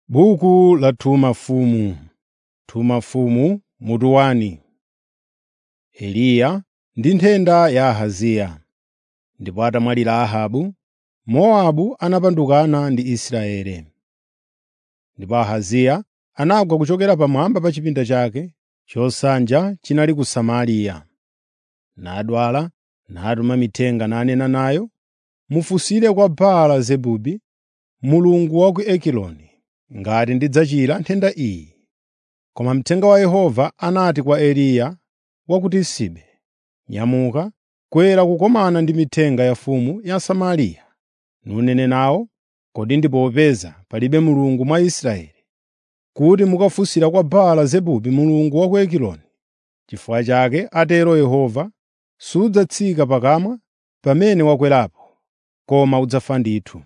Buku la Tuma Mfumu Tuma Mfumu mutu wani. Eliya ndi nthenda ya Ahaziya. Ndipo atamwalira Ahabu, Mowabu anapandukana ndi Israeli. Ndipo Ahaziya anagwa kuchokera pamwamba pa chipinda chake chosanja chinali ku Samariya. Nadwala, natuma mithenga nanena nayo, “Mufunsire kwa Baala-zebubu, mulungu wa ku Egiloni, ngati ndidzachira nthenda iyi.” Koma mthenga wa Yehova anati kwa Eliya wa ku Tisibe, “Nyamuka, kwera kukumana ndi mithenga ya mfumu ya Samariya, nunene nawo, kodi ndi popeza palibe Mulungu mwa Israeli, kuti mukafunsira kwa Baala-zebubu mulungu wa ku Egiloni. N'chifukwa chake, atero Yehova, sudzatsika pakamwa pamene wakwerapo, koma udzafa ndithu.”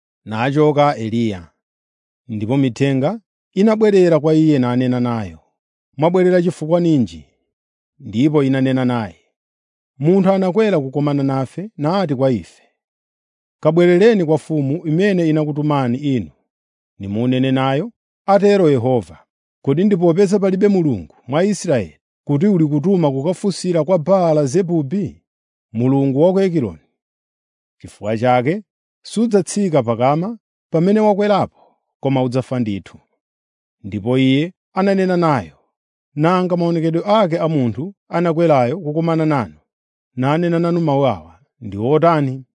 Nachoka Eliya. Ndipo mithenga inabwerera kwa iye nanena nayo, “Mwabwerera chifukwa ninji?” Ndipo inanena naye, “Munthu anakwera kukumana nafe nati kwa ife, ‘Kabwerereni kwa mfumu imene inakutumani inu, nimunene nayo, atero Yehova, kodi ndi popeza palibe Mulungu mwa Israeli, kuti uli kutuma kukafunsira kwa Baala-zebubu, mulungu wa ku Egiloni. N'chifukwa chake sudzatsika pakama pamene wakwerapo, koma udzafa ndithu.” Ndipo iye ananena nayo, “Nanga maonekedwe ake a munthu anakwerayo kukumana nanu, nanena nanu mawu awa, ndi otani?”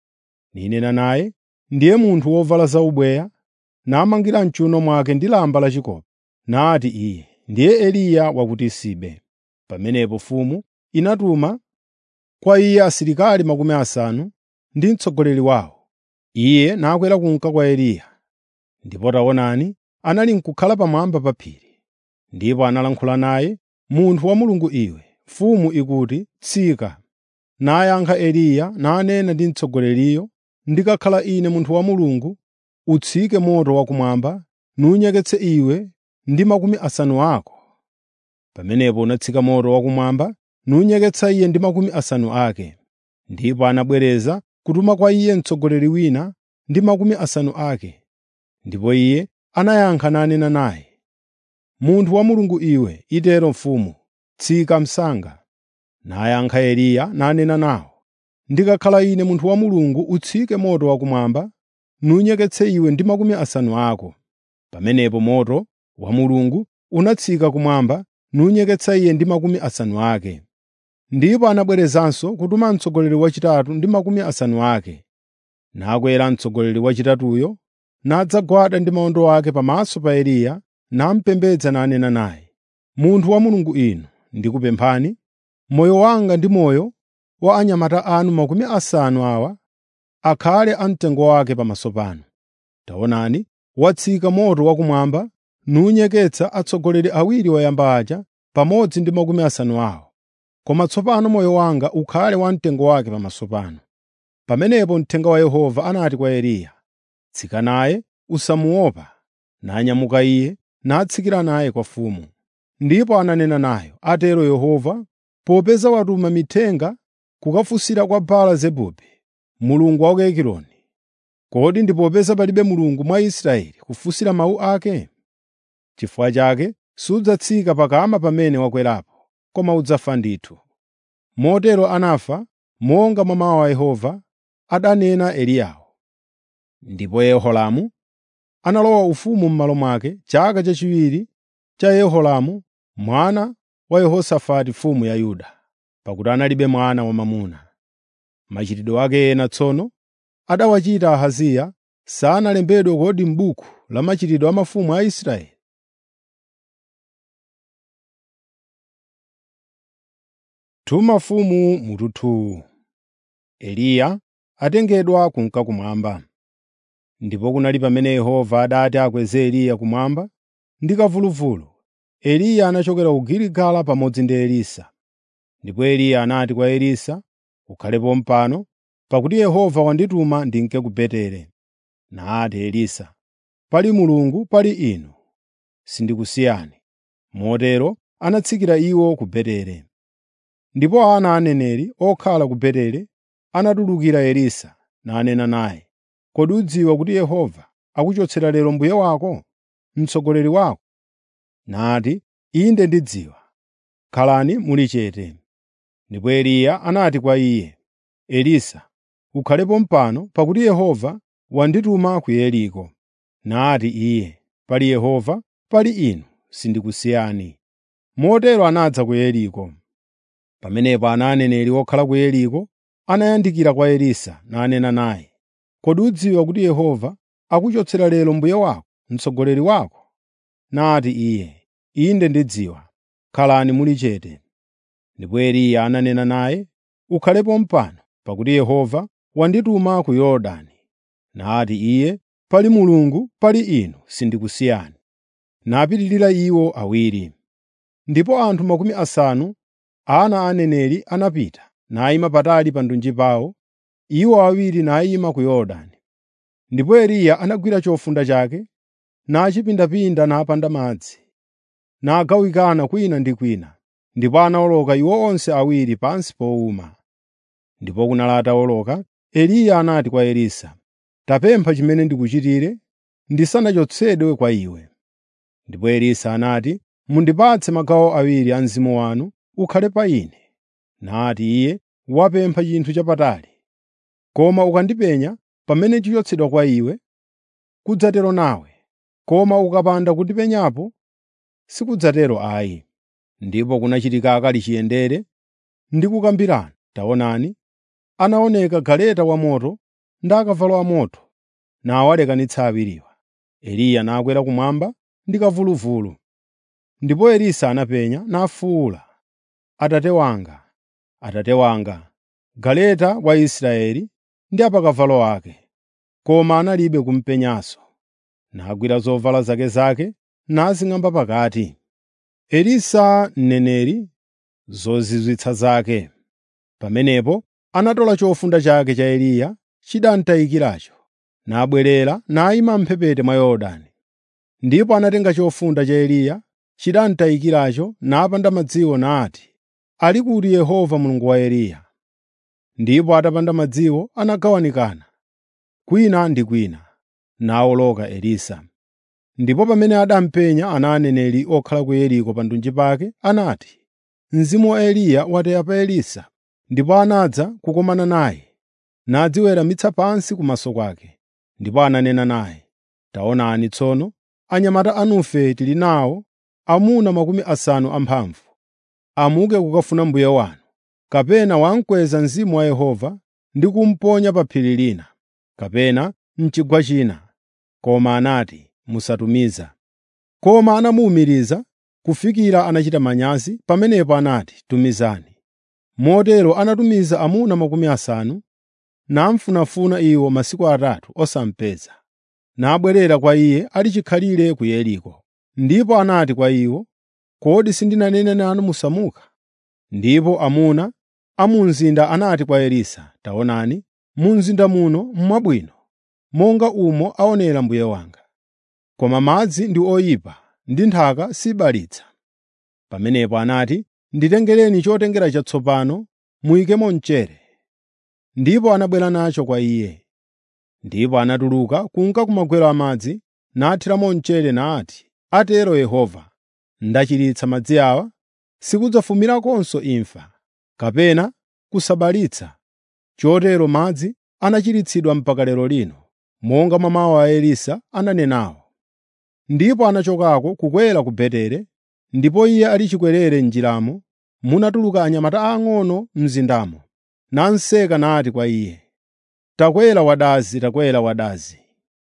Ninena naye, “Ndiye munthu wovala zaubweya, namangira m'chiwuno mwake ndi lamba lachikopa.” Nati iye, “Ndiye Eliya wa ku Tisibe.” Pamenepo mfumu inatuma kwa iye asilikali makumi asanu ndi mtsogoleri wawo. Iye nakwera kunka kwa Eliya. Ndipo taonani, anali n'kukhala pamwamba pa phiri. Ndipo analankhula naye, “Munthu wa Mulungu iwe, mfumu ikuti, ‘Tsika.’ ” Nayankha Eliya nanena ndi mtsogoleriyo, “Ndikakhala ine munthu wa Mulungu, utsike moto wakumwamba nunyeketse iwe ndi makumi asanu ako.” Pamenepo unatsika moto wakumwamba nunyeketsa iye ndi makumi asanu ake. Ndipo anabwereza kutuma kwa iye mtsogoleri wina ndi makumi asanu ake. Ndipo iye anayankha nanena naye, “Munthu wa Mulungu iwe, itero mfumu, tsika msanga.” Nayankha Eliya nanena nawo, “Ndikakhala ine munthu wa Mulungu, utsike moto wakumwamba nunyeketse iwe ndi makumi asanu ako.” Pamenepo moto wa Mulungu unatsika kumwamba nunyeketsa iye ndi makumi asanu ake. Ndipo anabwerezanso kutuma mtsogoleri wachitatu ndi makumi asanu ake. Nakwera mtsogoleri wachitatuyo nadzagwada ndi mawondo ake pamaso pa Eliya namupembedza nanena naye, “Munthu wa Mulungu inu, ndikupemphani, moyo wanga ndi moyo wa anyamata anu makumi asanu awa akhale amtengo wake pamaso panu. Taonani, watsika moto wakumwamba nunyeketsa atsogoleri awiri oyamba aja pamodzi ndi makumi asanu awo. Koma tsopano moyo wanga ukhale wamtengo wake pamaso panu.” Pamenepo mthenga wa Yehova anati kwa Eliya, “Tsika naye, usamuopa.” Nanyamuka iye natsikira naye kwa mfumu. Ndipo ananena nayo, “Atero Yehova, popeza watuma mithenga kukafunsira kwa Baala-zebubu, mulungu wa ku Egiloni, kodi ndi popeza palibe Mulungu mwa Israeli kufunsira mawu ake? N'chifukwa chake sudzatsika pakama pamene wakwerapo, koma udzafa ndithu.” Motero anafa monga mwa mawu a Yehova adanena Eliyawo. Ndipo Yehoramu analowa ufumu m'malo mwake chaka chachiwiri cha Yehoramu mwana wa Yehosafati mfumu ya Yuda, pakuti analibe mwana wamwamuna. Machitidwe ake ena tsono adawachita Ahaziya sanalembedwe kodi m'buku la machitidwe a mafumu a Israeli? Tuma mfumu mututu Eliya atengedwa kunka kumwamba. Ndipo kunali pamene Yehova adati akweze Eliya kumwamba ndi kamvuluvulu. Eliya anachokera ku Giligala pamodzi ndi Elisa. Ndipo Eliya anati kwa Elisa, “Ukhalepo pano, pakuti Yehova wandituma ndinke ku Betere.” Nati Elisa, “Pali Mulungu pali inu, sindikusiyani.” Motero anatsikira iwo ku Betere. Ndipo ana a aneneri okhala ku Betere anatulukira Elisa nanena naye, “Kodi udziwa kuti Yehova akuchotsera lero mbuye wako? mtsogoleri wako?” Nati, “Inde ndidziwa. Khalani muli chete.” Ndipo Eliya anati kwa iye, “Elisa, ukhalepo pano pakuti Yehova wandituma ku Yeriko.” Nati iye, “Pali Yehova, pali inu, sindikusiyani.” Motero anadza ku Yeriko. Pamenepo ana aneneri okhala ku Yeriko anayandikira kwa Elisa nanena naye, “Kodi udziwa kuti Yehova akuchotsera lero mbuye wako, mtsogoleri wako?” Nati iye, “Inde ndidziwa. Khalani muli chete.” Ndipo Eliya ananena naye, “Ukhalepo pano, pakuti Yehova wandituma ku Yorodani.” Nati iye, “Pali Mulungu, pali inu, sindikusiyani.” Napitirira iwo awiri. Ndipo anthu makumi asanu ana a aneneri anapita, nayima patali pa ndunji pawo, iwo awiri nayima ku Yorodani. Ndipo Eliya anagwira chofunda chake, nachipindapinda napanda madzi, nagawikana kwina ndi kwina, ndipo anawoloka iwo onse awiri pansi powuma. Ndipo kunali atawoloka, Eliya anati kwa Elisa, “Tapempha chimene ndikuchitire ndisanachotsedwe kwa iwe.” Ndipo Elisa anati, “Mundipatse magawo awiri a mzimu wanu ukhale pa ine.” Nati iye, “Wapempha chinthu chapatali. Koma ukandipenya pamene chichotsedwa kwa iwe, kudzatero nawe, koma ukapanda kundipenyapo, sikudzatero ayi.” Ndipo kunachitika akali chiyendere ndi kukambirana. Taonani, anaoneka galeta wamoto ndi akavalo amoto, nawalekanitsa awiriwa. Eliya nakwera kumwamba ndi kamvuluvulu. Ndipo Elisa anapenya nafuwula, “Atate wanga, Atate wanga, galeta wa Israeli ndi apakavalo ake!” Koma analibe kumupenyanso. Nagwira zovala zake zake nazing'amba pakati. Elisa mneneri, zozizwitsa zake. Pamenepo anatola chofunda chake cha Eliya chidamtayikiracho, nabwerera nayima m'mphepete mwa Yorodani. Ndipo anatenga chofunda cha Eliya chidamtayikiracho napanda madziwo nati, “Ali kuti Yehova Mulungu wa Eliya?” Ndipo atapanda madziwo anagawanikana, kwina ndi kwina, nawoloka Elisa. Ndipo pamene adampenya ana aneneri okhala ku Yeriko pa ndunji pake, anati, “Mzimu wa Eliya watera pa Elisa.” Ndipo anadza kukumana naye, nadziweramitsa pansi kumaso kwake. Ndipo ananena naye, “Taonani tsono, anyamata anufe tili nawo amuna makumi asanu amphamvu. Amuke kukafuna mbuye wanu, kapena wamkweza Mzimu wa Yehova ndi kumuponya pa phiri lina, kapena m'chigwa china.” Koma anati, “Musatumiza.” Koma anamuwumiriza kufikira anachita manyazi. Pamenepo anati, “Tumizani.” Motero anatumiza amuna makumi asanu, namufunafuna iwo masiku atatu osamupeza. Nabwerera kwa iye ali chikhalire ku Yeriko. Ndipo anati kwa iwo, “Kodi sindinanene nanu musamuka?” Ndipo amuna a mu mzinda anati kwa Elisa, “Taonani, mu mzinda muno mwabwino, monga umo aonera mbuye wanga. Koma madzi ndi oyipa ndi nthaka sibalitsa.” Pamenepo anati, “Nditengereni chotengera chatsopano muyikemo mchere.” Ndipo anabwera nacho kwa iye. Ndipo anatuluka kunka kumagwero amadzi, nathiramo mchere nati, “Atero Yehova, ndachiritsa madzi awa, sikudzafumirakonso imfa, kapena kusabalitsa.” Chotero madzi anachiritsidwa mpaka lero lino, monga mwa mawu a Elisa ananenawo. Ndipo anachokako kukwera ku Betere, ndipo iye ali chikwerere m'njiramo, munatuluka anyamata aang'ono mzindamo, nanseka nati kwa iye, “Takwera wadazi, takwera wadazi.”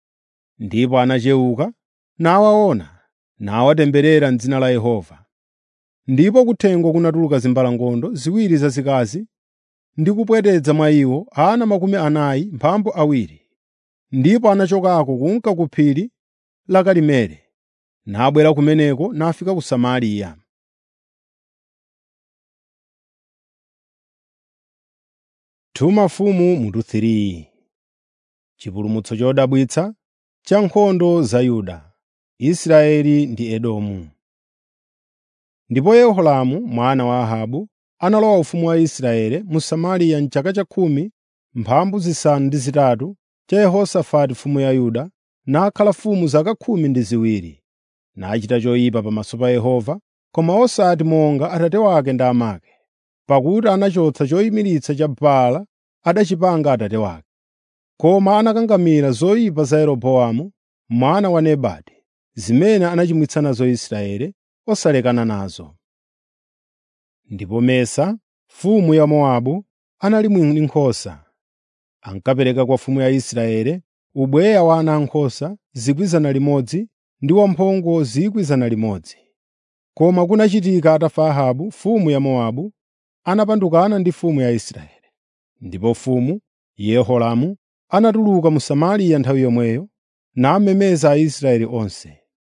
Ndipo anachewuka nawaona, nawatemberera m'dzina la Yehova. Ndipo kuthengo kunatuluka zimbalangondo ziwiri zazikazi ndi kupwetedza mwa iwo ana makumi anayi mphambu awiri. Ndipo anachokako kunka ku phiri la Karimeli, nabwera kumeneko nafika ku Samariya. Tuma mfumu mutu 3 Chipulumutso chodabwitsa cha nkhondo za Yuda, Israeli ndi Edomu. Ndipo Yehoramu mwana wa Ahabu analowa ufumu wa Israeli mu Samariya m'chaka cha khumi mphambu zisanu ndi zitatu cha Yehosafati mfumu ya Yuda, nakhala mfumu zaka khumi ndi ziwiri. nachita choyipa pamaso pa Yehova, koma osati monga atate wake ndi amake, pakuti anachotsa choyimiritsa cha Baala adachipanga atate wake. Koma anakangamira zoyipa za Yeroboamu mwana wa Nebati, zimene anachimwitsa nazo Israeli, osalekana nazo. Ndipo Mesa, mfumu ya Mowabu, anali mwini nkhosa. Ankapereka kwa mfumu ya Israeli ubweya wa ana ankhosa 100,000 ndi wamphongo 100,000. Koma kunachitika atafa Ahabu mfumu ya Mowabu, anapandukana ndi mfumu ya Israeli. Ndipo mfumu Yehoramu anatuluka mu Samariya nthawi yomweyo, namemeza Aisraeli onse.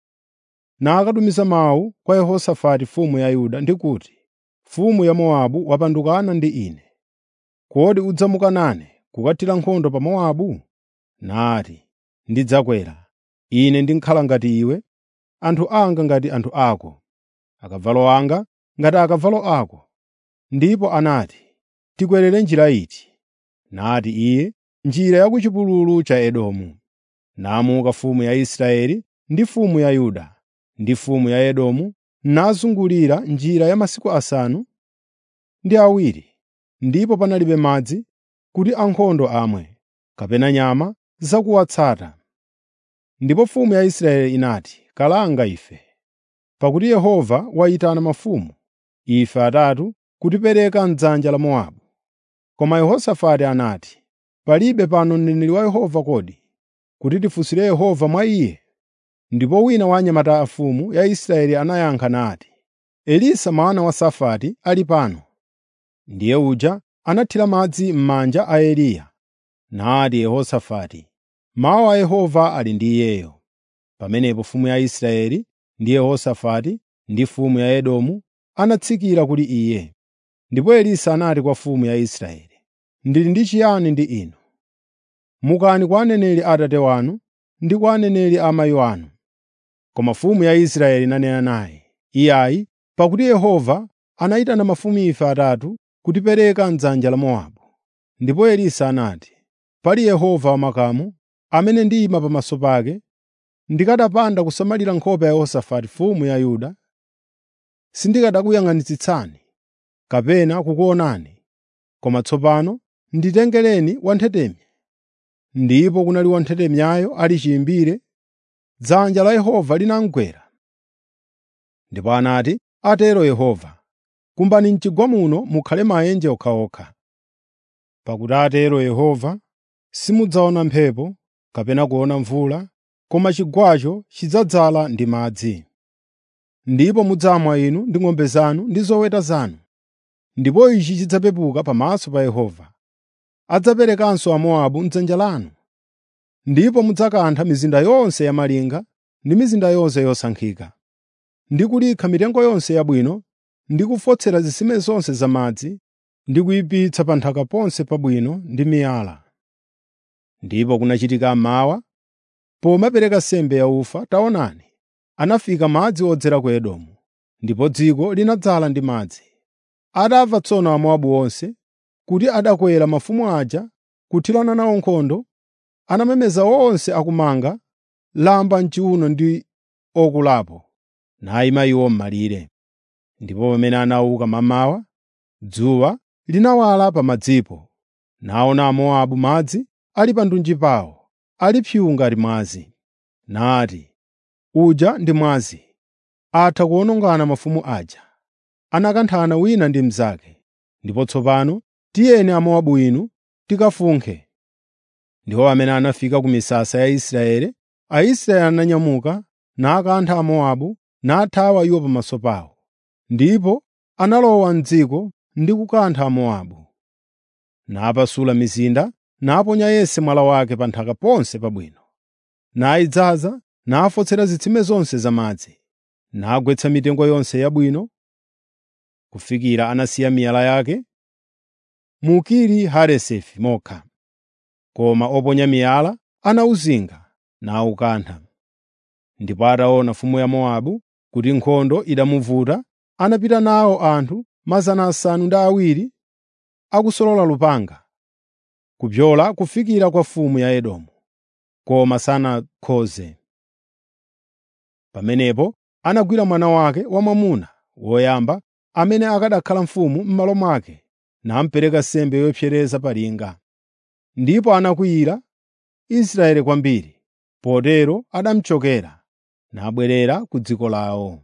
Nakatumiza mawu kwa Yehosafati mfumu ya Yuda ndi kuti, “Mfumu ya Mowabu wapandukana ndi ine. Kodi udzamuka nane kukathira nkhondo pa Mowabu?” Nati, “Ndidzakwera. Ine ndikhala ngati iwe, anthu anga ngati anthu ako, akavalo anga ngati akavalo ako.” Ndipo anati, “Tikwerere njira iti?” Nati iye, “Njira ya ku chipululu cha Edomu.” Namuka mfumu ya Israeli ndi mfumu ya Yuda ndi mfumu ya Edomu nazungulira njira ya masiku asanu ndi awiri, ndipo panalibe madzi kuti ankhondo amwe, kapena nyama zakuwatsata. Ndipo mfumu ya Israeli inati, “Kalanga ife, pakuti Yehova wayitana mafumu, ife atatu, kutipereka m'dzanja la Mowabu.” Koma Yehosafati anati, “Palibe pano mneneri wa Yehova kodi, kuti tifunsire Yehova mwa iye?” Ndipo wina wa anyamata a mfumu ya Israeli anayankha nati, “Elisa mwana wa Safati ali pano.” Ndiye uja anathira madzi m'manja a Eliya. Nati Yehosafati, “Mawu a Yehova ali ndi iyeyo.” Pamenepo mfumu ya Israeli ndi Yehosafati ndi mfumu ya Edomu anatsikira kuli iye. Ndipo Elisa anati kwa mfumu ya Israeli, “Ndili ndi chiyani ndi inu? Mukani kwa aneneri a atate wanu ndi kwa aneneri a amayi anu.” Koma mfumu ya Israeli inanena naye, “Iyayi, pakuti Yehova anayitana mafumu ife atatu kutipereka m'dzanja la Mowabu.” Ndipo Elisa anati, “Pali Yehova wamakamu, amene ndiyima pamaso pake, ndikanapanda kusamalira nkhope ya Yehosafati mfumu ya Yuda, sindikanakuyang'anitsitsani kapena kukuonani. Koma tsopano nditengereni wanthetemya.” Ndipo kunali wanthetemyayo ali chiyimbire, dzanja la Yehova linamugwera. Ndipo anati, “Atero Yehova, kumbani m'chigwa muno mukhale maenje okhaokha. Pakuti atero Yehova, simudzaona mphepo kapena kuona mvula, koma chigwacho chidzadzala ndi madzi. Ndipo mudzamwa inu ndi ng'ombe zanu ndi zoweta zanu. Ndipo ichi chidzapepuka pamaso pa Yehova. Adzaperekanso Amowabu m'dzanja lanu. Ndipo mudzakantha mizinda yonse yamalinga ndi mizinda yonse yosankhika, ndi kulikha mitengo yonse yabwino, ndi kufotsera zitsime zonse zamadzi, ndi kuyipitsa pa nthaka ponse pabwino ndi miyala. Ndipo kunachitika mmawa, pomapereka nsembe yaufa, taonani, anafika madzi odzera ku Edomu, ndipo dziko linadzala ndi madzi. Atamva tsono Amowabu onse kuti adakwera mafumu aja kuthirana nawo nkhondo, anamemeza onse akumanga lamba m'chiwuno ndi okulapo, nayima iwo m'malire. Ndipo pamene anauka mammawa, dzuwa linawala pa madzipo, naona Amowabu madzi ali pa ndunji pawo, ali pyu ngati mwazi. Nati, “Uja ndi mwazi, atha kuwonongana mafumu aja.” Anakanthana wina ndi mnzake. Ndipo tsopano tiyeni Amowabu inu tikafunkhe. Ndiwo amene anafika ku misasa ya Israeli, Aisraeli ananyamuka nakantha Amowabu nathawa iwo pamaso pawo. Ndipo analowa m'dziko ndi kukantha Amowabu. Napasula mizinda, naponya yense mwala wake pa nthaka ponse pabwino. Nayidzaza, nafotsera zitsime zonse zamadzi, nagwetsa mitengo yonse yabwino, kufikira anasiya miyala yake mu Kiri Haresefi mokha. Koma oponya miyala anawuzinga nawukantha. Ndipo ataona mfumu ya Mowabu kuti nkhondo idamuvuta, anapita nawo anthu 700 akusolola lupanga, kupyola kufikira kwa mfumu ya Edomu, koma sanakhoze. Pamenepo anagwira mwana wake wamwamuna woyamba amene akanakhala mfumu m'malo mwake namupereka nsembe yopsereza pa linga. Ndipo anakwiyira Israeli kwambiri, potero anamuchokera nabwerera ku dziko lawo.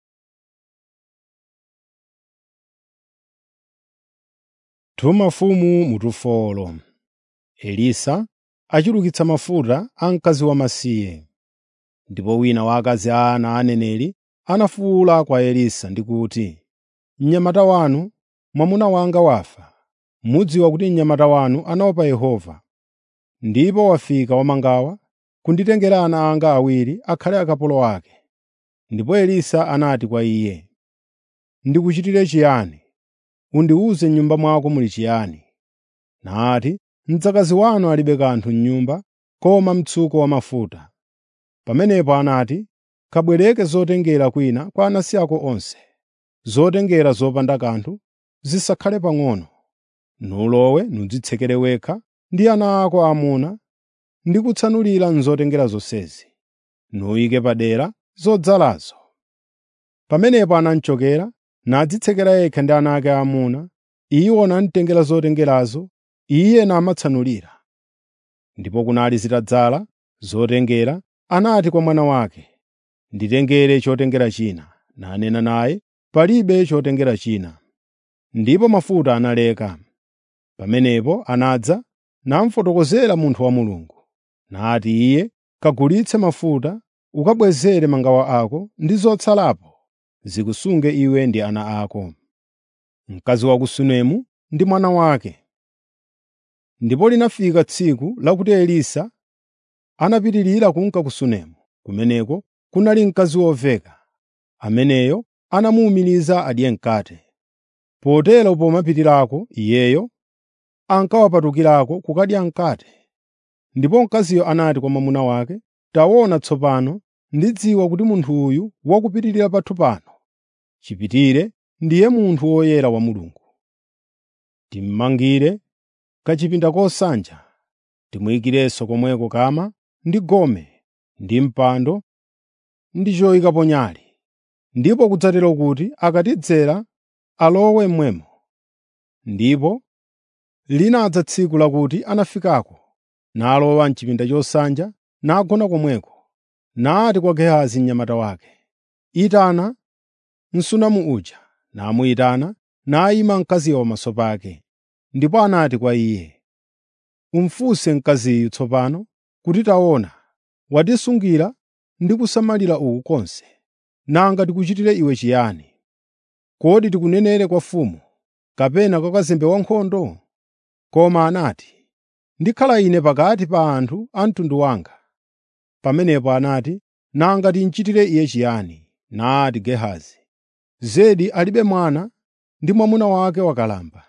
Tuma mfumu mutufolo Elisa achulukitsa mafuta a mkazi wamasiye. Ndipo wina wa akazi a ana a aneneri anafuwula kwa Elisa ndi kuti, “Mnyamata wanu, mwamuna wanga wafa. Mudziwa kuti mnyamata wanu anaopa Yehova, ndipo wafika wamangawa kunditengera ana anga awiri akhale akapolo ake.” Ndipo Elisa anati kwa iye, “Ndikuchitire chiyani? Undiwuze m'nyumba mwako muli chiyani?” Nati, “Mdzakazi wanu alibe kanthu m'nyumba koma mtsuko wa mafuta.” Pamenepo anati, “Kabwereke zotengera kwina kwa anansi ako onse, zotengera zopanda kanthu, zisakhale pang'ono. Nulowe nudzitsekere wekha ndi ana ako aamuna ndi kutsanulira m'zotengera zonsezi, nuyike padera zodzalazo.” Pamenepo anamuchokera nadzitsekera yekha ndi ana ake aamuna, iwo namutengera zotengerazo, iye namatsanulira. Ndipo kunali zitadzala zotengera, anati kwa mwana wake, “Nditengere chotengera china.” Nanena naye, “Palibe chotengera china.” Ndipo mafuta analeka. Pamenepo anadza namufotokozera munthu wa Mulungu. Nati iye, “Kagulitse mafuta ukabwezere mangawa ako ndi zotsalapo zikusunge iwe ndi ana ako.” Mkazi wa ku Sunemu ndi mwana wake. Ndipo linafika tsiku lakuti Elisa anapitirira kunka ku Sunemu. Kumeneko kunali mkazi woveka, ameneyo anamuwumiriza adye mkate. Potero pomapitirako iyeyo ankawapatukirako kukadya mkate. Ndipo mkaziyo anati kwa mwamuna wake, “Taona tsopano ndidziwa kuti munthu uyu wakupitirira pathu pano. Chipitire ndiye munthu woyera wa Mulungu. Timmangire kachipinda kosanja, timuyikirenso komweko kama ndi gome ndi mpando ndi choyikapo nyale. Ndipo kudzatero kuti akatidzera alowe mmwemo. Ndipo linadza tsiku lakuti anafikako, nalowa m'chipinda chosanja nagona komweko. Nati kwa Gehazi mnyamata wake, “Itana Msunamu uja.” Namuyitana, nayima mkaziyo pamaso pake. Ndipo anati kwa iye, “Umfunse mkaziyu tsopano kuti taona, watisungira ndi kusamalira uku konse. Nanga tikuchitire iwe chiyani? Kodi tikunenere kwa mfumu, kapena kwa kazembe wankhondo?” Koma anati, “Ndikhala ine pakati pa anthu a mtundu wanga.” Pamenepo anati, “Nanga tinchitire iye chiyani?” Nati Gehazi, “Zedi alibe mwana ndi mwamuna wake wakalamba.”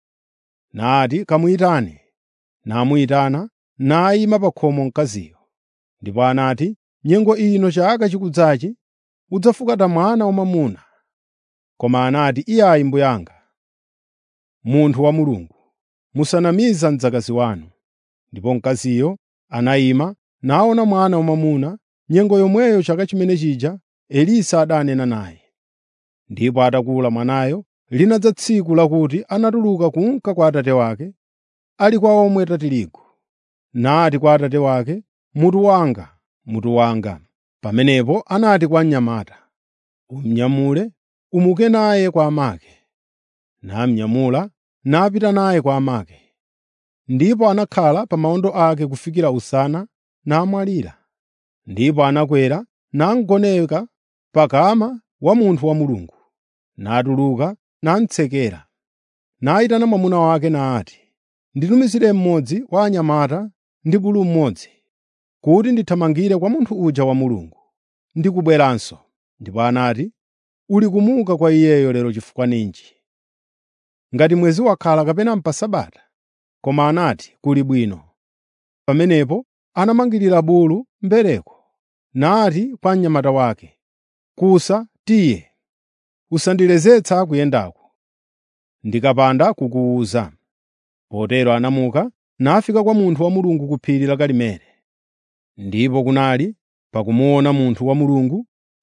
Nati, “Kamuyitane.” Namuyitana, nayima pa khomo mkaziyo. Ndipo anati, “Nyengo ino chaka chikudzachi udzafukata mwana wamwamuna.” Koma anati, “Iyayi mbuye anga, munthu wa Mulungu, musanamiza mdzakazi wanu.” Ndipo mkaziyo anayima naona mwana wamwamuna nyengo yomweyo chaka chimene chija Elisa adanena naye. Ndipo atakula mwanayo, linadza tsiku lakuti anatuluka kunka kwa atate wake, ali kwa omweta tirigu. Nati kwa atate wake, “Mutu wanga, mutu wanga.” Pamenepo anati kwa mnyamata, “Umunyamule, umuke naye kwa amake.” Namunyamula napita naye kwa amake. Ndipo anakhala pa mawondo ake kufikira usana namwalira. Ndipo anakwera namugoneka pa kama wa munthu wa Mulungu. Natuluka namutsekera. Nayitana mwamuna wake nati, “Nditumizire mmodzi wa anyamata ndi bulu mmodzi, kuti ndithamangire kwa munthu uja wa Mulungu, ndi kubweranso.” Ndipo anati, “Uli kumuka kwa iyeyo lero chifukwa ninji? Ngati mwezi wakhala kapena pa Sabata?” Koma anati, “Kuli bwino.” Pamenepo anamangirira bulu mbereko, nati kwa mnyamata wake, “Kusa tiye, usandilezetsa kuyendako, ndikapanda kukuwuza.” Potero anamuka nafika kwa munthu wa Mulungu ku phiri la Karimeli. Ndipo kunali pakumuona munthu wa Mulungu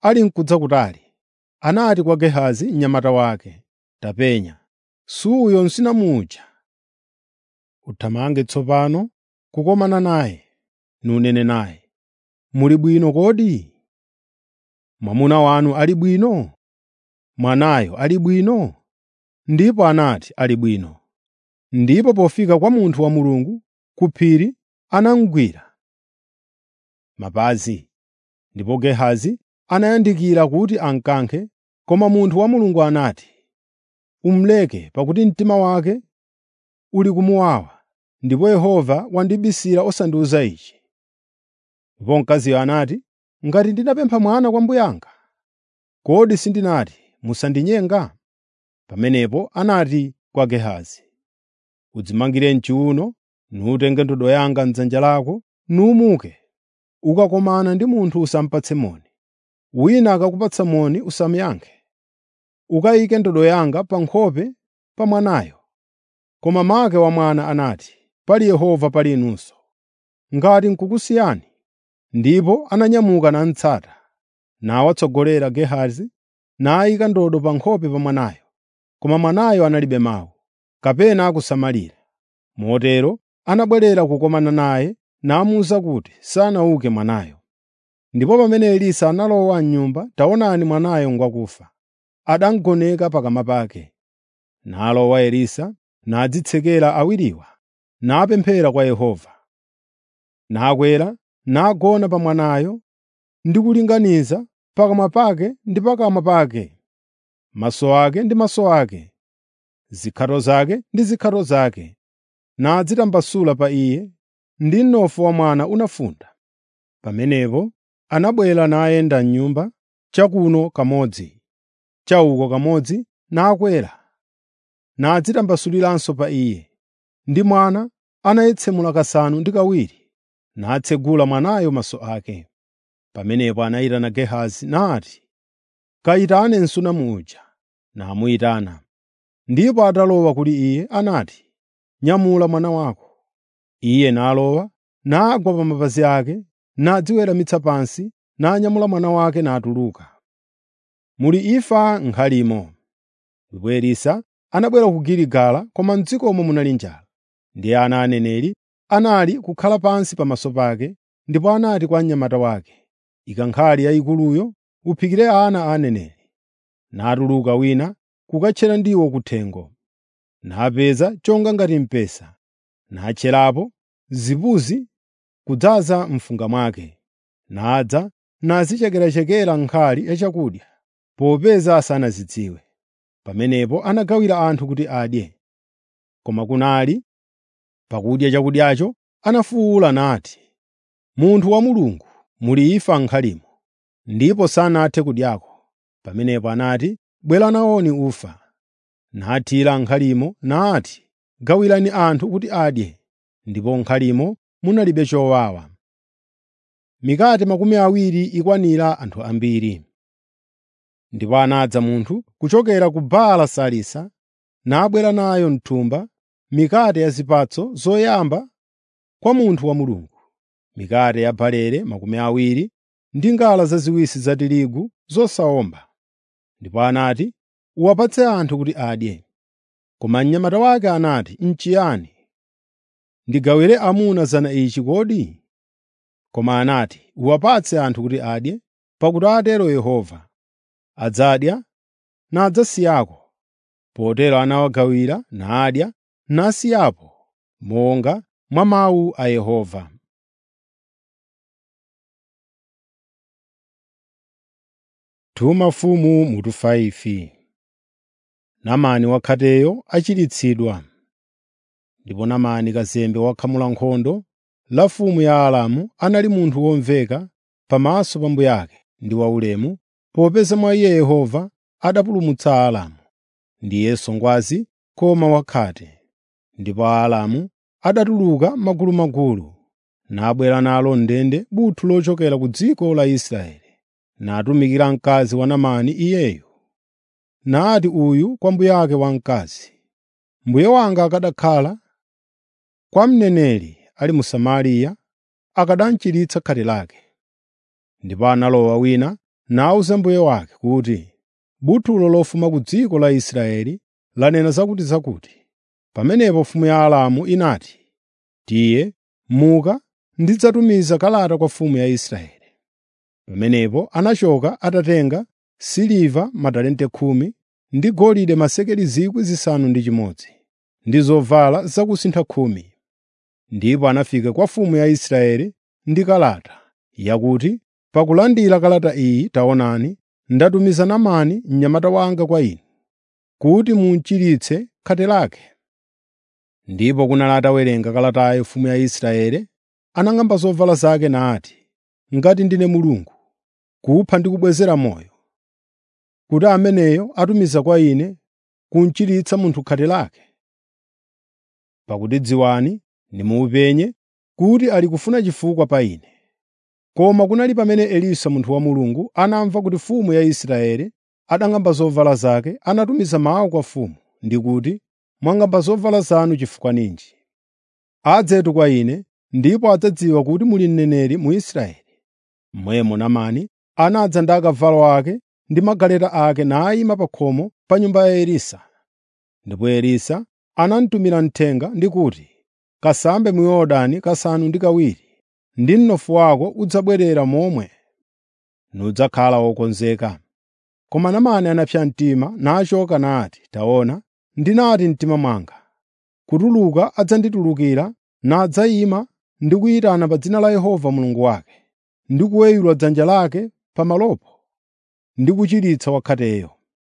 ali n'kudza kutali, anati kwa Gehazi mnyamata wake, “Tapenya, suyo nsinamuja. Uthamange tsopano kukomana naye, nunene naye, ‘Muli bwino kodi? Mwamuna wanu ali bwino? Mwanayo ali bwino?’ ” Ndipo anati, “Ali bwino.” Ndipo pofika kwa munthu wa Mulungu ku phiri anamugwira mapazi. Ndipo Gehazi anayandikira kuti amkankhe, koma munthu wa Mulungu anati, “Umuleke pakuti mtima wake uli kumuwawa, ndipo Yehova wandibisira osandiwuza ichi.” Ndipo mkaziyo anati, “Ngati ndinapempha mwana kwa mbuye anga, kodi sindinati, ‘Musandinyenga?’ ” Pamenepo anati kwa Gehazi, “Udzimangire m'chiwuno, nutenge ndodo yanga m'dzanja lako, numuke. Ukakomana ndi munthu usamupatse moni. Wina akakupatsa moni usamuyankhe. Ukayike ndodo yanga pa nkhope pa mwanayo.” Koma make wa mwana anati, “Pali Yehova pali inunso. Ngati n'kukusiyani.” Ndipo ananyamuka namutsata, nawatsogolera Gehazi, nayika ndodo pa nkhope pa mwanayo. Koma mwanayo analibe mawu, kapena kusamalira. Motero anabwerera kukomana naye namuwuza kuti sanauke mwanayo. Ndipo pamene Elisa analowa m'nyumba, taonani mwanayo ngwakufa, adamugoneka pakama pake. Nalowa Elisa, nadzitsekera awiriwa, napemphera kwa Yehova. Nakwera, nagona pa mwanayo ndi kulinganiza pakamwa pake ndi pakamwa pake, maso ake ndi maso ake, zikhato zake ndi zikhato zake, nadzitambasula pa iye, ndi mnofu wa mwana unafunda. Pamenepo anabwera nayenda m'nyumba, chakuno kamodzi, chauko kamodzi, nakwera, nadzitambasuliranso pa iye. Ndi mwana anayetsemula kasanu ndi kawiri, natsegula mwanayo maso ake. Pamenepo anayitana Gehazi nati, “Kayitane msunamu uja.” Namuyitana. Ndipo atalowa kuli iye anati, “Nyamula mwana wako.” Iye nalowa, nagwa pa mapazi ake, nadziweramitsa pansi, nanyamula mwana wake natuluka. Muli imfa m'khalimo. Ndipo Elisa anabwera ku Giligala, koma m'dzikomo munali njala. Ndiye ana aneneri anali kukhala pansi pamaso pake, ndipo anati kwa mnyamata wake, “Ika nkhali yayikuluyo uphikire ana a aneneri.” Natuluka wina kukatchera ndiwo kuthengo. Napeza chonga ngati mpesa, natcherapo zipuzi kudzaza mfunga mwake. Nadza nazichekerachekera nkhali yachakudya, popeza sanazidziwe. Pamenepo anagawira anthu kuti adye. Koma kunali pakudya chakudyacho anafuwula nati, “Munthu wa Mulungu, muli imfa m'khalimo.” Ndipo sanathe kudyako. Pamenepo anati, “Bwera nawoni ufa.” Nathira m'khalimo nati, “Gawirani anthu kuti adye.” Ndipo m'khalimo munalibe chowawa. Mikate makumi awiri ikwanira anthu ambiri. Ndipo anadza munthu kuchokera ku Baala Salisa, nabwera nayo m'thumba mikate ya zipatso zoyamba kwa munthu wa Mulungu, mikate ya barele makumi awiri ndi ngala zaziwisi za tirigu zosawomba. Ndipo anati, “Uwapatse anthu kuti adye.” Koma mnyamata wake anati, “N'chiyani? Ndigawire amuna zana ichi kodi?” Koma anati, “Uwapatse anthu kuti adye, pakuti atero Yehova, adzadya nadzasiyako.” Potero anawagawira nadya nasiyapo monga mwa mawu a Yehova. Tuma mfumu mutu 5 Namani wakhateyo achiritsidwa. Ndipo Namani kazembe wakhamula nkhondo la mfumu ya Aramu anali munthu womveka pamaso pa mbuye ake ndi waulemu, popeza mwa iye Yehova adapulumutsa Aramu. Ndiye songwazi koma wakhate. Ndipo Aaramu adatuluka magulumagulu, nabwera nalo ndende buthu lochokera ku dziko la Israeli, natumikira mkazi wa Namani iyeyo. Nati uyu kwa mbuye wake wamkazi, “Mbuye wanga akanakhala kwa mneneri ali mu Samariya, akanamchiritsa khate lake.” Ndipo analowa wina nawuza mbuye wake kuti, “Buthulo lofuma ku dziko la Israeli lanena zakutizakuti.” Pamenepo mfumu ya Aramu inati, “Tiye, muka, ndidzatumiza kalata kwa mfumu ya Israeli.” Pamenepo anachoka atatenga siliva matalente khumi ndi golide masekeli 6,000 ndi zovala zakusintha khumi. Ndipo anafika kwa mfumu ya Israeli ndi kalata yakuti, “Pakulandira kalata iyi taonani, ndatumiza Naamani mnyamata wanga kwa inu, kuti muchiritse khate lake.” Ndipo kunali atawerenga kalatayo mfumu ya Israeli, anang'amba zovala zake nati, “Ngati ndine Mulungu, kupha ndi kubwezera moyo, kuti ameneyo atumiza kwa ine kunchiritsa munthu khate lake. Pakuti dziwani, ndimupenye kuti ali kufuna chifukwa pa ine.” Koma kunali pamene Elisa munthu wa Mulungu anamva kuti mfumu ya Israeli adang'amba zovala zake, anatumiza mawu kwa mfumu ndi kuti, “Mwang'amba zovala zanu chifukwa ninji? Adzetu kwa ine, ndipo adzadziwa kuti muli mneneri mu Israeli.” Momwemo Naamani anadza ndi akavalo ake ndi magaleta ake nayima pa khomo pa nyumba ya Elisa. Ndipo Elisa anamutumira mthenga ndi kuti, “Kasambe mu Yorodani kasanu ndi kawiri, ndi mnofu wako udzabwerera momwe nudzakhala wokonzeka.” Koma Naamani anapsa mtima nachoka nati, “Taona, ndinati mtima mwanga, kutuluka adzanditulukira nadzayima ndi kuyitana pa dzina la Yehova Mulungu wake, ndi kuweyula dzanja lake pamalopo ndi kuchiritsa wakhateyo.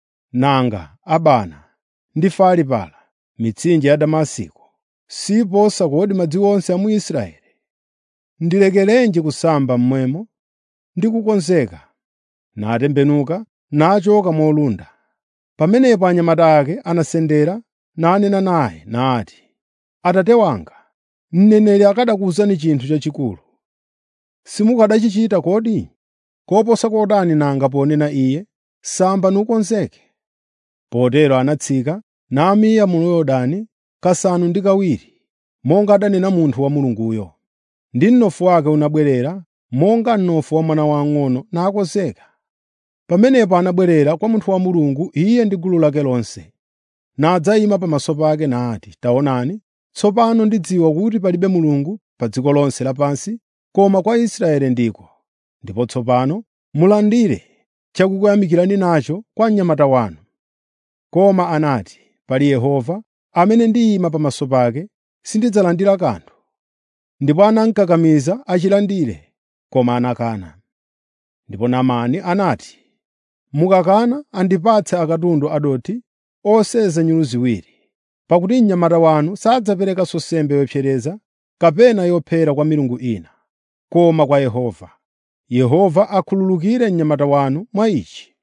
Nanga Abana ndi Faripara, mitsinje ya Damasiko, siposa kodi madzi onse a mu Israeli? Ndilekerenji kusamba mmwemo ndi kukonzeka?” Natembenuka nachoka molunda. Pamenepo anyamata ake anasendera nanena naye nati, “Atate wanga, mneneri akanakuwuzani chinthu chachikulu. Simukanachichita kodi? Koposa kotani nanga ponena iye, ‘Samba nukonzeke?’ ” Potero anatsika namiya mu Yorodani kasanu ndi kawiri, monga adanena munthu wa Mulunguyo. Ndi mnofu wake unabwerera monga mnofu wa mwana wang'ono nakonzeka. Pamenepo anabwerera kwa munthu wa Mulungu iye ndi gulu lake lonse, nadzayima pamaso pake nati, “Taonani, tsopano ndidziwa kuti palibe Mulungu pa dziko lonse lapansi koma kwa Israeli ndiko. Ndipo tsopano mulandire chakukuyamikirani nacho kwa mnyamata wanu.” Koma anati, “Pali Yehova amene ndiyima pamaso pake, sindidzalandira kanthu.” Ndipo anamukakamiza achilandire, koma anakana. Ndipo Naamani anati, “Mukakana andipatse akatundu adothi oseza nyulu ziwiri, pakuti mnyamata wanu sadzaperekanso nsembe yopsereza kapena yophera kwa milungu ina, koma kwa Yehova. Yehova akhululukire mnyamata wanu mwa ichi.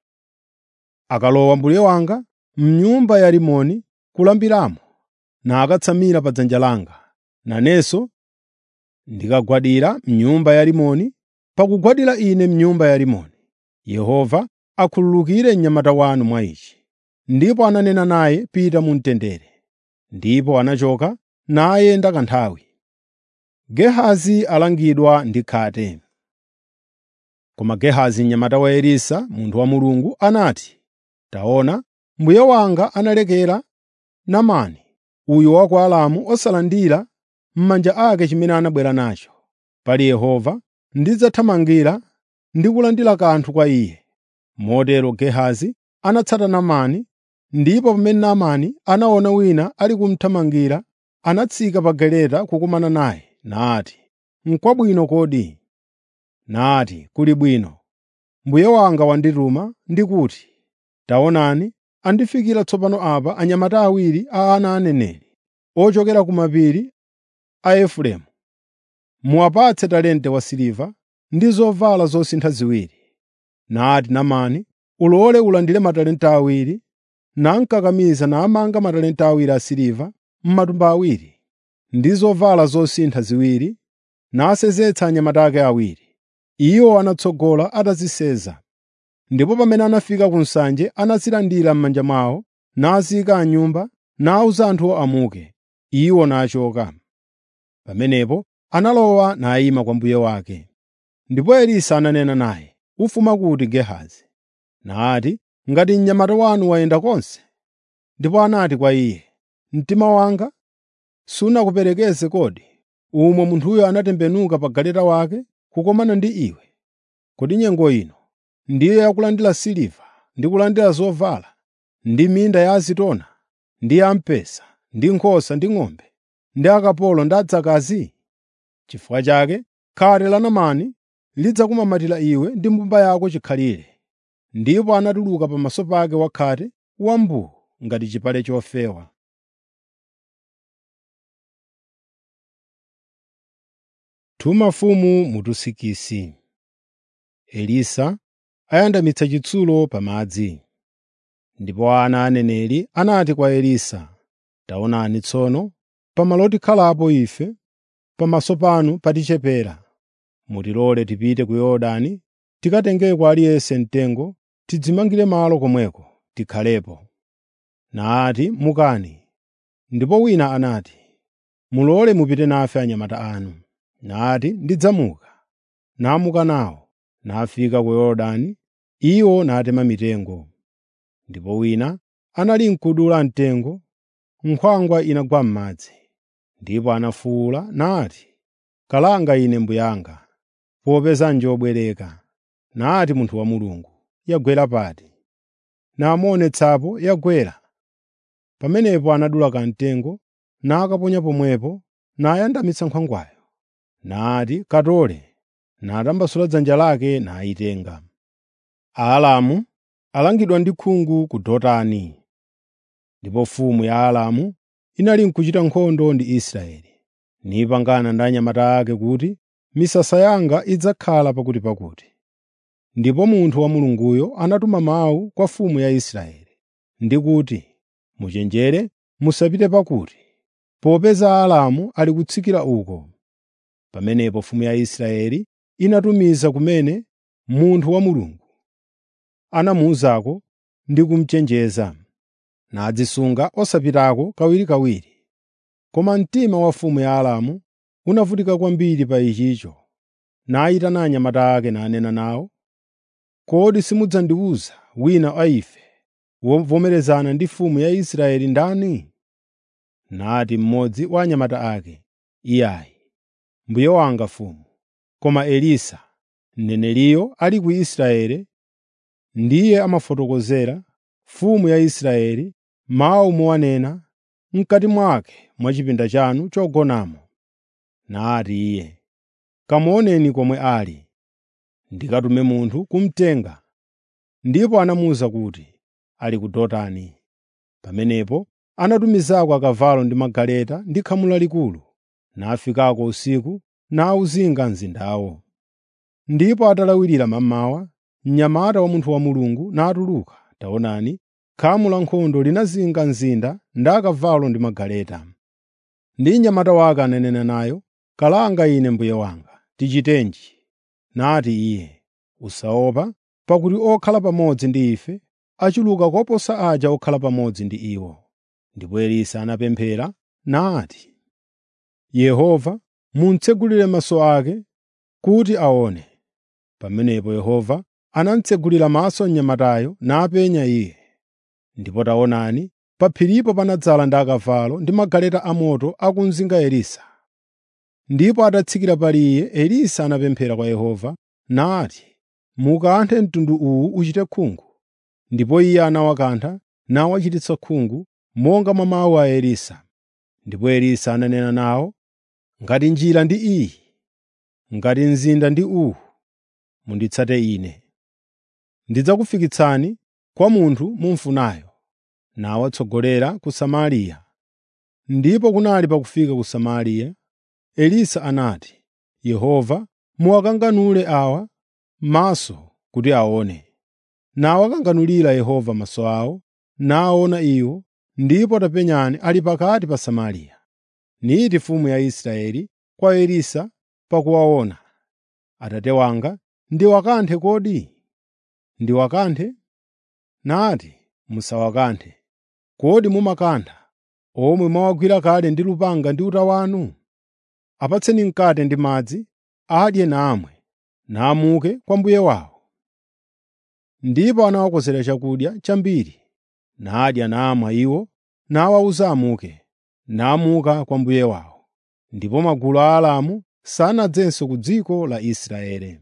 Akalowa mbuye wanga m'nyumba ya Rimoni kulambiramo, nakatsamira pa dzanja langa, nanenso ndikagwadira m'nyumba ya Rimoni, pakugwadira ine m'nyumba ya Rimoni. Yehova akhululukire mnyamata wanu mwa ichi.” Ndipo ananena naye, “Pita mu mtendere.” Ndipo anachoka nayenda kanthawi. Gehazi alangidwa ndi khate. Koma Gehazi mnyamata wa Elisa, munthu wa Mulungu, anati, “Taona, mbuye wanga analekera Naamani uyu wa ku Aramu osalandira m'manja ake chimene anabwera nacho. Pali Yehova ndidzathamangira ndi kulandira kanthu kwa iye.” Motero Gehazi anatsata Naamani, ndipo pamene Naamani anaona wina ali kumuthamangira, anatsika pa galeta kukumana naye, nati, “N'kwabwino kodi?” Nati, “Kuli bwino. Mbuye wanga wandituma ndi kuti, ‘Taonani, andifikira tsopano apa anyamata awiri a ana aneneri, ochokera ku mapiri a Efereimu. Muwapatse talente wasiliva ndi zovala zosintha ziwiri.’ ” Nati Naamani, “Ulole ulandire matalenta awiri.” Namukakamiza namanga matalenta awiri asiliva m'matumba awiri, ndi zovala zosintha ziwiri, nasenzetsa anyamata ake awiri. Iwo anatsogola ataziseza. Ndipo pamene anafika ku nsanje anazilandira m'manja mwawo, naziyika m'nyumba, nawuza anthuwo amuke. Iwo nachoka. Pamenepo analowa nayima kwa mbuye wake. Ndipo Elisa ananena naye, ufuma kuti Gehazi?” Nati, “Ngati mnyamata wanu wayenda konse.” Ndipo anati kwa iye, “Mtima wanga sunakuperekeze kodi, umwe munthuyo anatembenuka pa galeta wake kukomana ndi iwe? Kodi nyengo ino ndiyo yakulandira siliva ndi kulandira zovala, ndi minda ya azitona, ndi ya mpesa, ndi nkhosa ndi ng'ombe, ndi akapolo ndi adzakazi? Chifukwa chake khate la Naamani lidzakumamatira iwe ndi mbumba yako chikhalire.” Ndipo anatuluka pamaso pake wakhate wambuu ngati chipale chofewa. Tuma mfumu mutusikisi. Elisa ayandamitsa chitsulo pamadzi. Ndipo ana aneneri anati kwa Elisa, “Taonani tsono, pamalo tikhalapo ife, pamaso panu patichepera. Mutilole tipite ku Yorodani tikatengeko aliyense mtengo tidzimangire malo komweko tikhalepo.” Nati, “Mukani.” Ndipo wina anati, “Mulole mupite nafe anyamata anu.” Nati, “Ndidzamuka.” Namuka nawo, nafika ku Yorodani, iwo natema mitengo. Ndipo wina anali n'kudula mtengo, nkhwangwa inagwa m'madzi. Ndipo anafuwula nati, “Kalanga ine mbuyanga, popeza njobwereka.” Nati munthu wa Mulungu, “Yagwera pati?” Namuonetsapo yagwera. Pamenepo anadula kamtengo, nakaponya pomwepo, nayandamitsa nkhwangwayo. Nati, “Katole.” Natambasula dzanja lake nayitenga. Aalamu alangidwa ndi khungu ku Dotani. Ndipo mfumu ya Aalamu inali n'kuchita nkhondo ndi Israeli, nipangana ndi anyamata ake kuti, “Misasa yanga idzakhala pakutipakuti.” Ndipo munthu wa Mulunguyo anatuma mawu kwa mfumu ya Israeli, ndi kuti, “Muchenjere musapite pakuti, popeza Aaramu ali kutsikira uko.” Pamenepo mfumu ya Israeli inatumiza kumene munthu wa Mulungu anamuwuzako ndi kumuchenjeza, nadzisunga osapitako kawirikawiri. Koma mtima wa mfumu ya Aaramu unavutika kwambiri pa ichicho, nayitana anyamata ake nanena nawo, “Kodi simudzandiwuza wina wa ife wovomerezana ndi mfumu ya Israeli ndani?” Nati mmodzi wa anyamata ake, “Iyayi, mbuye wanga mfumu, koma Elisa, mneneriyo ali ku Israeli, ndiye amafotokozera mfumu ya Israeli mawu mowanena m'kati mwake mwa chipinda chanu chogonamo.” Nati iye, “Kamuoneni komwe ali, ndikatume munthu kumutenga.” Ndipo anamuwuza kuti, “Ali ku Dotani.” Pamenepo anatumizako akavalo ndi magaleta ndi khamu lalikulu, nafikako usiku nawuzinga mzindawo. Ndipo atalawirira mammawa, mnyamata wa munthu wa Mulungu natuluka, taonani, khamu lankhondo linazinga mzinda ndi akavalo ndi magaleta. Ndi mnyamata wake ananena nayo, “Kalanga ine mbuye wanga, tichitenji?” Nati iye, “Usaopa, pakuti okhala pamodzi ndi ife achuluka koposa aja okhala pamodzi ndi iwo.” Ndipo Elisa anapemphera nati, “Yehova, muntsegulire maso ake kuti aone.” Pamenepo Yehova anamutsegulira maso mnyamatayo napenya iye. Ndipo taonani, pa phiripo panadzala ndi akavalo ndi magaleta amoto akumzinga Elisa. Ndipo atatsikira pali iye, Elisa anapemphera kwa Yehova nati, “Mukanthe mtundu uwu uchite khungu.” Ndipo iye anawakantha nawachititsa khungu monga mwa mawu a Elisa. Ndipo Elisa ananena nawo, “Ngati njira ndi iyi, ngati mzinda ndi uwu, munditsate ine. Ndidzakufikitsani kwa munthu mumfunayo.” Nawatsogolera ku Samariya. Ndipo kunali pakufika ku Samariya, Elisa anati, “Yehova, muwakanganule awa maso kuti aone.” Nawakanganulira Yehova maso awo, naona iwo, ndipo tapenyani ali pakati pa Samariya. Niti mfumu ya Israeli kwa Elisa pakuwaona, “Atate wanga, ndiwakanthe kodi?” “Ndiwakanthe?” Nati, “Musawakanthe. Kodi mumakantha omwe mwawagwira kale ndi lupanga ndi uta wanu? Apatseni mkate ndi madzi, adye namwe, namuke kwa mbuye wawo.” ndipo anawakonzera chakudya chambiri, nadya namwa iwo, nawawuza amuke, namuka kwa mbuye wawo. Ndipo magulu a Aaramu sanadzenso ku dziko la Israeli.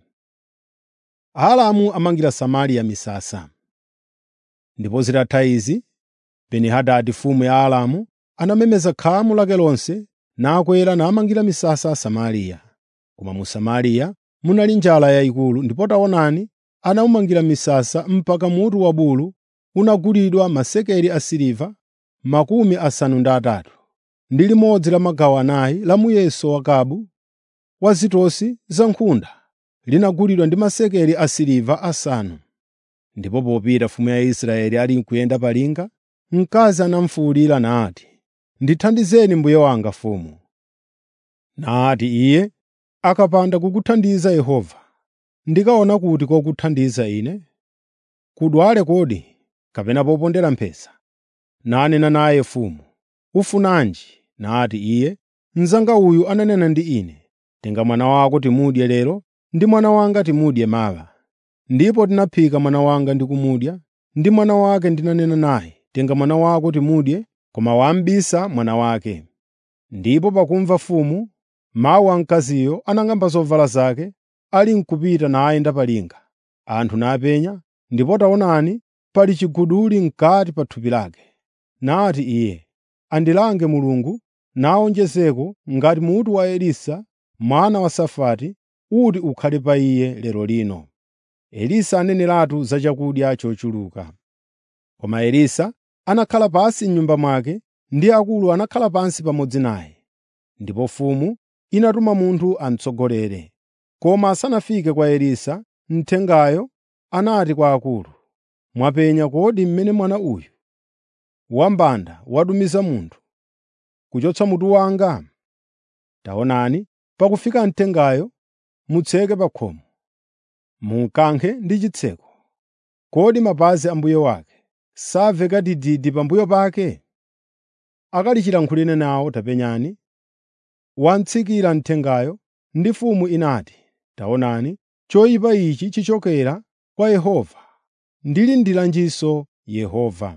Aaramu amangira Samariya misasa. Ndipo zitatha izi, Beni-Hadadi mfumu ya Aaramu anamemeza khamu lake lonse, nakwera namangira misasa Samariya. Koma mu Samariya munali njala yayikulu, ndipo taonani, anawumangira misasa mpaka mutu wa bulu unagulidwa masekeli asiliva makumi asanu ndi atatu, ndi limodzi la magawo anayi la muyeso wa kabu wa zitosi za nkhunda linagulidwa ndi masekeli asiliva asanu. Ndipo popita mfumu ya Israeli ali nkuyenda pa linga, mkazi anamufuwulira nati, “Ndithandizeni mbuye wanga mfumu.” Nati iye, “Akapanda kukuthandiza Yehova, ndikaona kuti kokuthandiza ine? Kudwale kodi, kapena popondera mphesa?” Nanena naye mfumu, “Ufunanji?” Nati iye, “Mnzanga uyu ananena ndi ine, ‘Tenga mwana wako timudye lero ndi mwana wanga timudye mawa.’ Ndipo tinaphika mwana wanga ndi kumudya, ndi mwana wake ndinanena naye, ‘Tenga mwana wako timudye,’ koma wamubisa mwana wake.” Ndipo pakumva mfumu mawu a mkaziyo, anang'amba zovala zake, ali n'kupita nayenda pa linga. Anthu napenya, ndipo taonani, pali chiguduli m'kati pa thupi lake. Nati iye, “Andilange Mulungu, nawonjezeko ngati mutu wa Elisa mwana wa Safati uti ukhale pa iye lero lino.” Elisa aneneratu za chakudya chochuluka. Koma Elisa anakhala pansi m'nyumba mwake, ndi akulu anakhala pansi pamodzi naye. Ndipo mfumu inatuma munthu amutsogolere. Koma asanafike kwa Elisa, mthengayo anati kwa akulu, “Mwapenya kodi mmene mwana uyu wambanda watumiza munthu kuchotsa mutu wanga? Taonani, pakufika mthengayo, mutseke pa khomo, munkankhe ndi chitseko. Kodi mapazi a mbuye wake samveka dididi pambuyo pake? Akali chilankhulire nawo tapenyani.” Wamtsikira mthengayo, ndi mfumu inati, “Taonani, choyipa ichi chichokera kwa Yehova. Ndilindiranjinso Yehova.”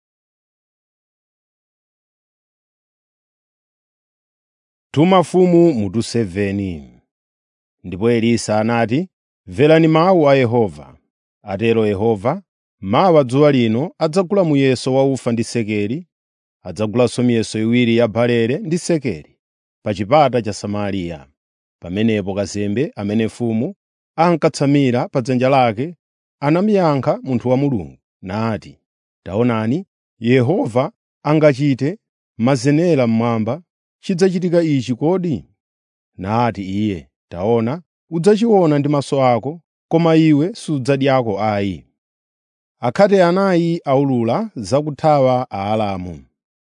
Tuma mfumu mutu 7 Ndipo Elisa anati, “Mverani mawu a Yehova. Atero Yehova, mawa dzuwa lino adzagula muyeso wa ufa ndi sekeli, adzagulanso miyeso iwiri ya barele ndi sekeli, pa chipata cha Samariya.” Pamenepo kazembe amene mfumu ankatsamira pa dzanja lake anamuyankha munthu wa Mulungu, nati, “Taonani, Yehova angachite mazenera mmwamba, chidzachitika ichi kodi?” Nati iye, “Taona, udzachiona ndi maso ako, koma iwe sudzadyako ayi.” Akhate anayi aulula zakuthawa Aaramu.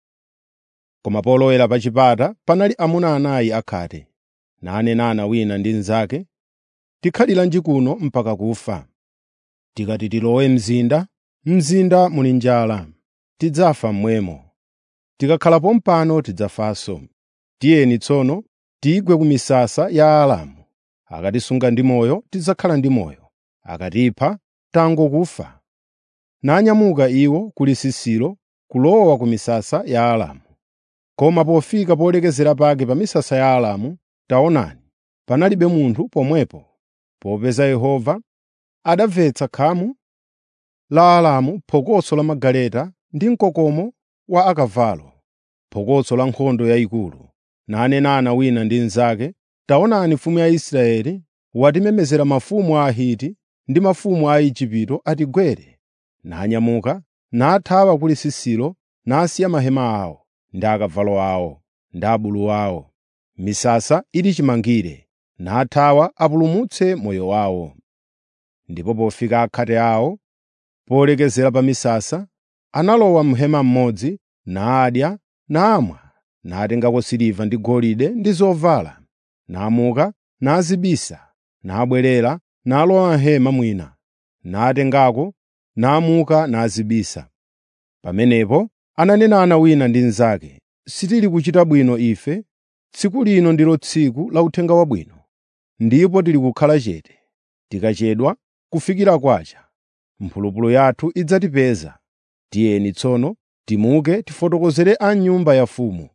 Koma polowera pa chipata panali amuna anayi akhate, nanenana wina ndi mnzake, “Tikhaliranji kuno mpaka kufa? Tikati tilowe mzinda, mzinda muli njala, tidzafa momwemo. Tikakhalapo mpano tidzafanso. Tiyeni tsono tigwe ku misasa ya Aaramu. Akatisunga ndi moyo, tidzakhala ndi moyo. Akatipha, tangokufa.” Nanyamuka iwo ku lisisiro kulowa ku misasa ya Aaramu. Koma pofika polekezera pake pa misasa ya Aaramu, taonani, panalibe munthu pomwepo, popeza Yehova adamvetsa khamu la Aaramu, phokoso la magaleta ndi mkokomo wa akavalo, phokoso la nkhondo yayikulu. Nanenana wina ndi mnzake, “Taonani mfumu ya Israeli watimemezera mafumu a Ahiti ndi mafumu a Aigupto atigwere.” Nanyamuka, nathawa ku lisisiro, nasiya mahema awo, ndi akavalo awo, ndi abulu awo. Misasa ili chimangire, nathawa apulumutse moyo wawo. Ndipo pofika akhate awo, polekezera pa misasa, analowa m'hema mmodzi, nadya, namwa, natengako siliva ndi golide ndi zovala, namuka, nazibisa, nabwerera, nalowa m'hema mwina, natengako, namuka nazibisa. Pamenepo ananenana wina ndi mnzake, “Sitili kuchita bwino ife, tsiku lino ndilo tsiku la Uthenga Wabwino, ndipo tili kukhala chete, tikachedwa kufikira kwacha. mphulupulu yathu idzatipeza. Tiyeni tsono timuke tifotokozere a nyumba ya mfumu.”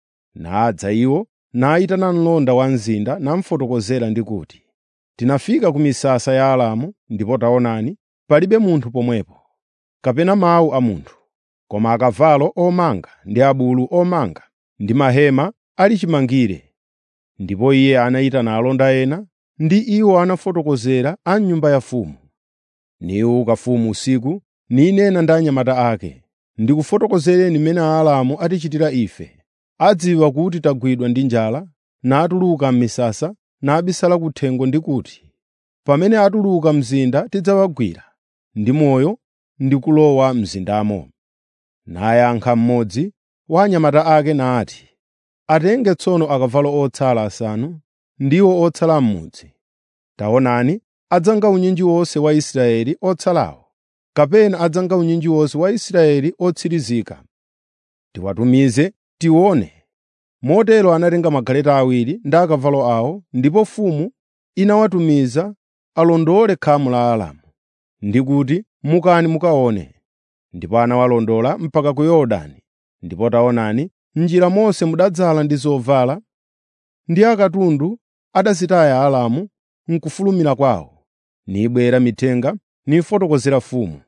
Nadza iwo nayitana mlonda wa mzinda namufotokozera ndi kuti, “Tinafika ku misasa ya Aramu ndipo taonani, palibe munthu pomwepo, kapena mawu a munthu, koma akavalo omanga ndi abulu omanga ndi mahema ali chimangire.” Ndipo iye anayitana alonda ena, ndi iwo anafotokozera a nyumba ya mfumu. Niwuka mfumu usiku, ninena ndi anyamata ake, “Ndikufotokozereni mmene Aaramu atichitira ife. Adziwa kuti tagwidwa ndi njala, natuluka m'misasa, nabisala kuthengo ndi kuti, ‘Pamene atuluka mzinda tidzawagwira ndi moyo ndi kulowa mzindamo.’ ” Nayankha mmodzi wa anyamata ake nati, “Atenge tsono akavalo otsala asanu, ndiwo otsala m'mudzi. Taonani, adzanga unyinji wonse wa Israeli otsalawo, kapena adzanga unyinji wonse wa Israeli otsirizika. Tiwatumize tione.” Motero anatenga magaleta awiri ndi akavalo awo, ndipo mfumu inawatumiza alondole khamu la Aramu, ndi kuti, “Mukani mukaone.” Ndipo anawalondola mpaka ku Yorodani. Ndipo taonani, m'njira monse mudadzala ndi zovala, ndi akatundu adazitaya Aaramu m'kufulumira kwawo. Nibwera mithenga nifotokozera mfumu.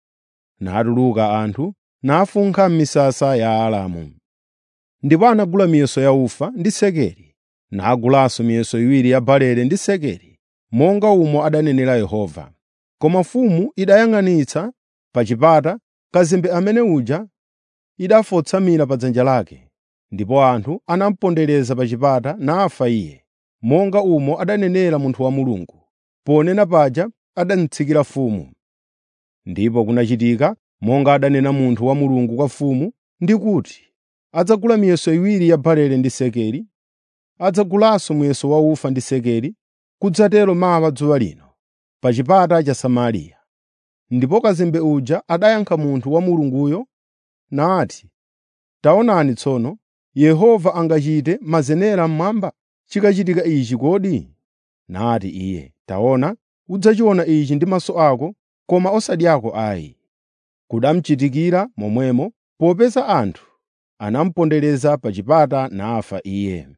Natuluka anthu, nafunkha m'misasa ya Aaramu. Ndipo anagula miyeso ya ufa ndi sekeli, nagulanso miyeso iwiri ya barele ndi sekeli, monga umo adanenera Yehova. Koma mfumu idayang'anitsa pa chipata kazembe amene uja idafotsamira pa dzanja lake, ndipo anthu anamupondereza pa chipata nafa iye, monga umo adanenera munthu wa Mulungu. Ponena paja adanitsikira mfumu. Ndipo kunachitika monga adanena munthu wa Mulungu kwa mfumu, ndi kuti, adzagula miyeso iwiri ya barele ndi sekeli, adzagulanso muyeso wa ufa ndi sekeli, kudzatero mawa dzuwa lino, pa chipata cha Samariya. Ndipo kazembe uja adayankha munthu wa Mulunguyo nati, “Taonani tsono, Yehova angachite mazenera mmwamba chikachitika ichi kodi?” Nati iye, “Taona, udzachiona ichi ndi maso ako, koma osati ako ayi.” Kudamuchitikira momwemo, popeza anthu anamupondereza pa chipata nafa iye.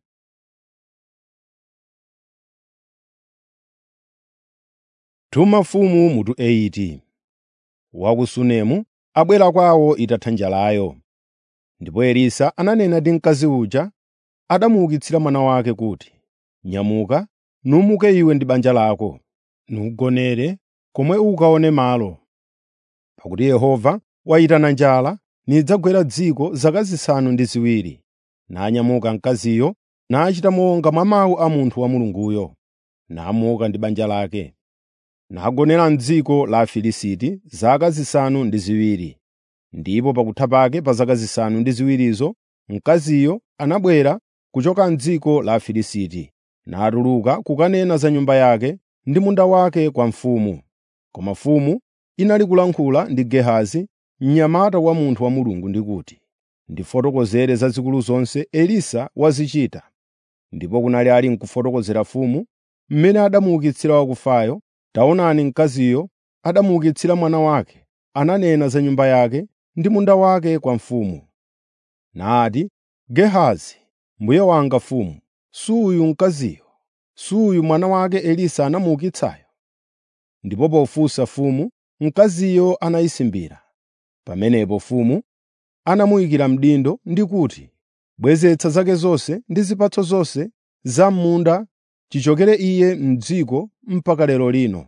Tuma mfumu mutu 80 wa ku Sunemu abwera kwawo itatha njalayo. Ndipo Elisa ananena ndi mkazi uja adamuukitsira mwana wake kuti, “Nyamuka, numuke iwe ndi banja lako, nugonere komwe ukaone malo. Pakuti Yehova wayitana njala nidzagwera dziko zaka zisanu ndi ziwiri.” Nanyamuka mkaziyo nachita monga mwa mawu a munthu wa Mulunguyo, namuka ndi banja lake. Nagonera m'dziko la Afilisti zaka zisanu ndi ziwiri. Ndipo pakutha pake pa zaka zisanu ndi ziwirizo mkaziyo anabwera kuchoka m'dziko la Afilisti, natuluka kukanena za nyumba yake ndi munda wake kwa mfumu. Koma mfumu inali kulankhula ndi Gehazi, mnyamata wa munthu wa Mulungu ndi kuti, “Ndifotokozere zazikulu zonse Elisa wazichita.” Ndipo kunali ali n'kufotokozera mfumu mmene adamuukitsira wakufayo, taonani mkaziyo adamuukitsira mwana wake, ananena za nyumba yake ndi munda wake kwa mfumu. Nati, “Gehazi, mbuye wanga mfumu, suyu mkaziyo, suyu mwana wake Elisa anamuukitsayo?” Ndipo pofunsa mfumu, mkaziyo anayisimbira. Pamenepo mfumu anamuyikira mdindo ndi kuti, “Bwezetsa zake zonse ndi zipatso zonse za m'munda chichokere iye m'dziko mpaka lero lino.”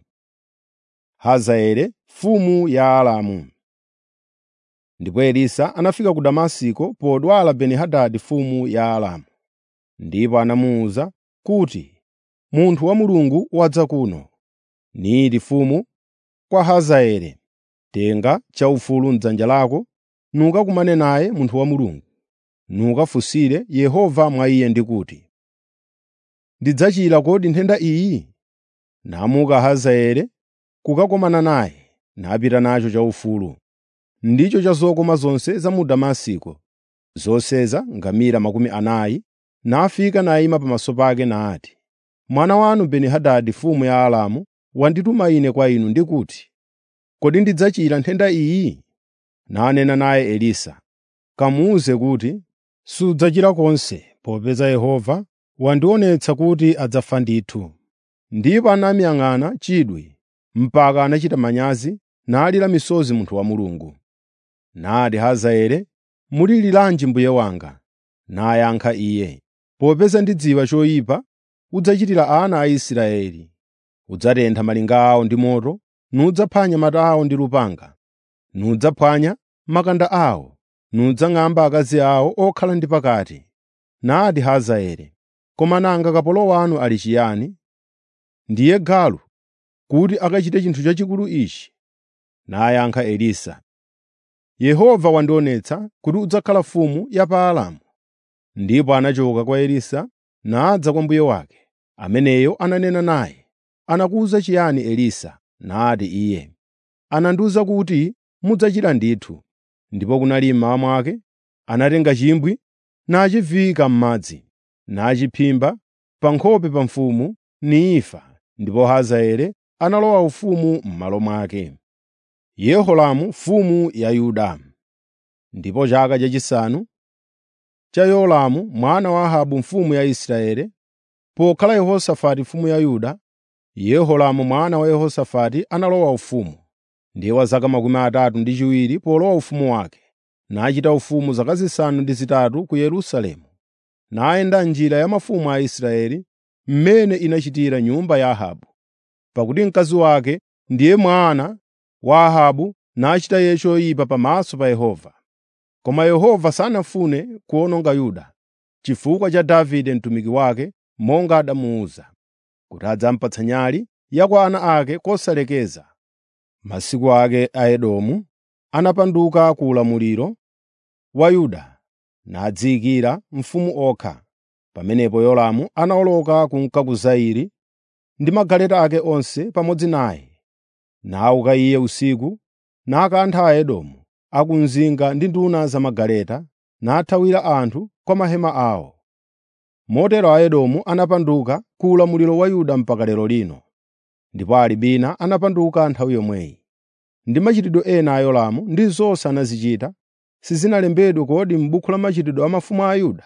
Hazaeli mfumu ya Aramu Ndipo Elisa anafika ku Damasiko podwala Beni-Hadadi mfumu ya Aramu. Ndipo anamuwuza kuti, “Munthu wa Mulungu wadza kuno.” Niti mfumu kwa Hazaeli, “Tenga chaufulu m'dzanja lako, nukakumane naye munthu wa Mulungu, nukafunsire Yehova mwa iye ndi kuti, ‘Ndidzachira kodi nthenda iyi?’ ” Namuka Hazaeli kukakumana naye, napita nacho chaufulu. Ndicho cha zokoma zonse za mu Damasiko, zoseza ngamira makumi anayi, nafika nayima pamaso pake nati, “Mwana wanu Beni-Hadadi mfumu ya Aramu wandituma ine kwa inu ndi kuti, kodi ndidzachira nthenda iyi?” Nanena naye Elisa, “Kamuwuze kuti, sudzachira konse, popeza Yehova wandionetsa kuti adzafa ndithu.” Ndipo anamuyang'ana chidwi mpaka anachita manyazi nalira misozi munthu wa Mulungu. Nati Hazaeli, “Muliliranji mbuye wanga?” Nayankha iye, “Popeza ndidziwa choyipa udzachitira ana a Israeli. Udzatentha malinga awo ndi moto, nudzaphwanya anyamata awo ndi lupanga, nudzaphwanya makanda awo, nudzang'amba akazi awo okhala ndi pakati.” Nati Hazaeli, “Koma nanga kapolo wanu ali chiyani? Ndiye galu kuti akachite chinthu chachikulu ichi?” Nayankha Elisa, “Yehova wandionetsa kuti udzakhala mfumu ya pa Aramu.” Ndipo anachoka kwa Elisa nadza kwa mbuye wake. Ameneyo ananena naye, “Anakuwuza chiyani Elisa?” Nati iye, “Anandiwuza kuti mudzachira ndithu.” Ndipo kunali mmawa mwake, anatenga chimbwi nachiviyika m'madzi, nachiphimba pa nkhope pa mfumu nifa, ndipo Hazaeli analowa ufumu m'malo mwake. Yehoramu mfumu ya Yuda Ndipo chaka chachisanu cha Yoramu mwana wa Ahabu mfumu ya Israeli, pokhala Yehosafati mfumu ya Yuda, Yehoramu mwana wa Yehosafati analowa ufumu. Ndiye wa zaka makumi atatu ndi chiwiri polowa ufumu wake, nachita ufumu zaka zisanu ndi zitatu ku Yerusalemu. Nayenda njira ya mafumu a Israeli, mmene inachitira nyumba ya Ahabu. Pakuti mkazi wake ndiye mwana wa Ahabu nachita iye choyipa pamaso pa Yehova. Koma Yehova sanafune kuwononga Yuda, chifukwa cha Davide mtumiki wake, monga adamuwuza, kuti adzampatsa nyali ya kwa ana ake kosalekeza. Masiku ake a Edomu anapanduka ku ulamuliro wa Yuda, nadziyikira mfumu okha. Pamenepo Yoramu anawoloka kunka ku Zairi ndi magaleta ake onse pamodzi naye. Nauka iye usiku, nakantha Aedomu akumzinga ndi nduna za magaleta, nathawira anthu kwa mahema awo. Motero Aedomu anapanduka ku ulamuliro wa Yuda mpaka lero lino. Ndipo Alibina anapanduka nthawi yomweyi. Ndi machitidwe ena a Yoramu ndi zonse anazichita, sizinalembedwe kodi m'buku la machitidwe a mafumu a Yuda?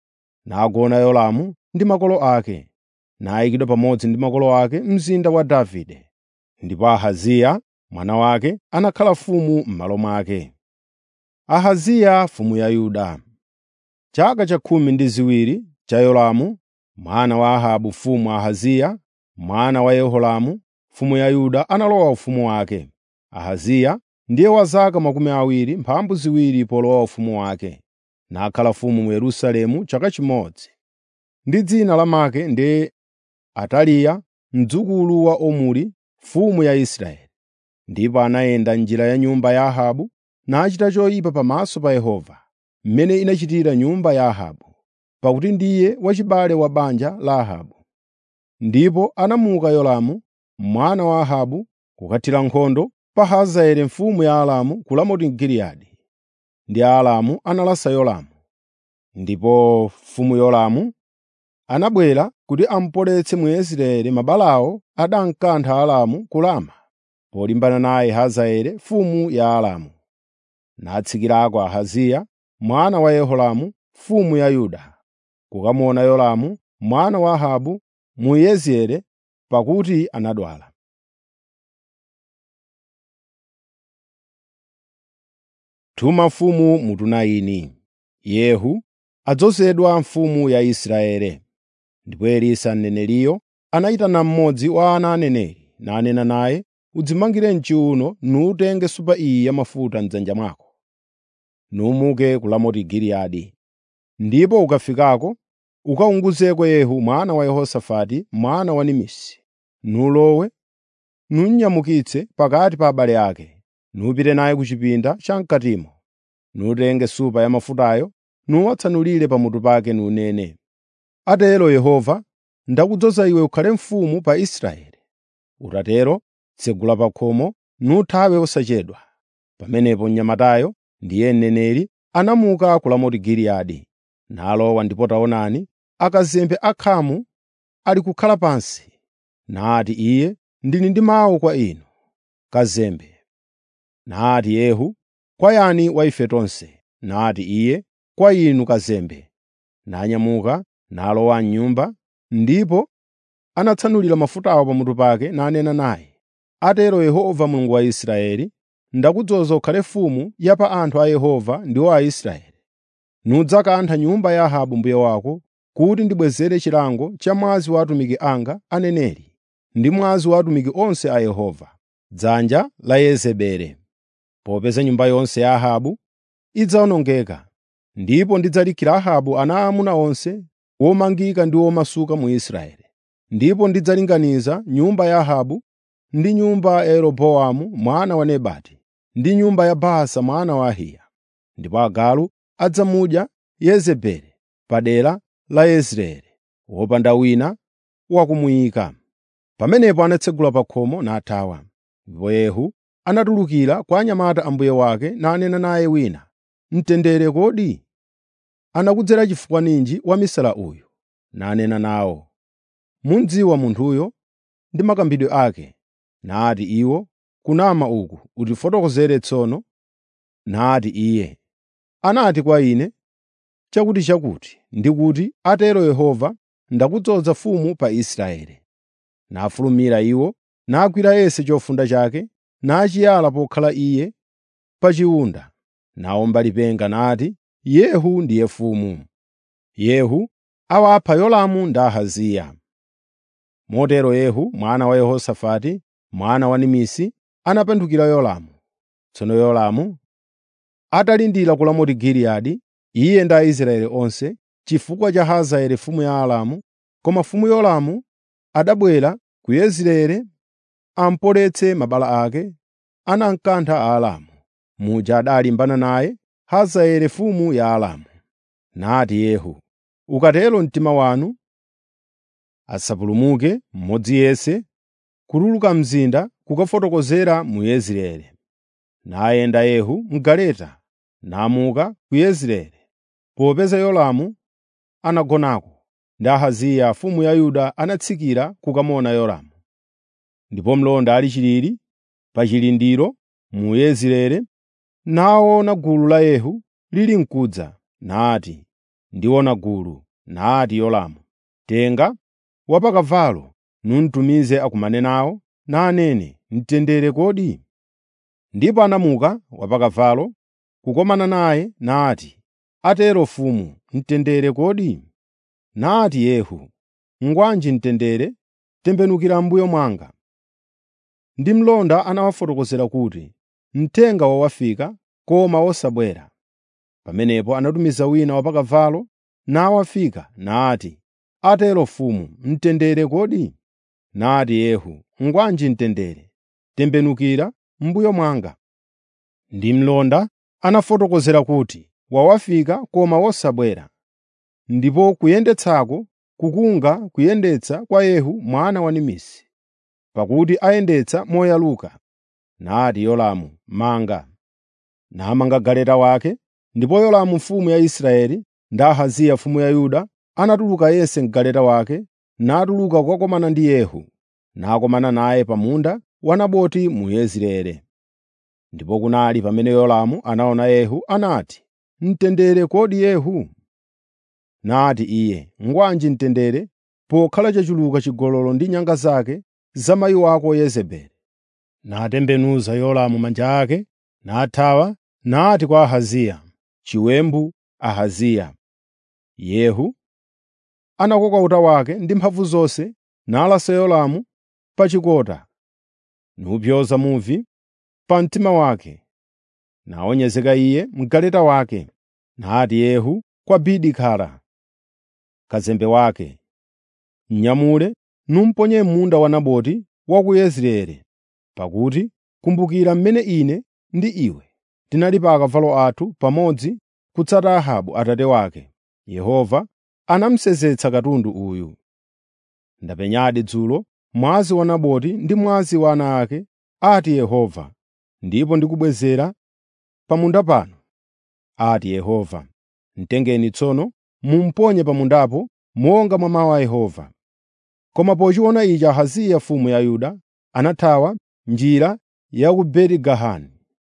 Nagona Yoramu ndi makolo ake, nayikidwa pamodzi ndi makolo ake mzinda wa Davide. Ndipo Ahaziya mwana wake anakhala mfumu m'malo mwake. Ahaziya mfumu ya Yuda Chaka cha khumi ndi ziwiri cha Yoramu mwana wa Ahabu mfumu Ahaziya mwana wa Yehoramu mfumu ya Yuda analowa ufumu wake. Ahaziya ndiye wa zaka makumi awiri mphambu ziwiri polowa ufumu wake, nakhala mfumu mu Yerusalemu chaka chimodzi. Ndi dzina lamake ndiye Ataliya mdzukulu wa Omuri mfumu ya Israeli. Ndipo anayenda njira ya nyumba ya Ahabu nachita choyipa pamaso pa Yehova, mmene inachitira nyumba ya Ahabu, pakuti ndiye wachibale wa banja la Ahabu. Ndipo anamuka Yoramu mwana wa Ahabu kukathira nkhondo pa Hazaeli mfumu ya Aramu ku Ramoti Giliyadi. Ndi Aaramu analasa Yoramu. Ndipo mfumu Yoramu anabwera kuti amupoletse mu Israeli mabalawo adamkantha Aaramu ku Rama, polimbana naye Hazaeli mfumu ya Aramu. Natsikirako Ahaziya mwana wa Yehoramu mfumu ya Yuda, kukamuona Yoramu mwana wa Ahabu mu Yezireeli, pakuti anadwala. Tuma mfumu mu Tunaini. Yehu adzozedwa mfumu ya Israeli. Ndipo Elisa mneneriyo anayitana mmodzi wa ana aneneri, nanena naye, “Udzimangire m'chiwuno nutenge supa iyi ya mafuta m'dzanja mwako, numuke ku Ramoti Giliyadi. Ndipo ukafikako, ukawunguzeko Yehu mwana wa Yehosafati mwana wa Nimisi, nulowe, nunnyamukitse pakati pa abale ake, nupite naye ku chipinda cham'katimo, nutenge supa ya mafutayo, nuwatsanulire pamutu pake nunene, ‘Atero Yehova, ndakudzoza iwe ukhale mfumu pa Israeli.’ Utatero, tsegula pa khomo, nuthawe osachedwa.” Pamenepo mnyamatayo, ndiye mneneri, anamuka ku Ramoti Giliyadi, nalowa ndipo taonani, akazembe akhamu ali kukhala pansi. Nati iye, “Ndili ndi mawu kwa inu, kazembe.” Nati Yehu, “Kwa yani wa ife tonse?” Nati iye, “Kwa inu kazembe.” Nanyamuka nalowa m'nyumba, ndipo anatsanulira mafutawo pamutu pake nanena naye, “Atero Yehova Mulungu wa Israeli, ndakudzoza ukhale mfumu ya pa anthu a Yehova ndiwo Aisraeli. Nudzakantha nyumba ya Ahabu mbuye wako kuti ndibwezere chilango cha mwazi wa atumiki anga aneneri ndi mwazi wa atumiki onse a Yehova, dzanja la Yezebeli. Popeza nyumba yonse ya Ahabu idzawonongeka, ndipo ndidzalikhira Ahabu ana aamuna onse womangika ndi womasuka mu Israeli. Ndipo ndidzalinganiza nyumba ya Ahabu ndi nyumba ya Yeroboamu mwana wa Nebati ndi nyumba ya Baasa mwana wa Ahiya. Ndipo agalu adzamudya Yezebeli padera la Yezireeli, wopanda wina wakumuyika. Pamenepo anatsegula pa khomo nathawa. Ndipo Yehu anatulukira kwa anyamata a mbuye wake nanena naye wina, “Mtendere kodi? Anakudzera chifukwa ninji wamisala uyu?” Nanena nawo, “Mudziwa munthuyo ndi makambidwe ake.” Nati iwo, “Kunama uku utifotokozere tsono.” Nati iye, “Anati kwa ine, ‘Chakutichakuti ndi kuti, atero Yehova, ndakudzoza mfumu pa Israeli.’ ” Nafulumira iwo, nagwira Yese chofunda chake, nachiyala pokhala iye pa chiwunda, nawomba lipenga nati, “Yehu ndiye mfumu.” Yehu awapha Yolamu ndi Ahaziya. Motero Yehu mwana wa Yehosafati, mwana wa Nimisi, anapandukira Yolamu. Tsono Yolamu atalindira ku Ramoti Giliyadi, iye ndi Aisraeli onse, chifukwa cha Hazaeli mfumu ya Aramu, koma mfumu Yolamu adabwera ku Yezireeli ampoletse mabala ake, anamkantha Aaramu. Muja adalimbana naye Hazaeli mfumu ya Aramu. Nati Yehu, “Ukatero mtima wanu asapulumuke mmodzi yense kutuluka mzinda kukafotokozera mu Yezireeli.” Nayenda Yehu m'galeta namuka ku Yezireeli, popeza Yolamu anagonako ndi Ahaziya mfumu ya Yuda anatsikira kukamona Yoramu. Ndipo mlonda ali chilili pa chilindiro mu Yezireeli, naona gulu la Yehu lili mkudza, nati, “Ndiona gulu.” Nati Yoramu, “Tenga wapakavalo numtumize akumane nawo, nanene, ‘Mtendere kodi?’ ” Ndipo anamuka wapakavalo kukomana naye nati, “Atero mfumu, mtendere kodi?” Nati Yehu, “Ngwanji mtendere, tembenukira m'mbuyo mwanga.” Ndi mlonda anawafotokozera kuti, “Mthenga wawafika, koma wosabwera.” Pamenepo anatumiza wina wapakavalo nawafika nati, “Atero mfumu, mtendere kodi?” Nati Yehu, “Ngwanji mtendere, tembenukira m'mbuyo mwanga.” Ndi mlonda anafotokozera kuti, “Wawafika koma wosabwera.” Ndipo kuyendetsako kukunga kuyendetsa kwa Yehu mwana wa Nimisi, pakuti ayendetsa moyaluka. Nati Yoramu, “Manga.” Namanga galeta wake, ndipo Yoramu mfumu ya Israeli ndi Ahaziya mfumu ya Yuda anatuluka yense m'galeta wake, natuluka kukakomana ndi Yehu, nakomana naye pa munda wa Naboti mu Yezireeli. Ndipo kunali pamene Yoramu anaona Yehu anati, “Mtendere kodi Yehu?” Nati iye, “Ngwanji mtendere, pokhala chachuluka chigololo ndi nyanga zake za mayi wako Yezebeli.” Natembenuza Yoramu manja ake, nathawa, nati kwa Ahaziya, “Chiwembu Ahaziya.” Yehu anakoka uta wake ndi mphamvu zonse, nalasa Yoramu pa chikota, nupyoza muvi pa mtima wake. Nawonyezeka iye m'galeta wake. Nati Yehu kwa Bidikara, kazembe wake, “Mnyamule numponye m'munda wa Naboti wa ku Yezireeli, pakuti kumbukira mmene ine ndi iwe tinali pa akavalo athu pamodzi kutsata Ahabu atate wake. Yehova anamusenzetsa katundu uyu. Ndapenyadi dzulo mwazi wa Naboti ndi mwazi wa ana ake, ati Yehova, ndipo ndikubwezera pa munda pano, ati Yehova. Mtengeni tsono mumponye pa mundapo monga mwa mawu a Yehova. Koma pochiona ichi Ahaziya mfumu ya Yuda anathawa njira ya ku Beti-Gahani.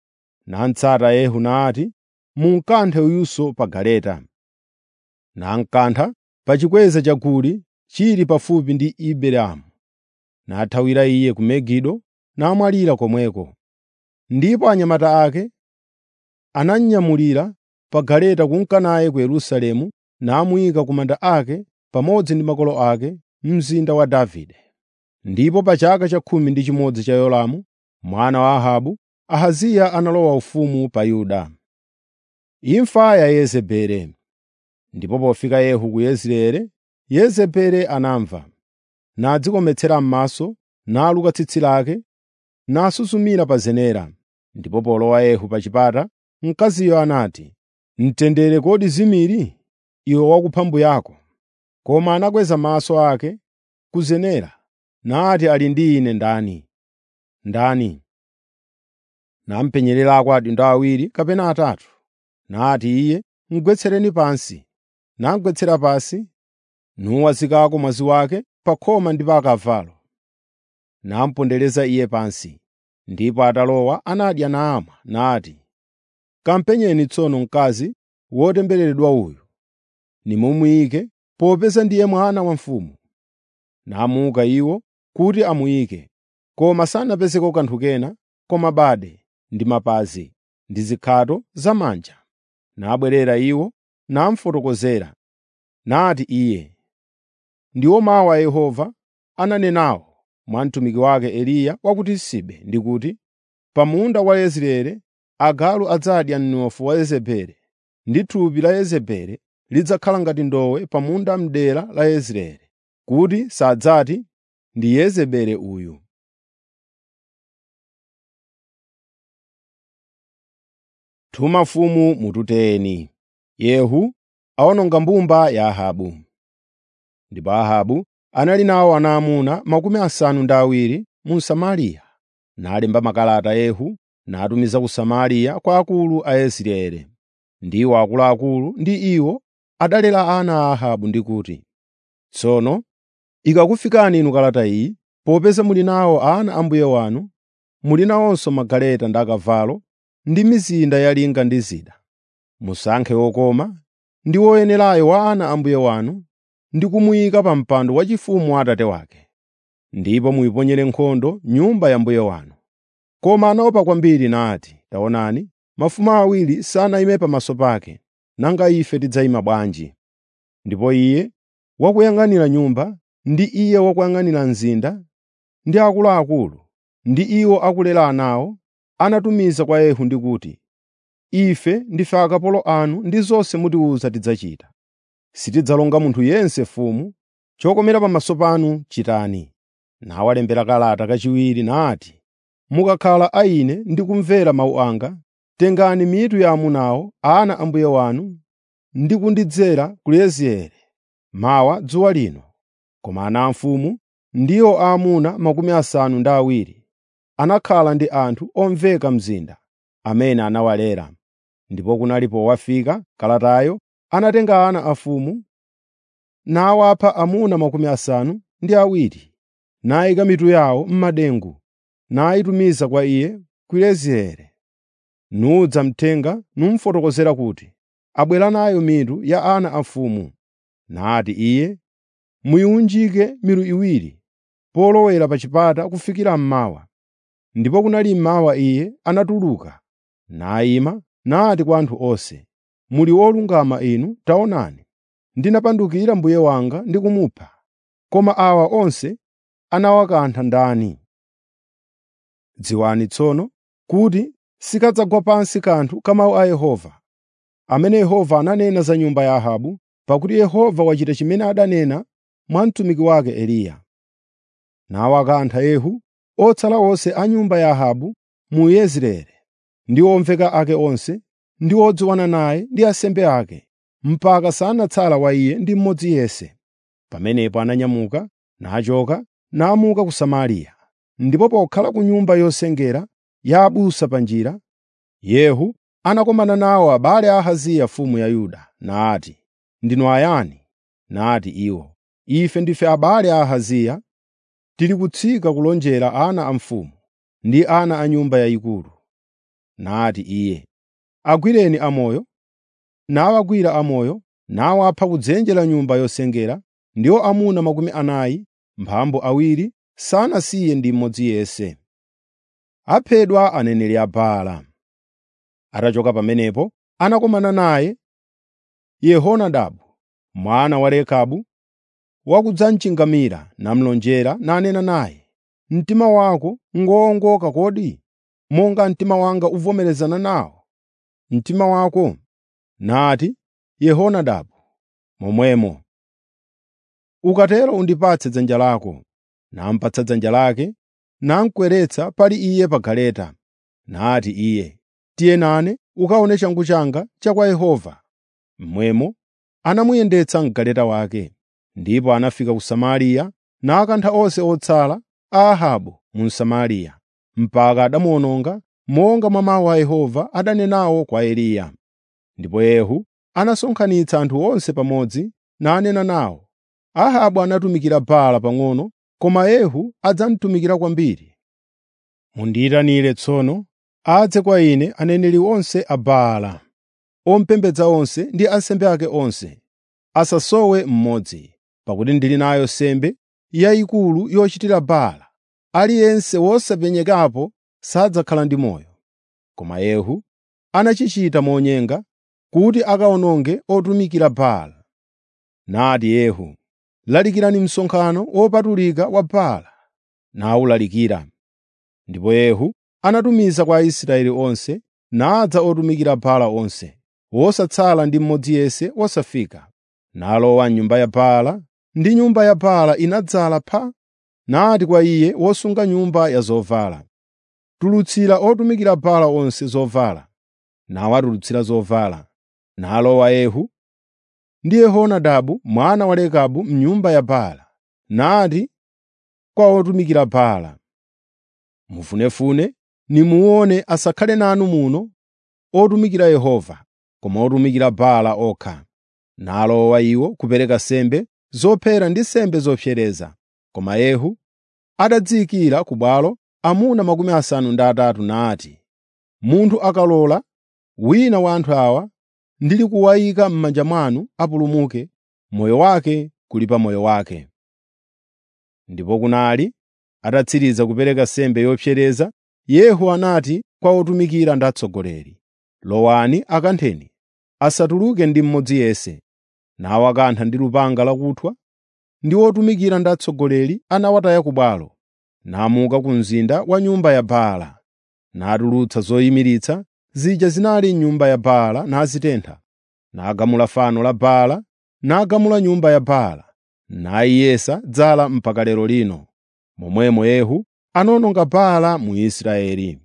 natsata Yehu nati, “Munkanthe uyunso pa galeta.” Namkantha pa chikweza cha Guri chili pafupi ndi Ibleamu. Nathawira iye ku Megido namwalira komweko. Ndipo anyamata ake anamnyamulira pa galeta kunka naye ku Yerusalemu namuyika ku manda ake pamodzi ndi makolo ake mzinda wa Davide. Ndipo pa chaka cha khumi ndi chimodzi cha Yoramu mwana wa Ahabu, Ahaziya analowa ufumu pa Yuda. Imfa ya Yezebeli Ndipo pofika Yehu ku Yezireeli, Yezebeli anamva, nadzikometsera m'maso, naluka tsitsi lake, nasusumira pa zenera. Ndipo polowa Yehu pa chipata, mkaziyo anati, “Mtendere kodi zimiri, iwe wakupha mbuye ako?” Koma anakweza maso ake ku zenera, nati, “Ali ndi ine ndani? Ndani?” Namupenyererako adindo awiri kapena atatu. Nati iye, “Mugwetsereni pansi.” Namugwetsera pansi, nuwazikako mwazi wake pa khoma ndi pa akavalo. Namupondereza iye pansi. Ndipo atalowa anadya namwa, nati, “Kampenyeni tsono mkazi wotembereredwa uyu, nimumuyike, popeza ndiye mwana wa mfumu.” Namuka iwo kuti amuyike, koma sanapezeko kanthu kena koma bade ndi mapazi ndi zikhato zamanja. Nabwerera iwo namufotokozera. Nati iye, “Ndiwo mawu a Yehova ananenawo mwa mtumiki wake Eliya wa ku Tisibe ndi kuti, ‘Pa munda wa Yezireeli agalu adzadya mnofu wa Yezebeli, ndi thupi la Yezebeli lidzakhala ngati ndowe pa munda m'dera la Yezireeli, kuti sadzati, ndi Yezebeli uyu.’ ” Tuma mfumu mututeni. Yehu awononga mbumba ya Ahabu. Ndipo Ahabu anali nawo ana amuna makumi asanu ndi awiri mu Samariya. Nalemba makalata Yehu natumiza ku Samariya kwa akulu a Yezireeli. Ndiwo akuluakulu ndi iwo adalera ana a Ahabu ndi kuti, “Tsono ikakufikani inu kalata iyi, popeza muli nawo ana a mbuye wanu, muli nawonso magaleta ndi akavalo ndi mizinda yalinga ndi zida. Musankhe wokoma ndi woyenerayo wa ana a mbuye wanu ndi kumuyika pa mpando waufumu wa atate wake. Ndipo muyiponyere nkhondo nyumba ya mbuye wanu.” Koma anaopa kwambiri nati, “Taonani, mafumu awiri sanayime pamaso pake, nanga ife tidzayima bwanji?” Ndipo iye wakuyang'anira nyumba, ndi iye wakuyang'anira mzinda, ndi akuluakulu, ndi iwo akulera anawo, anatumiza kwa Yehu ndi kuti, “Ife ndife akapolo anu ndi zonse mutiwuza tidzachita. Sitidzalonga munthu yense mfumu, chokomera pamaso panu chitani.” Nawalembera kalata kachiwiri nati, “Mukakhala a ine ndi kumvera mawu anga, tengani mitu ya amunawo, ana a mbuye wanu, ndi kundidzera ku Yezireeli mawa dzuwa lino.” Koma ana a mfumu, ndiwo aamuna makumi asanu ndi awiri, anakhala ndi anthu omveka mzinda, amene anawalera. Ndipo kunali powafika kalatayo, anatenga ana a mfumu, nawapha amuna makumi asanu ndi awiri, nayika mitu yawo m'madengu, nayitumiza kwa iye ku Yezireeli. Nudza mthenga numufotokozera kuti, “Abwera nayo mitu ya ana a mfumu.” Nati iye, “Muyiwunjike milu iwiri polowera pa chipata kufikira mmawa.” Ndipo kunali mmawa iye anatuluka, nayima nati kwa anthu onse, “Muli olungama inu, taonani, ndinapandukira mbuye wanga ndi kumupha, koma awa onse anawakantha ndani? Dziwani tsono kuti sikadzagwa pansi kanthu ka mawu a Yehova, amene Yehova ananena za nyumba ya Ahabu, pakuti Yehova wachita chimene adanena mwa mtumiki wake Eliya. Nawakantha Yehu otsala onse a nyumba ya Ahabu mu Yezireeli, ndi omveka ake onse, ndi odziwana naye ndi ansembe ake, mpaka sanatsala wa iye ndi mmodzi yense. Pamenepo ananyamuka, nachoka, namuka ku Samariya. Ndipo pokhala ku nyumba yosengera ya abusa pa njira, Yehu anakumana nawo abale a Ahaziya mfumu ya Yuda, nati, “Ndinu ayani?” Nati iwo, “Ife ndife abale a Ahaziya, tili kutsika kulonjera ana a mfumu ndi ana a nyumba yayikulu.” nati iye, “Agwireni amoyo.” Nawagwira amoyo, nawapha kudzenje la nyumba yosengera, ndiwo amuna makumi anayi, mphambu awiri, sanasiye ndi mmodzi yense. Aphedwa aneneri a Baala. Atachoka pamenepo, anakumana naye Yehonadabu mwana wa Rekabu wakudzamchingamira, namulonjera nanena naye, “Mtima wako ngowongoka kodi, monga mtima wanga uvomerezana nawo mtima wako?” Nati Yehonadabu, “Momwemo.” Ukatero undipatse dzanja lako. Namupatsa dzanja lake, namukweretsa pali iye pa galeta. Nati iye, “Tiye nane ukaone changu changa cha kwa Yehova.” Momwemo anamuyendetsa m'galeta wake. Ndipo anafika ku Samariya nakantha onse otsala a Ahabu mu Samariya, mpaka adamuwononga monga mwa mawu a Yehova adanenawo kwa Eliya. Ndipo Yehu anasonkhanitsa anthu onse pamodzi nanena nawo. Ahabu anatumikira Baala pang'ono, koma Yehu adzamutumikira kwambiri. Mundiyitanire tsono adze kwa ine aneneri onse a Baala, opembedza onse ndi ansembe ake onse, asasowe mmodzi, pakuti ndili nayo nsembe yayikulu yochitira Baala. Aliyense wosapenyekapo sadzakhala ndi moyo. Koma Yehu anachichita monyenga kuti akawononge otumikira Baala. Nati Yehu, “Lalikirani msonkhano wopatulika wa Baala.” Nawulalikira. Ndipo Yehu anatumiza kwa Aisraeli onse, nadza otumikira Baala onse, wosatsala ndi mmodzi yense wosafika. Nalowa m'nyumba ya Baala, ndi nyumba ya Baala inadzala pha. Nati kwa iye wosunga nyumba ya zovala, “Tulutsira otumikira Baala onse zovala.” Nawatulutsira zovala. Nalowa Yehu ndi Yehonadabu mwana wa Rekabu m'nyumba ya Baala. Nati kwa otumikira Baala, “Mufunefune nimuone asakhale nanu muno otumikira Yehova, koma otumikira Baala okha.” Nalowa iwo kupereka nsembe zophera ndi nsembe zopsereza. Koma Yehu adadziyikira ku bwalo amuna makumi asanu ndi atatu nati, “Munthu akalola wina wa anthu awa ndili kuwayika m'manja mwanu apulumuke, moyo wake kuli pa moyo wake.” Ndipo kunali atatsiriza kupereka nsembe yopsereza, Yehu anati kwa otumikira ndi atsogoleri, “Lowani akantheni, asatuluke ndi mmodzi yense.” Nawakantha ndi lupanga lakuthwa, ndi otumikira ndi atsogoleri anawataya ku bwalo, namuka ku mzinda wa nyumba ya Baala, natulutsa zoyimiritsa zija zinali m'nyumba ya Baala nazitentha, nagamula fano la Baala, nagamula nyumba ya Baala, nayiyesa dzala mpaka lero lino. Momwemo Yehu anawononga Baala mu Israeli.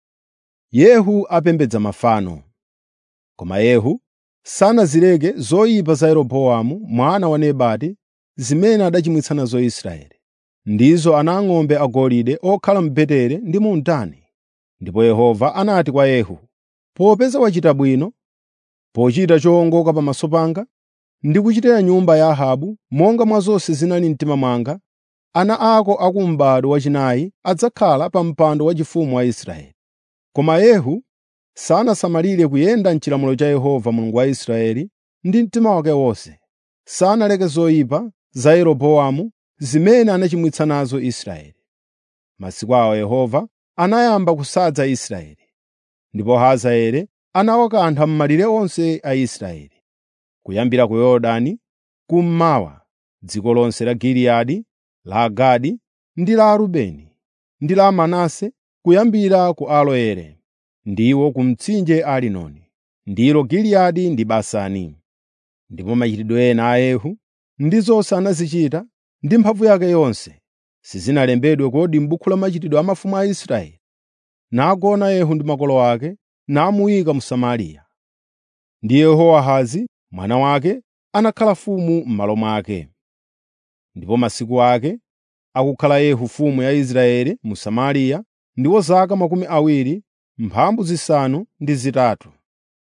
Yehu apembedza mafano. Koma Yehu sanazileke zoyipa za Yeroboamu mwana wa Nebati zimene adachimwitsa nazo Israeli, ndizo ana ang'ombe agolide okhala mu Beteli ndi mu Dani. Ndipo Yehova anati kwa Yehu, “Popeza wachita bwino, pochita chowongoka pamaso panga, ndi kuchitira nyumba ya Ahabu monga mwa zonse zinali mtima mwanga, ana ako a m'bado wachinayi adzakhala pa mpando waufumu wa Israeli.” Koma Yehu sanasamalire kuyenda m'chilamulo cha Yehova Mulungu wa Israeli ndi mtima wake wonse. Sanaleke zoyipa za Yeroboamu zimene anachimwitsa nazo Israeli. Masiku awo Yehova anayamba kusadza Israeli, ndipo Hazaeli anawakantha m'malire onse a Israeli, kuyambira ku Yorodani kummawa, dziko lonse la Giliyadi, la Gadi ndi la Rubeni, ndi la Manase kuyambira ku Aroeri ndiwo ku mtsinje Arinoni, ndilo Giliyadi ndi Basani. Ndipo machitidwe ena a Yehu ndi zonse anazichita ndi mphamvu yake yonse, sizinalembedwe kodi m'buku la machitidwe a mafumu a Israeli? Nagona Yehu ndi makolo ake, namuyika mu Samariya. Ndi Yehowahazi mwana wake anakhala mfumu m'malo mwake. Ndipo masiku ake akukhala Yehu mfumu ya Israeli mu Samariya ndiwo zaka makumi awiri mphambu zisanu ndi zitatu.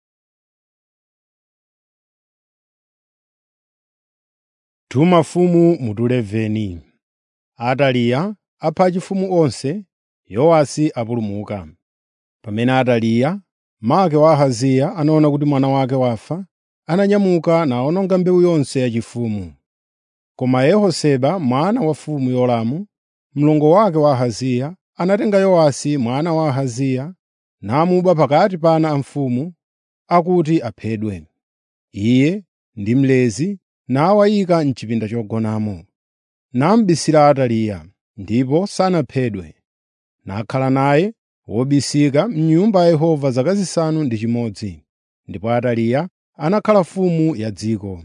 Tuma mfumu mutuleveni. Ataliya apha achifumu onse, Yowasi apulumuka. Pamene Ataliya, make wa Ahaziya, anaona kuti mwana wake wafa, ananyamuka nawononga mbewu yonse yachifumu. Koma Yehoseba mwana wa mfumu Yoramu, mlongo wake wa Ahaziya, anatenga Yowasi mwana wa Ahaziya namuba pakati pa ana a mfumu akuti aphedwe. Iye ndi mlezi nawayika m'chipinda chogonamo. Namubisira Ataliya, ndipo sanaphedwe. Nakhala naye wobisika m'nyumba ya Yehova zaka zisanu ndi chimodzi. Ndipo Ataliya anakhala mfumu ya dziko.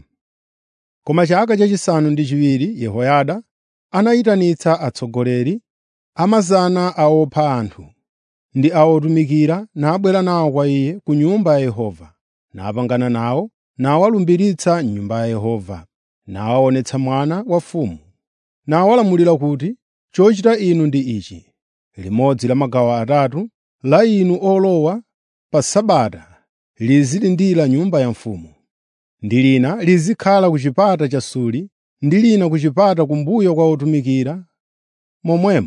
Koma chaka chachisanu ndi chiwiri Yehoyada anayitanitsa atsogoleri a mazana a opha anthu ndi a otumikira nabwera nawo kwa iye ku nyumba ya Yehova, napangana nawo nawalumbiritsa m'nyumba ya Yehova, nawaonetsa mwana wa mfumu. Nawalamulira kuti, “Chochita inu ndi ichi: limodzi la magawo atatu la inu olowa pa Sabata lizilindira nyumba ya mfumu, ndi lina lizikhala ku chipata cha Suli ndi lina ku chipata kumbuyo kwa otumikira. Momwemo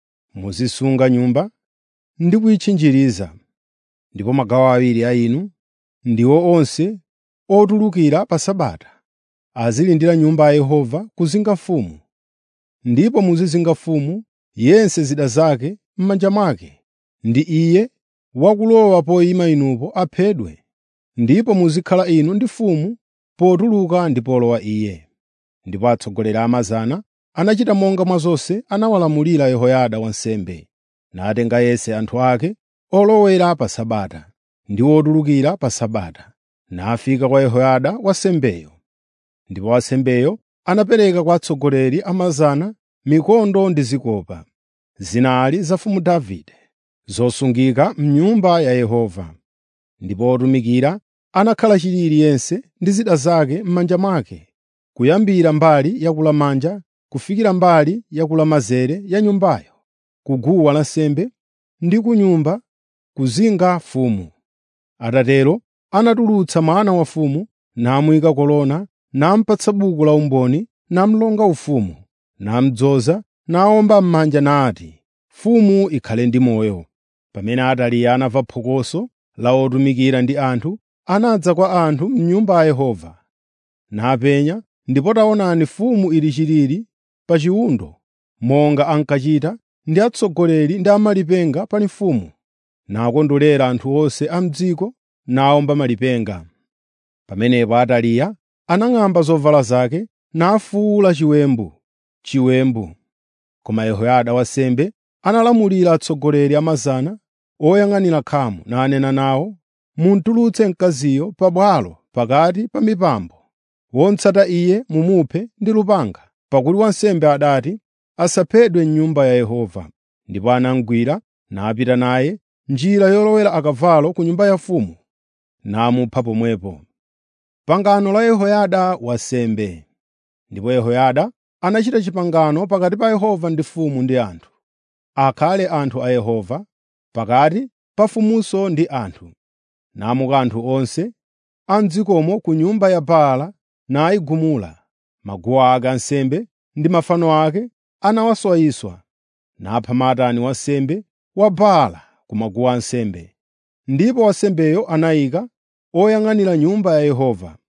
muzisunga nyumba ndi kuyitchinjiriza. Ndipo magawo awiri a inu, ndiwo onse otulukira pa Sabata, azilindira nyumba ya Yehova kuzinga mfumu. Ndipo muzizinga mfumu yense zida zake m'manja mwake, ndi iye wakulowa poyima inupo aphedwe. Ndipo muzikhala inu ndi mfumu potuluka ndi polowa iye.” Ndipo atsogoleri a mazana anachita monga mwa zonse anawalamulira Yehoyada wansembe, natenga yense anthu ake olowera pa Sabata ndi otulukira pa Sabata, nafika kwa Yehoyada wansembeyo. Ndipo wansembeyo anapereka kwa atsogoleri a mazana mikondo ndi zikopa, zinali za mfumu Davide, zosungika m'nyumba ya Yehova. Ndipo otumikira anakhala chilili yense ndi zida zake m'manja mwake, kuyambira mbali yakulamanja kufikira mbali yakulamanzere ya nyumbayo, ku guwa lansembe ndi ku nyumba kuzinga mfumu. Atatero anatulutsa mwana wa mfumu, namuyika kolona, namupatsa buku la umboni, namulonga ufumu, namudzoza, nawomba m'manja nati, “Mfumu ikhale ndi moyo.” Pamene Ataliya anamva phokoso la otumikira ndi anthu, anadza kwa anthu m'nyumba ya Yehova, napenya, ndipo taonani mfumu ili chilili pa chiwundo, monga ankachita ndi atsogoleri ndi amalipenga pali mfumu, nakondwerera anthu onse a m'dziko nawomba malipenga. Pamenepo Ataliya anang'amba zovala zake nafuwula chiwembu, chiwembu. Koma Yehoyada wansembe analamulira atsogoleri a mazana oyang'anira khamu nanena nawo, “Mutulutse mkaziyo pabwalo pakati pa mipambo. Wotsata iye mumuphe ndi lupanga.” Pakuti wansembe adati, “Asaphedwe m'nyumba ya Yehova.” Ndipo anamugwira napita naye njira yolowera akavalo ku nyumba ya mfumu, namupha pomwepo. Pangano la Yehoyada wansembe. Ndipo Yehoyada anachita pangano pakati pa Yehova ndi mfumu ndi anthu, akhale anthu a Yehova, pakati pa mfumunso ndi anthu. Namuka anthu onse a m'dzikomo ku nyumba ya Baala nayigumula. Maguwa ake ansembe ndi mafano ake anawaswayiswa, napha Matani wansembe wa Baala ku maguwa ansembe. Ndipo wansembeyo anayika oyang'anira nyumba ya Yehova,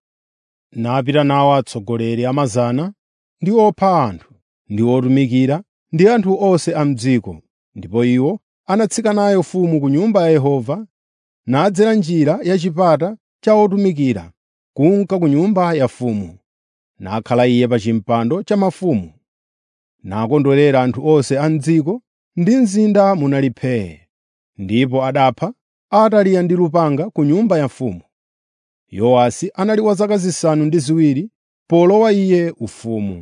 napita nawo atsogoleri a mazana ndi opha anthu, ndi otumikira, ndi anthu onse a m'dziko. Ndipo iwo anatsika nayo mfumu ku nyumba ya Yehova, nadzera njira ya chipata cha otumikira kunka ku nyumba ya mfumu. Nakhala iye pa chimpando cha mafumu, nakondwerera anthu onse a m'dziko, ndi mzinda munali phee. Ndipo adapha Ataliya ndi lupanga ku nyumba ya mfumu. Yowasi anali wa zaka zisanu ndi ziwiri polowa iye ufumu.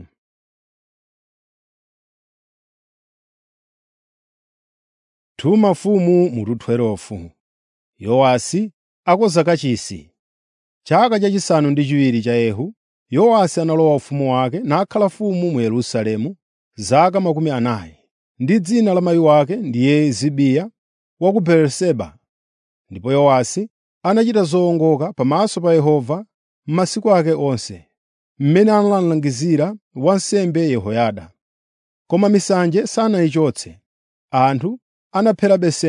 Tuma mfumu mutu 12 Yowasi akonza kachisi. Chaka chachisanu ndi chiwiri cha Yehu, Yowasi analowa ufumu wake nakhala mfumu mu Yerusalemu zaka makumi anayi. Ndi dzina la mayi wake ndiye Zibiya wa ku Beeriseba. Ndipo Yowasi anachita zowongoka pamaso pa Yehova m'masiku ake onse, mmene analangizira wansembe Yehoyada. Koma misanje sanayichotse. Anthu anapherabe nsembe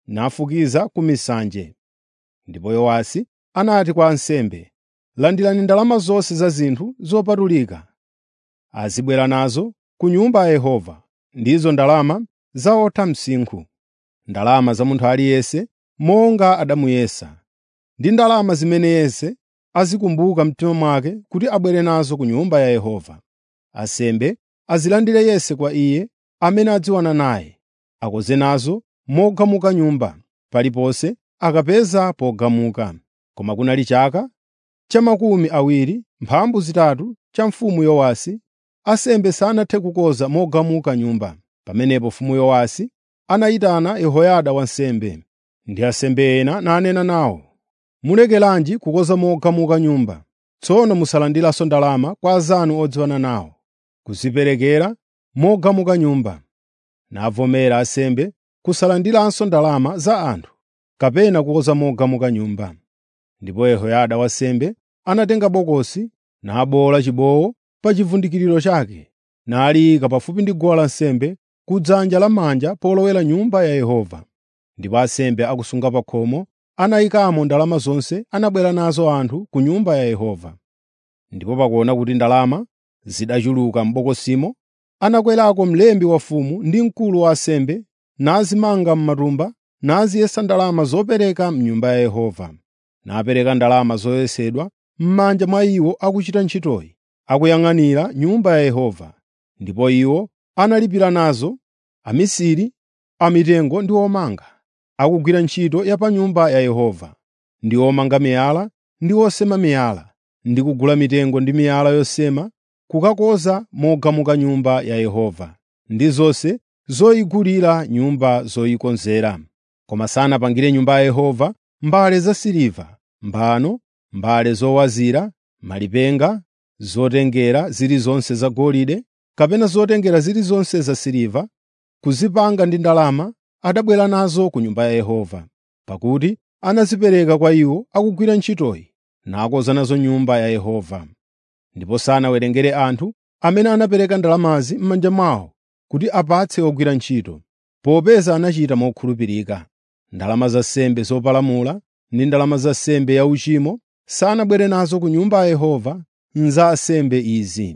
nafukiza ku misanje. Ndipo Yowasi anati kwa ansembe, “Landirani ndalama zonse za zinthu zopatulika, azibwera nazo ku Nyumba ya Yehova, ndizo ndalama za otha msinkhu, ndalama za munthu aliyense monga adamuyesa, ndi ndalama zimene yense azikumbuka mtima mwake kuti abwere nazo ku Nyumba ya Yehova. Ansembe azilandire yense kwa iye amene adziwana naye, akonze nazo mogamuka nyumba, paliponse akapeza pogamuka. Koma kunali chaka cha makumi awiri mphambu zitatu cha mfumu Yowasi, ansembe sanathe kukonza mogamuka nyumba. Pamenepo mfumu Yowasi anayitana Yehoyada wansembe ndi ansembe ena nanena nawo, “Mulekeranji kukonza mogamuka nyumba? Tsono musalandiranso ndalama kwa anzanu odziwana nawo, kuziperekera mogamuka nyumba.” Navomera ansembe kusalandiranso ndalama za anthu kapena kukonza mogamuka nyumba. Ndipo Yehoyada wansembe anatenga bokosi nabowola chibowo pa chivundikiro chake, naliyika pafupi ndi guwa lansembe kudzanja lamanja polowera Nyumba ya Yehova. Ndipo ansembe akusunga pa khomo anayikamo ndalama zonse anabwera nazo anthu ku Nyumba ya Yehova. Ndipo pakuona kuti ndalama zidachuluka m'bokosimo, anakwerako mlembi wafumu ndi mkulu wa ansembe nazimanga m'matumba naziyesa ndalama zopereka m'Nyumba ya Yehova. Napereka ndalama zoyesedwa m'manja mwa iwo akuchita ntchitoyi, akuyang'anira Nyumba ya Yehova. Ndipo iwo analipira nazo amisiri amitengo ndi omanga, akugwira ntchito ya pa Nyumba ya Yehova, ndi omanga miyala ndi osema miyala, ndi kugula mitengo ndi miyala yosema kukakonza mogamuka Nyumba ya Yehova, ndi zonse zoyigulira nyumba zoyikonzera. Koma sanapangire Nyumba ya Yehova mbale zasiliva, mbano, mbale zowazira, malipenga, zotengera zilizonse zagolide, kapena zotengera zilizonse zasiliva, kuzipanga ndi ndalama adabwera nazo ku Nyumba ya Yehova, pakuti anazipereka kwa iwo akugwira ntchitoyi, nakonza nazo Nyumba ya Yehova. Ndipo sanawerengere anthu amene anapereka ndalamazi m'manja mwawo kuti apatse ogwira ntchito, popeza anachita mokhulupirika. Ndalama za nsembe zopalamula ndi ndalama za nsembe yauchimo sanabwere nazo ku Nyumba ya Yehova za ansembe izi.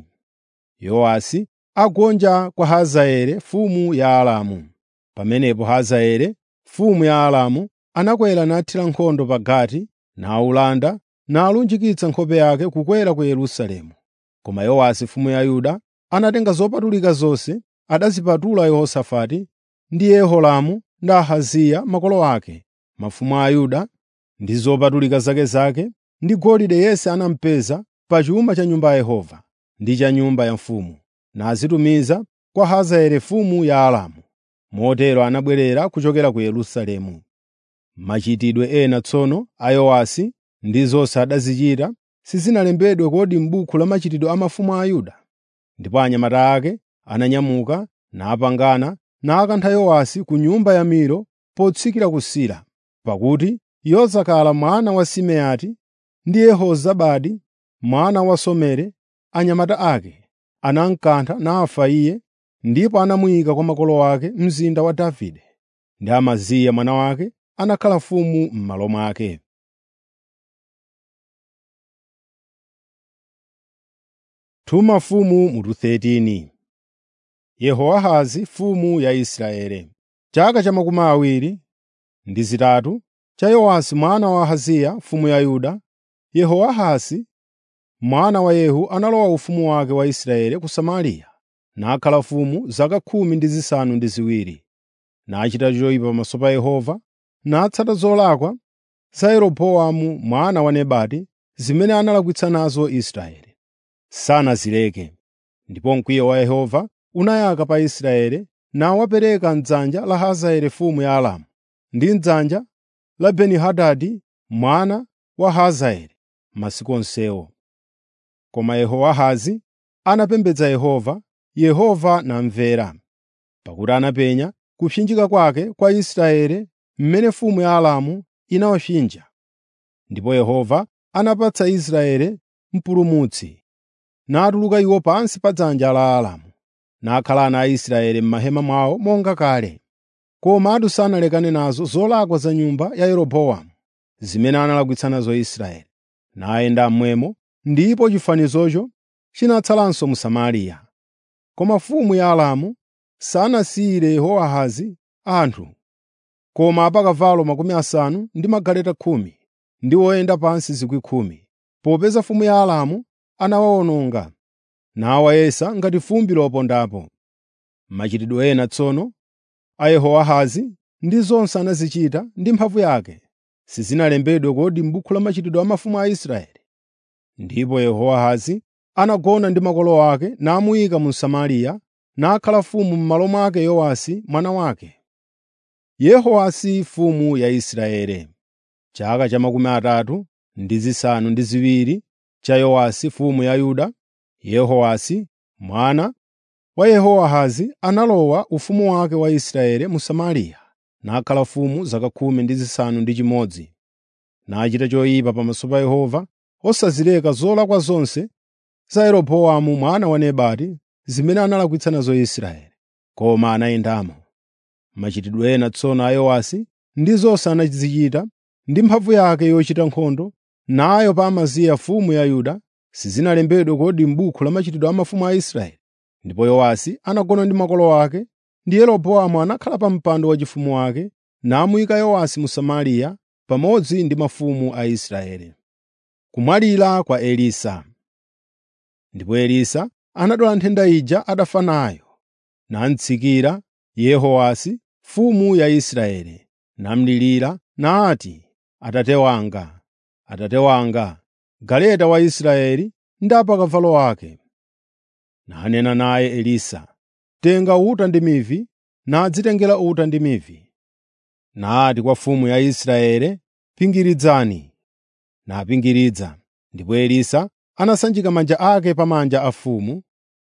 Yowasi agonja kwa Hazaeli mfumu ya Aramu. Pamenepo Hazaeli mfumu ya Aramu anakwera nathira nkhondo pa Gati, nawulanda, nalunjikitsa nkhope yake kukwera ku Yerusalemu. Koma Yowasi mfumu ya Yuda anatenga zopatulika zonse, adazipatula Yehosafati ndi Yehoramu ndi Ahaziya makolo ake, mafumu a Yuda, ndi zopatulika zake zake, ndi golide yense anampeza pa chuma cha Nyumba ya Yehova ndi cha nyumba ya mfumu, nazitumiza kwa Hazaeli mfumu ya Aramu. Motero anabwerera kuchokera ku Yerusalemu. Machitidwe ena tsono a Yowasi ndi zonse adazichita sizinalembedwe kodi m'buku la machitidwe a mafumu a Yuda? Ndipo anyamata ake ananyamuka napangana nakantha Yowasi ku nyumba ya Milo potsikira ku Sila, pakuti Yozakala mwana wa Simeati ndi Yehozabadi mwana wa Somere anyamata ake anamkantha nafa iye ndipo anamuyika kwa makolo ake mzinda wa Davide. Ndi Amaziya mwana wake anakhala mfumu m'malo mwake. Tuma mfumu mutu 13 Yehowahazi mfumu ya Israeli. Chaka cha makumi awiri ndi zitatu cha Yowasi mwana wa Ahaziya mfumu ya Yuda, Yehowahazi mwana wa Yehu analowa ufumu wake wa Israeli ku Samariya, nakhala mfumu zaka khumi ndi zisanu ndi ziwiri. Nachita choyipa pamaso pa Yehova, natsata zolakwa za Yeroboamu mwana wa Nebati zimene analakwitsa nazo Israeli. Sanazileke. Ndipo mkwiyo wa Yehova unayaka pa Israeli nawapereka m'dzanja la Hazaeli mfumu ya Aramu ndi m'dzanja la Beni-Hadadi mwana wa Hazaeli masiku onsewo. Koma Yehowahazi anapembedza Yehova, Yehova namvera, pakuti anapenya kupsinjika kwake kwa Israeli mmene mfumu ya Aramu inawapsinja. Ndipo Yehova anapatsa Israeli mpulumutsi, natuluka iwo pansi pa dzanja la Aramu, nakhala ana a Israeli m'mahema mwawo monga kale. komatu sanalekane nazo zolakwa za nyumba ya Yeroboamu zimene analakwitsa nazo Israeli, nayenda mmwemo, ndipo chifanizocho chinatsalanso mu Samariya. Koma mfumu ya Aramu sanasiyire Yehowahazi anthu, koma apakavalo makumi asanu ndi magaleta khumi ndi oyenda pansi zikwi khumi, popeza mfumu ya Aramu anawawononga, nawayesa ngati fumbi lopondapo. Machitidwe ena tsono a Yehowahazi ndi zonse anazichita ndi mphamvu yake, sizinalembedwe kodi m'buku la machitidwe a mafumu a Israeli? Ndipo Yehowahazi anagona ndi makolo ake namuyika mu Samariya, nakhala mfumu m'malo mwake Yowasi mwana wake. Yehowasi mfumu ya Israeli Chaka cha makumi atatu ndi zisanu ndi ziwiri cha Yowasi mfumu ya Yuda, Yehowasi mwana wa Yehowahazi analowa ufumu wake wa Israeli mu Samariya, nakhala mfumu zaka khumi ndi zisanu ndi chimodzi. Nachita choyipa pamaso pa Yehova, osazileka zolakwa zonse za Yeroboamu mwana wa Nebati zimene analakwitsa nazo Israeli, koma anayendamo. Machitidwe ena tsono a Yowasi ndi zonse anazichita ndi mphamvu yake yochita nkhondo, nayo pa Amaziya mfumu ya Yuda, sizinalembedwe kodi m'buku la machitidwe a mafumu a Israeli? Ndipo Yowasi anagona ndi makolo ake, ndi Yeroboamu anakhala pa mpando waufumu wake, namuyika Yowasi mu Samariya pamodzi ndi mafumu a Israeli. Kumwalira kwa Elisa Ndipo Elisa anadwala nthenda ija adafa nayo, namutsikira Yehowasi mfumu ya Israeli, namulirira nati, “Atate wanga, Atate wanga, galeta wa Israeli ndi apakavalo ake!” Nanena naye Elisa, “Tenga uta ndi mivi,” nadzitengera uta ndi mivi. Nati kwa mfumu ya Israeli, “Pingiridzani.” Napingiridza. Ndipo Elisa anasanjika manja ake pa manja a mfumu,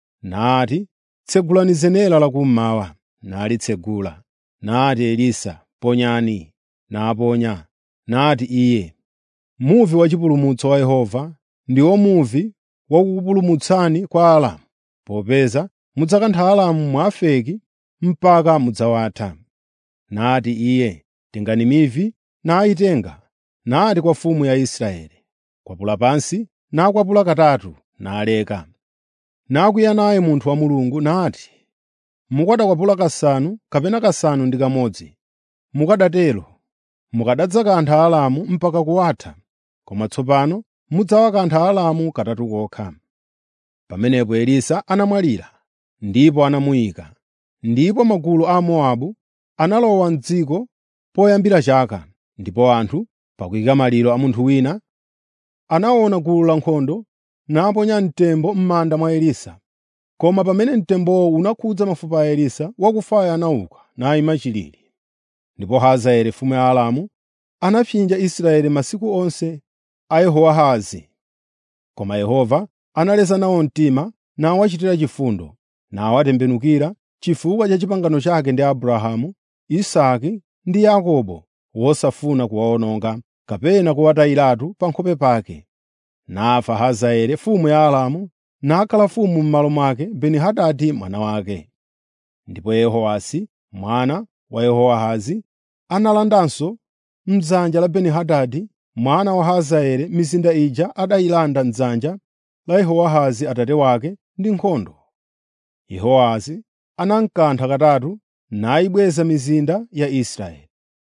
nati, “Tsegulani zenera lakummawa.” Nalitsegula. Nati Elisa, “Ponyani.” Naponya. Nati iye, “Muvi wachipulumutso wa Yehova ndiwo muvi wakukupulumutsani kwa Aramu, popeza mudzakantha Aramu mwa Afeki mpaka mudzawatha.” Nati iye, “Tengani mivi.” Nayitenga. Nati kwa mfumu ya Israeli, “Kwapula pansi.” Nakwapula katatu, naleka. Nakwiya naye munthu wa Mulungu nati, “Mukanakwapula kasanu kapena kasanu ndi kamodzi, mukanatero mukanadzakantha Aramu mpaka kuwatha, koma tsopano mudzawakantha Aramu katatu kokha.” Pamenepo Elisa anamwalira, ndipo anamuyika. Ndipo magulu a Mowabu analowa m'dziko poyambira chaka, ndipo anthu, pakuyika maliro a munthu wina, anaona gulu lankhondo naponya mtembo m'manda mwa Elisa. Koma pamene mtembowo unakhudza mafupa a Elisa, wakufayo anauka nayima chilili. Ndipo Hazaeli mfumu ya Aramu anapsinja Israeli masiku onse a Yehowahazi. Koma Yehova analeza nawo mtima nawachitira chifundo, nawatembenukira chifukwa cha pangano lake ndi Abrahamu, Isake ndi Yakobo, wosafuna kuwawononga kapena kuwatayiratu pa nkhope pake. Nafa Hazaeli mfumu ya Aramu, nakhala mfumu m'malo mwake Beni-Hadadi mwana wake. Ndipo Yehowasi mwana wa Yehowahazi analandanso m'dzanja la Beni-Hadadi mwana wa Hazaeli mizinda ija adayilanda m'dzanja la Yehowahazi atate wake ndi nkhondo. Yehowahazi anamkantha katatu nayibweza mizinda ya Israeli.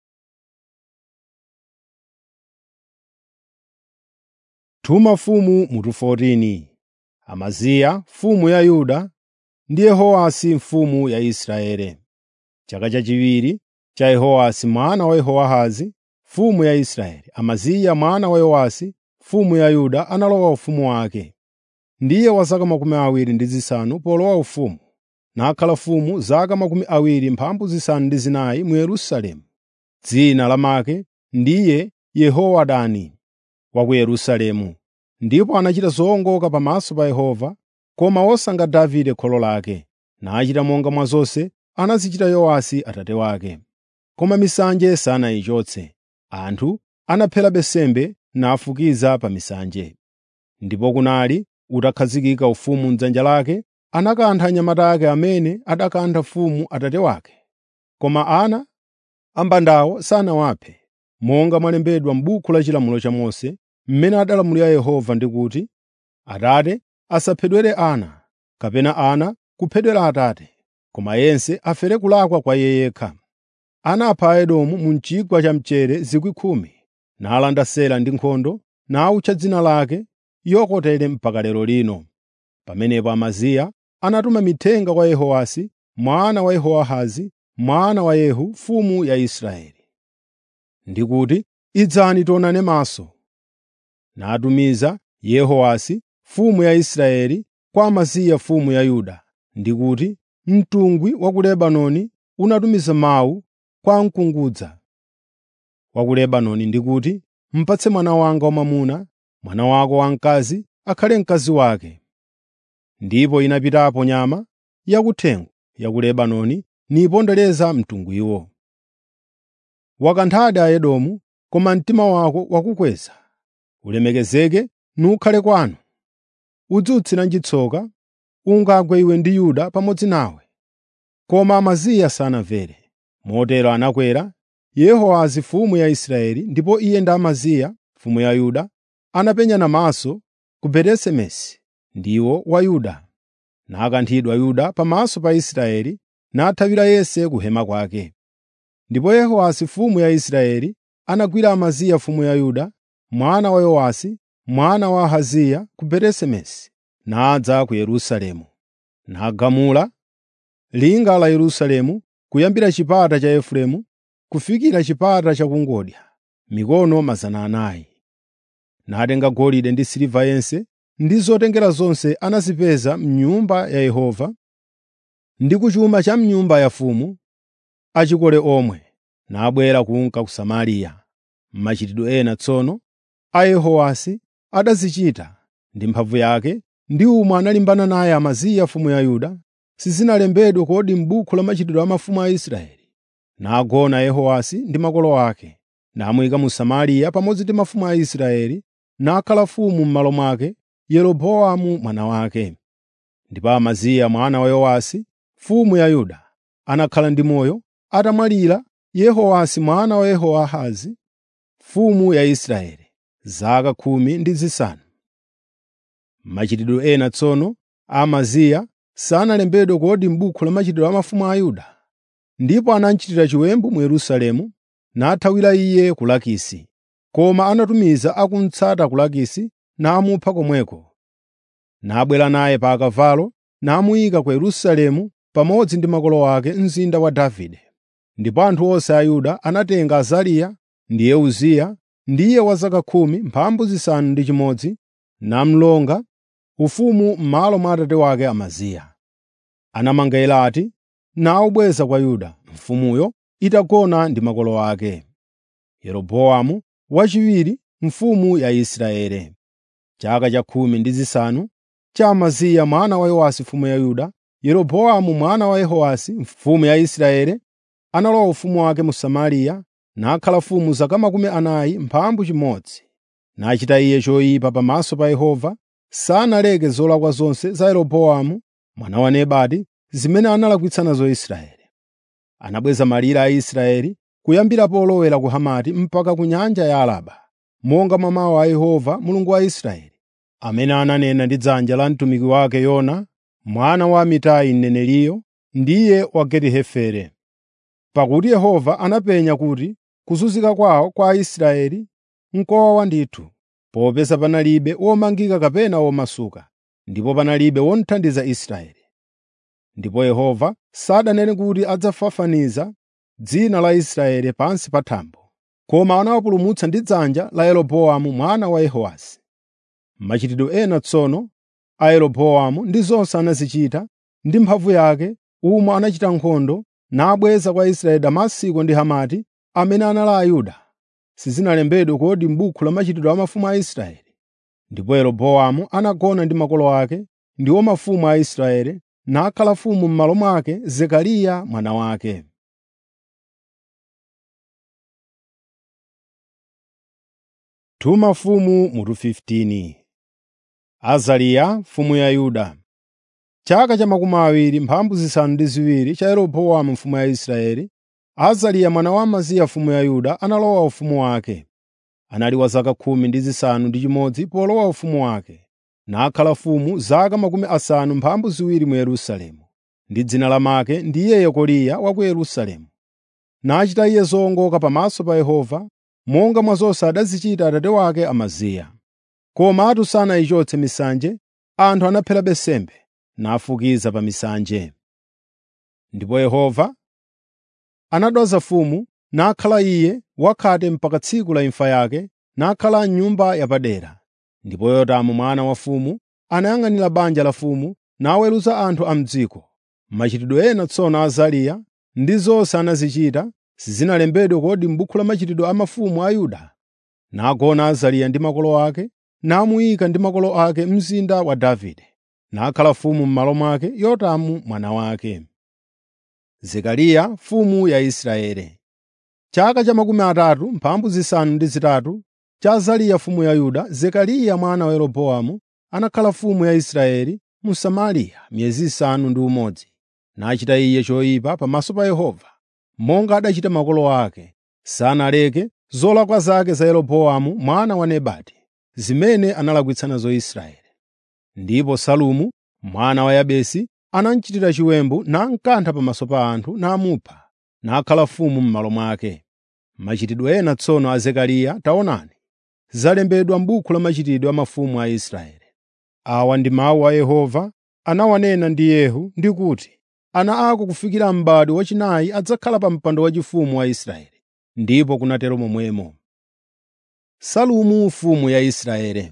Tuma mfumu mutu 14 Amaziya mfumu ya Yuda ndi Yehowasi mfumu ya Israeli. Chaka chachiwiri cha Yehowasi mwana wa Yehowahazi mfumu ya Israeli, Amaziya mwana wa Yowasi mfumu ya Yuda analowa ufumu wake. Ndiye wa zaka makumi awiri ndi zisanu polowa ufumu, nakhala mfumu zaka makumi awiri mphambu zisanu ndi zinayi mu Yerusalemu. Dzina lamake ndiye Yehowadani wa ku Yerusalemu. Ndipo anachita zowongoka pamaso pa Yehova, koma wosanga Davide kholo lake, nachita monga mwa zonse anazichita Yowasi atate wake. Koma misanje sanayichotse. Anthu anaphera nsembe nafukiza pa misanje. Ndipo kunali utakhazikika ufumu m'dzanja lake, anakantha anyamata ake amene adakantha mfumu atate wake. Koma ana ambandawo sanawaphe, monga mwalembedwa m'buku la chilamulo cha Mose, mmene adalamulira Yehova ndi kuti, “Atate asaphedwere ana, kapena ana kuphedwera Atate, koma yense afere kulakwa kwa iye yekha.” Anapha Aedomu mu chigwa cha mchere 10,000, nalanda Sela ndi nkhondo, nawutcha dzina lake Yokotere mpaka lero lino. Pamenepo Amaziya anatuma mithenga kwa Yehowasi mwana wa Yehowahazi, mwana wa Yehu mfumu ya Israeli, ndi kuti, “Idzani tionane maso.” Natumiza Yehowasi mfumu ya Israeli kwa Amaziya mfumu ya Yuda, ndi kuti, “Mtungwi wa ku Lebanoni unatumiza mawu kwa mkungudza wa ku Lebanoni ndi kuti, ‘Mupatse mwana wanga wamwamuna, mwana wako wamkazi akhale mkazi wake.’ Ndipo inapitapo nyama yakuthengo ya ku Lebanoni nipondereza mtungwiwo. Wakanthadi Aedomu, koma mtima wako wakukweza. Ulemekezeke nukhale kwanu. Udziwutsiranji tsoka, ungagwe iwe ndi Yuda pamodzi nawe.” Koma Amaziya sanamvere. Motero anakwera Yehowahazi mfumu ya Israeli, ndipo iye ndi Amaziya mfumu ya Yuda anapenyana maso ku Beti-Semesi ndiwo wa Yuda. Nakanthidwa Yuda pamaso pa Israeli, nathawira yense ku hema kwake. Ndipo Yehowasi mfumu ya Israeli anagwira Amaziya mfumu ya Yuda, mwana wa Yowasi, mwana wa Ahaziya ku Beti-Semesi, nadza ku Yerusalemu. Nagamula linga la Yerusalemu kuyambira chipata cha Efereimu kufikira chipata chakungodya, mikono 400. Natenga golide ndi siliva yense ndi zotengera zonse anazipeza m'nyumba ya Yehova ndi ku chuma cha m'nyumba yafumu achikole omwe, nabwera kunka ku Samariya. Machitidwe ena tsono a Yehowasi adazichita ndi mphamvu yake ndi umwe analimbana naye Amaziya mfumu ya Yuda, sizinalembedwe kodi m'buku la machitidwe a mafumu a Israeli. Nagona Yehowasi ndi makolo ake, namuyika mu Samariya pamodzi ndi mafumu a Israeli, nakhala mfumu m'malo mwake Yeroboamu mwana wake. Ndipo Amaziya mwana wa Yowasi mfumu ya Yuda anakhala ndi moyo atamwalira Yehowasi mwana wa Yehowahazi mfumu ya Israeli zaka khumi ndi zisanu. Machitidwe ena tsono a Amaziya sanalembedwe kodi m'buku la machitidwe a mafumu a Yuda. Ndipo anamchitira chiwembu mu Yerusalemu, nathawira iye ku Lakisi. Koma anatumiza akumutsata ku Lakisi namupha komweko. Nabwera naye pa akavalo namuyika ku Yerusalemu pamodzi ndi makolo ake mzinda wa Davide. Ndipo anthu onse a Yuda anatenga Azariya ndiye Uziya, ndiye wa zaka khumi mphambu zisanu ndi chimodzi, namlonga ufumu m'malo mwa atate wake Amaziya. Anamanga Elati nawubweza kwa Yuda, mfumuyo itagona ndi makolo ake. Yeroboamu wachiwiri mfumu ya Israeli. Chaka cha khumi ndi zisanu cha Amaziya mwana wa Yowasi mfumu ya Yuda, Yeroboamu mwana wa Yehowasi mfumu ya Israeli analowa ufumu wake mu Samariya, nakhala mfumu zaka makumi anayi mphambu chimodzi. Nachita iye choyipa pamaso pa Yehova, sanaleke zolakwa zonse za Yeroboamu mwana wa Nebati zimene analakwitsa nazo Israeli. Anabweza malire a Israeli kuyambira polowera ku Hamati mpaka ku nyanja ya Araba, monga mwa mawu a Yehova Mulungu wa Israeli, amene ananena ndi dzanja la mtumiki wake Yona mwana wa Amitai mneneriyo, ndiye wa Geti-Hefere. Pakuti Yehova anapenya kuti kuzunzika kwawo kwa Aisraeli n'kowawa ndithu, popeza panalibe womangika kapena womasuka, ndipo panalibe wothandiza Israeli. Ndipo Yehova sadanene kuti adzafafaniza dzina la Israeli pansi pa thambo, koma anawapulumutsa ndi dzanja la Yeroboamu mwana wa Yehowasi. Machitidwe ena tsono a Yeroboamu ndi zonse anazichita ndi mphamvu yake, umwe anachita nkhondo nabweza kwa Israeli Damasiko ndi Hamati amene anali Ayuda. Sizinalembedwe kodi m'buku la machitidwe a mafumu a Israeli. Ndipo Yeroboamu anagona ndi makolo ake, ndiwo mafumu a Israeli, nakhala mfumu m'malo mwake Zekariya mwana wake. Tuma mfumu mutu 15 Azariya mfumu ya Yuda Chaka cha makumi awiri mphambu zisanu ndi ziwiri cha Yeroboamu mfumu ya Israeli, Azariya mwana wa Amaziya mfumu ya Yuda analowa ufumu wake. Anali wa zaka khumi ndi zisanu ndi chimodzi polowa ufumu wake, nakhala mfumu zaka makumi asanu mphambu ziwiri mu Yerusalemu, ndi dzina lamake ndiye Yekoliya wa ku Yerusalemu. Nachita iye zowongoka pamaso pa Yehova, monga mwa zonse adazichita atate wake Amaziya. Komatu sanayichotse misanje, anthu anapherabe nsembe, nafukiza pa misanje. Ndipo Yehova anadwaza mfumu, nakhala iye wakhate mpaka tsiku la imfa yake, nakhala m'nyumba yapadera. Ndipo Yotamu mwana wa mfumu anayang'anira banja la mfumu, naweruza anthu a m'dziko. Machitidwe ena tsono a Azariya ndi zonse anazichita sizinalembedwe kodi m'buku la machitidwe a mafumu a Yuda? Nagona Azariya ndi makolo ake, namuyika ndi makolo ake mzinda wa Davide, nakhala mfumu m'malo mwake Yotamu mwana wake. Zekariya mfumu ya Israeli Chaka cha makumi atatu mphambu zisanu ndi zitatu cha Azariya mfumu ya Yuda, Zekariya mwana wa Yeroboamu anakhala mfumu ya Israeli mu Samariya miyezi isanu ndi umodzi. Nachita iye choyipa pamaso pa Yehova, monga adachita makolo ake. Sanaleke zolakwa zake za Yeroboamu mwana wa Nebati, zimene analakwitsa nazo Israeli. Ndipo Salumu mwana wa Yabesi anamuchitira chiwembu namkantha pamaso pa anthu namupha, nakhala mfumu m'malo mwake. Machitidwe ena tsono a Zekariya taonani, zalembedwa m'buku la machitidwe a mafumu a Israeli. Awa ndi mawu a Yehova anawanena ndi Yehu ndi kuti, ana ako kufikira m'bado wachinayi adzakhala pa mpando waufumu wa Israeli. Ndipo kunatero momwemo. Salumu mfumu ya Israeli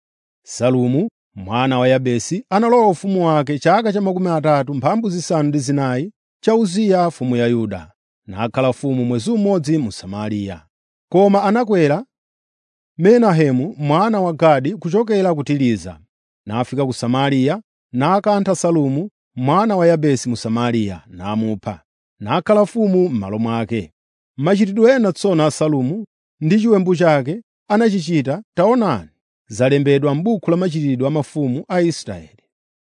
Salumu mwana wa Yabesi analowa ufumu wake chaka cha makumi atatu mphambu zisanu ndi zinayi cha Uziya mfumu ya Yuda, nakhala mfumu mwezi umodzi mu Samariya. Koma anakwera Menahemu mwana wa Gadi kuchokera ku Tiriza, nafika ku Samariya, nakantha Salumu mwana wa Yabesi mu Samariya, namupha, nakhala mfumu m'malo mwake. Machitidwe ena tsono a Salumu ndi chiwembu chake anachichita taonani, zalembedwa m'buku la machitidwe a mafumu a Israeli.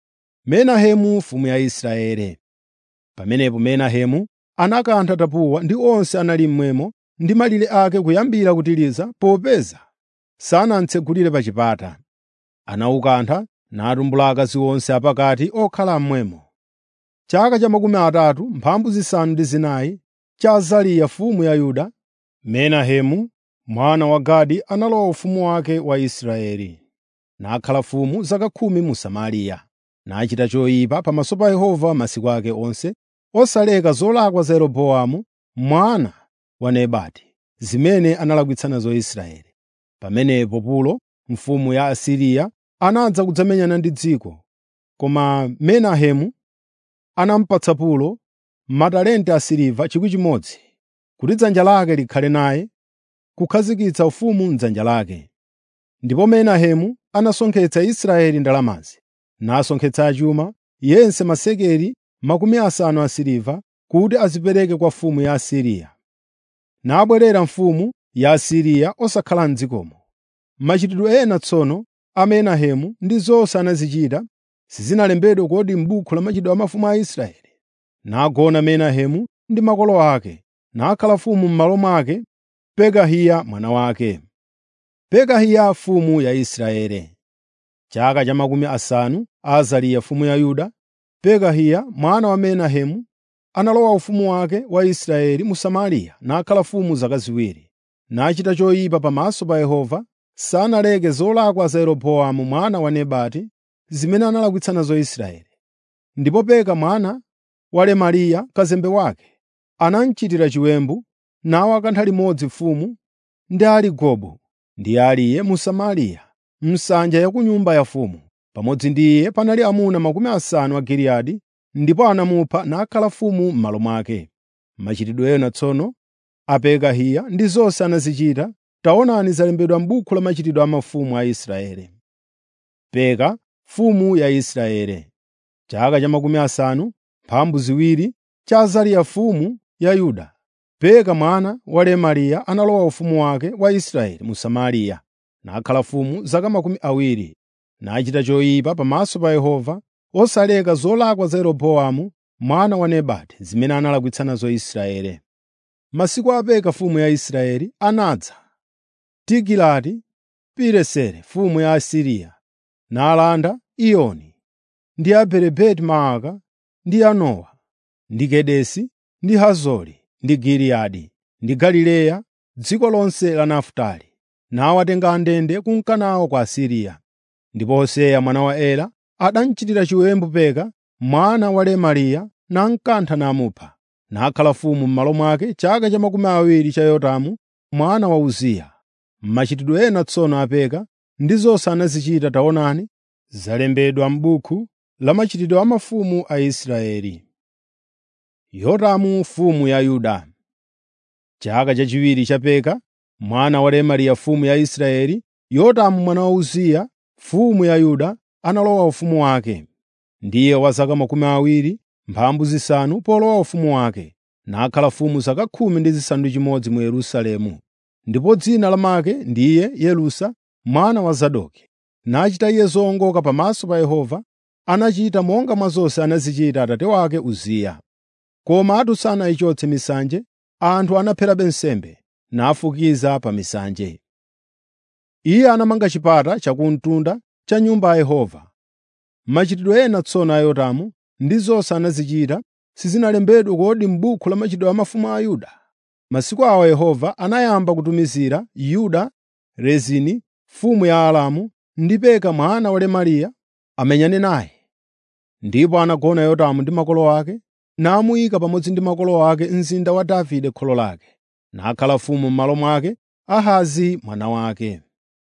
Menahemu mfumu ya Israeli Pamenepo Menahemu anakantha Tapuwa ndi onse anali mmwemo ndi malire ake kuyambira ku Tiriza popeza sanamtsegulire pa chipata. Anawukantha natumbula akazi onse apakati okhala mmwemo. Chaka cha makumi atatu mphambu zisanu ndi zinayi cha Azariya mfumu ya Yuda, Menahemu mwana wa Gadi analowa ufumu wake wa Israeli. Nakhala mfumu zaka khumi mu Samariya, nachita choyipa pamaso pa Yehova masiku ake onse, osaleka zolakwa za Yeroboamu mwana wa Nebati, zimene analakwitsa nazo Israeli. Pamenepo Pulo mfumu ya Asiriya anadza kudzamenyana ndi dziko, koma Menahemu anamupatsa Pulo matalenta asiliva 1,000 kuti dzanja lake likhale naye kukhazikitsa ufumu m'dzanja lake. Ndipo Menahemu anasonkhetsa Israeli ndalamazi, nasonkhetsa achuma yense masekeli makumi asanu asiliva kuti azipereke kwa mfumu ya Asiriya. Nabwerera mfumu ya Asiriya osakhala m'dzikomo. Machitidwe ena tsono a Menahemu ndi zonse anazichita sizinalembedwe kodi m'buku la machitidwe a mafumu a Israeli. Nagona Menahemu ndi makolo ake, nakhala mfumu m'malo mwake Pekahiya mwana wake. Pekahiya mfumu ya Israeli Chaka cha makumi asanu a Azariya mfumu ya Yuda, Pekahiya mwana wa Menahemu analowa ufumu wake wa Israeli mu Samariya nakhala mfumu zaka ziwiri. Nachita choyipa pamaso pa Yehova, sanaleke zolakwa za Yeroboamu mwana wa Nebati zimene analakwitsa nazo Israeli. Ndipo Peka mwana wa Remaliya kazembe wake anamuchitira chiwembu nawakantha limodzi mfumu ndi ali Gobu ndi aliye mu Samariya msanja ya ku nyumba yafumu. Pamodzi ndi iye panali amuna makumi asanu a Giliyadi, ndipo anamupha nakhala mfumu m'malo mwake. Machitidwe ena tsono a Pekahiya ndi zonse anazichita, taonani zalembedwa m'buku la machitidwe a mafumu a Israeli. Peka mfumu ya Israeli Chaka cha makumi asanu mphambu ziwiri cha Azariya mfumu ya Yuda, Peka mwana wa Remaliya analowa ufumu wake wa Israeli mu Samariya, nakhala mfumu zaka makumi awiri. Nachita choyipa pamaso pa Yehova, osaleka zolakwa za Yeroboamu mwana wa Nebati zimene analakwitsa nazo Israeli. masiku a Peka mfumu ya Israeli, anadza Tigilati-Pileseri mfumu ya Asiriya, nalanda Iyoni, ndi Abeli Maaka, ndi Yanowa, ndi Kedesi, ndi Hazori, ndi Giliyadi, ndi Galileya, dziko lonse la Nafutali, nawatenga ndende kunka nawo ku Asiriya. Ndipo Hoseya mwana wa Ela adamuchitira chiwembu Peka mwana wa Remaliya namkantha namupha, nakhala mfumu m'malo mwake chaka cha makumi awiri cha Yotamu mwana wa Uziya. Machitidwe ena tsono a Peka ndi zonse anazichita taonani, zalembedwa m'buku la machitidwe a mafumu a Israeli. Yotamu mfumu ya Yuda Chaka chachiwiri cha Peka mwana wa Remaliya mfumu ya Israeli, Yotamu mwana wa Uziya mfumu ya Yuda analowa ufumu wake. Ndiye wa zaka makumi awiri mphambu zisanu polowa ufumu wake, nakhala mfumu zaka khumi ndi zisanu ndi chimodzi mu Yerusalemu. Ndipo dzina lamake ndiye Yerusa mwana wa Zadoki. Nachita iye zowongoka pamaso pa Yehova, anachita monga mwa zonse anazichita atate wake Uziya. Komatu sanayichotse misanje, anthu anapherabe nsembe, nafukiza pa misanje. Iye anamanga chipata chakumtunda cha Nyumba ya Yehova. Machitidwe ena tsono a Yotamu ndi zonse anazichita sizinalembedwe kodi m'buku la machitidwe a mafumu a Yuda? Masiku awo Yehova anayamba kutumizira Yuda Rezini mfumu ya Aramu ndi Peka mwana wa Remaliya amenyane naye. Ndipo anagona Yotamu ndi makolo ake, namuyika pamodzi ndi makolo ake mzinda wa Davide kholo lake, nakhala mfumu m'malo mwake Ahazi mwana wake.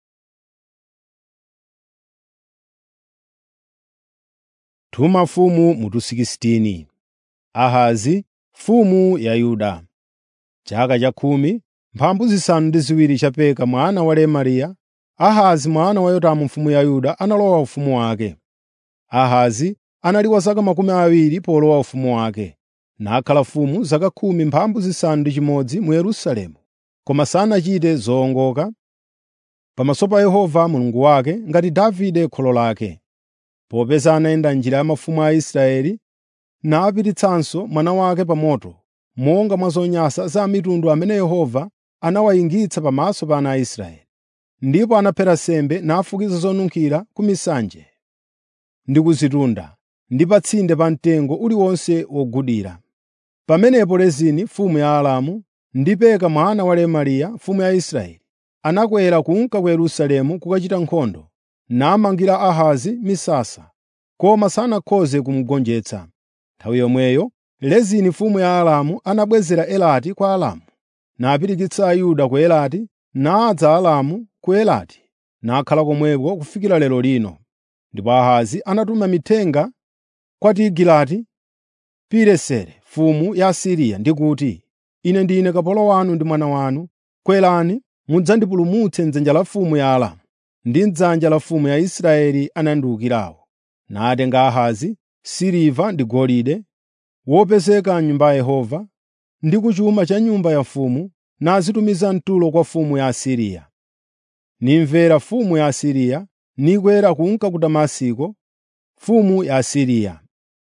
Tuma mfumu mutu 16 Ahazi mfumu ya Yuda chaka cha khumi mphambu zisanu ndi ziwiri cha Peka mwana wa Remaliya, Ahazi mwana wa Yotamu mfumu ya Yuda analowa ufumu wake. Ahazi anali wa zaka makumi awiri polowa ufumu wake, nakhala mfumu zaka khumi mphambu zisanu ndi chimodzi mu Yerusalemu, koma sanachite zowongoka pamaso pa Yehova Mulungu wake ngati Davide kholo lake, popeza anayenda njira ya mafumu a Israeli napititsanso mwana wake pa moto, monga mwa zonyansa za mitundu amene Yehova anawayingitsa pamaso pa ana a Israeli. Ndipo anaphera nsembe nafukiza zonunkhira ku misanje ndi ku zitunda ndi pa tsinde pa mtengo uliwonse wogudira. Pamenepo Rezini mfumu ya Aramu ndi Peka mwana wa Remaliya mfumu ya Israeli anakwera kunka ku Yerusalemu kukachita nkhondo, namangira Ahazi misasa, koma sanakhoze kumugonjetsa. Nthawi yomweyo Rezini mfumu ya Aramu anabwezera Elati kwa Aramu, napirikitsa Ayuda ku Elati, nadza Aramu ku Elati, nakhala komweko kufikira lero lino. Ndipo Ahazi anatuma mithenga kwa Tigilati-Pileseri mfumu ya Asiriya ndi kuti, “Ine ndine kapolo wanu ndi mwana wanu. Kwerani mudzandipulumutse m'dzanja la mfumu ya Aramu ndi m'dzanja la mfumu ya Israeli anandiwukirawo.” Natenga Ahazi siliva ndi golide wopezeka m'Nyumba ya Yehova ndi ku chuma cha nyumba ya mfumu, nazitumiza mtulo kwa mfumu ya Asiriya. Nimvera mfumu ya Asiriya nikwera kunka ku Damasiko, mfumu ya Asiriya.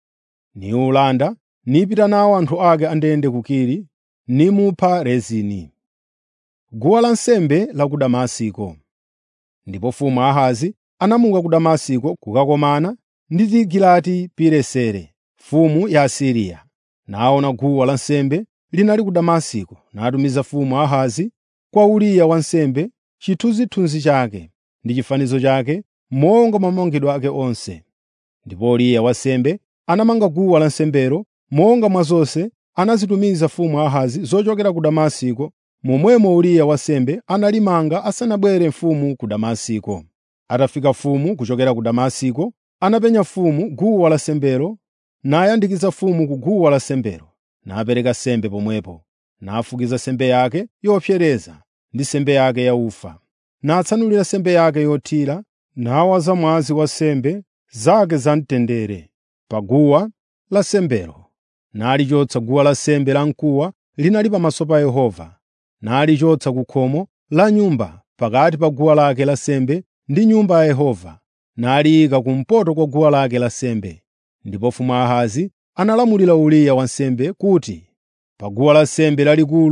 Niwulanda nipita nawo anthu ake andende ku Kiri, nimupha Rezini. Guwa lansembe la ku Damasiko Ndipo mfumu Ahazi anamuka ku Damasiko kukakomana ndi Tigilati-Pileseri mfumu ya Asiriya. Naona guwa lansembe linali ku Damasiko, natumiza mfumu Ahazi kwa Uriya wansembe chithunzithunzi chake ndi chifanizo chake monga mwa mamangidwe ake onse. Ndipo Uriya wansembe anamanga guwa lansembelo monga mwa zonse anazitumiza mfumu Ahazi zochokera ku Damasiko, momwemo Uriya wansembe analimanga asanabwere mfumu ku Damasiko. Atafika mfumu kuchokera ku Damasiko, anapenya mfumu guwa lansembelo, nayandikiza mfumu ku guwa lansembelo, napereka nsembe pomwepo, nafukiza nsembe yake yopsereza ndi nsembe yake yaufa, natsanulira nsembe yake yothira, nawaza mwazi wa nsembe zake zamtendere pa guwa lansembelo. Nalichotsa guwa lansembe lamkuwa linali pamaso pa Yehova, nalichotsa ku khomo la nyumba pakati pa guwa lake lansembe ndi Nyumba ya Yehova, naliyika kumpoto kwa guwa lake lansembe. Ndipo mfumu Ahazi analamulira Uriya wansembe kuti, “Pa guwa lansembe lalikulu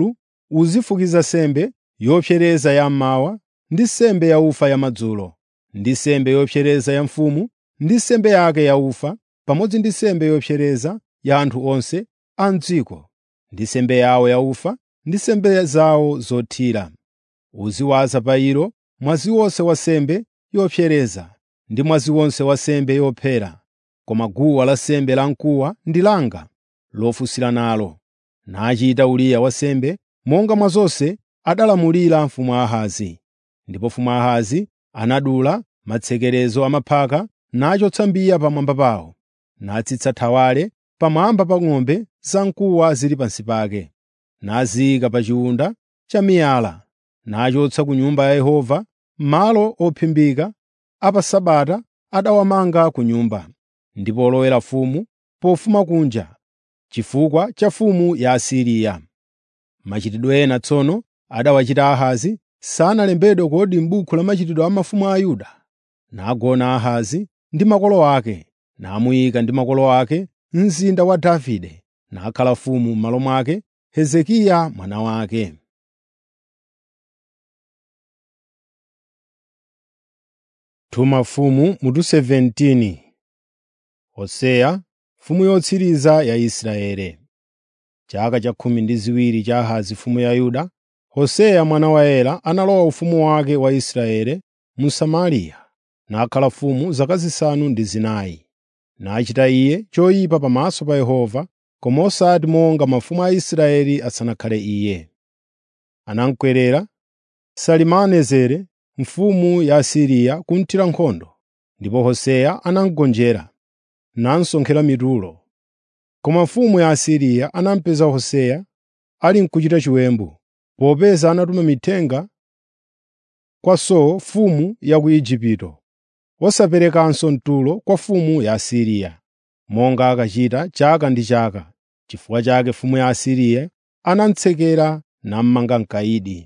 uzifukiza sembe yopsereza ya mmawa ndi sembe yaufa yamadzulo ndi sembe yopsereza ya mfumu ndi sembe yake yaufa pamodzi ndi sembe yopsereza ya anthu onse a m'dziko ndi sembe yawo yaufa ndi sembe zawo zothira uziwaza pa ilo mwazi wonse wa sembe yopsereza ndi mwazi wonse wa sembe yophera koma guwa lansembe lamkuwa ndi langa lofusira nalo nachita Uriya wansembe monga mwa zonse adalamulira mfumu Ahazi. Ndipo mfumu Ahazi anadula matsekerezo amaphaka nachotsa mbiya pamwamba pawo, natsitsa thawale pamwamba pa ng'ombe zamkuwa zili pansi pake, naziyika pa chiwunda cha miyala, nachotsa ku Nyumba ya Yehova malo ophimbika a pa Sabata adawamanga ku nyumba, ndipo olowera mfumu pofuma kunja, chifukwa cha mfumu ya Asiriya. Machitidwe ena tsono adawachita Ahazi sanalembedwe kodi m'buku la machitidwe a mafumu a Yuda. Nagona Ahazi ndi makolo ake, namuyika ndi makolo ake mzinda wa Davide, nakhala mfumu m'malo mwake Hezekiya mwana wake. Tuma mfumu mutu 17 Hoseya, mfumu yotsiriza ya Israeli. Chaka cha khumi ndi ziwiri cha Ahazi mfumu ya Yuda, Hoseya mwana wa Ela analowa ufumu wake wa Israeli mu Samariya, nakhala mfumu zaka zisanu ndi zinayi. Nachita iye choyipa pamaso pa Yehova, koma osati monga mafumu a Israeli asanakhale iye. Anamukwerera Salimanezere mfumu ya Asiriya kumthira nkhondo, ndipo Hoseya anamugonjera, namsonkhera mitulo. Koma mfumu ya Asiriya anamupeza Hoseya ali n'kuchita chiwembu, popeza anatuma mithenga kwa So mfumu ya ku Igupto, wosaperekanso mtulo kwa mfumu ya Asiriya, monga akachita chaka ndi chaka. Chifukwa chake mfumu ya Asiriya anamutsekera nammanga m'kayidi.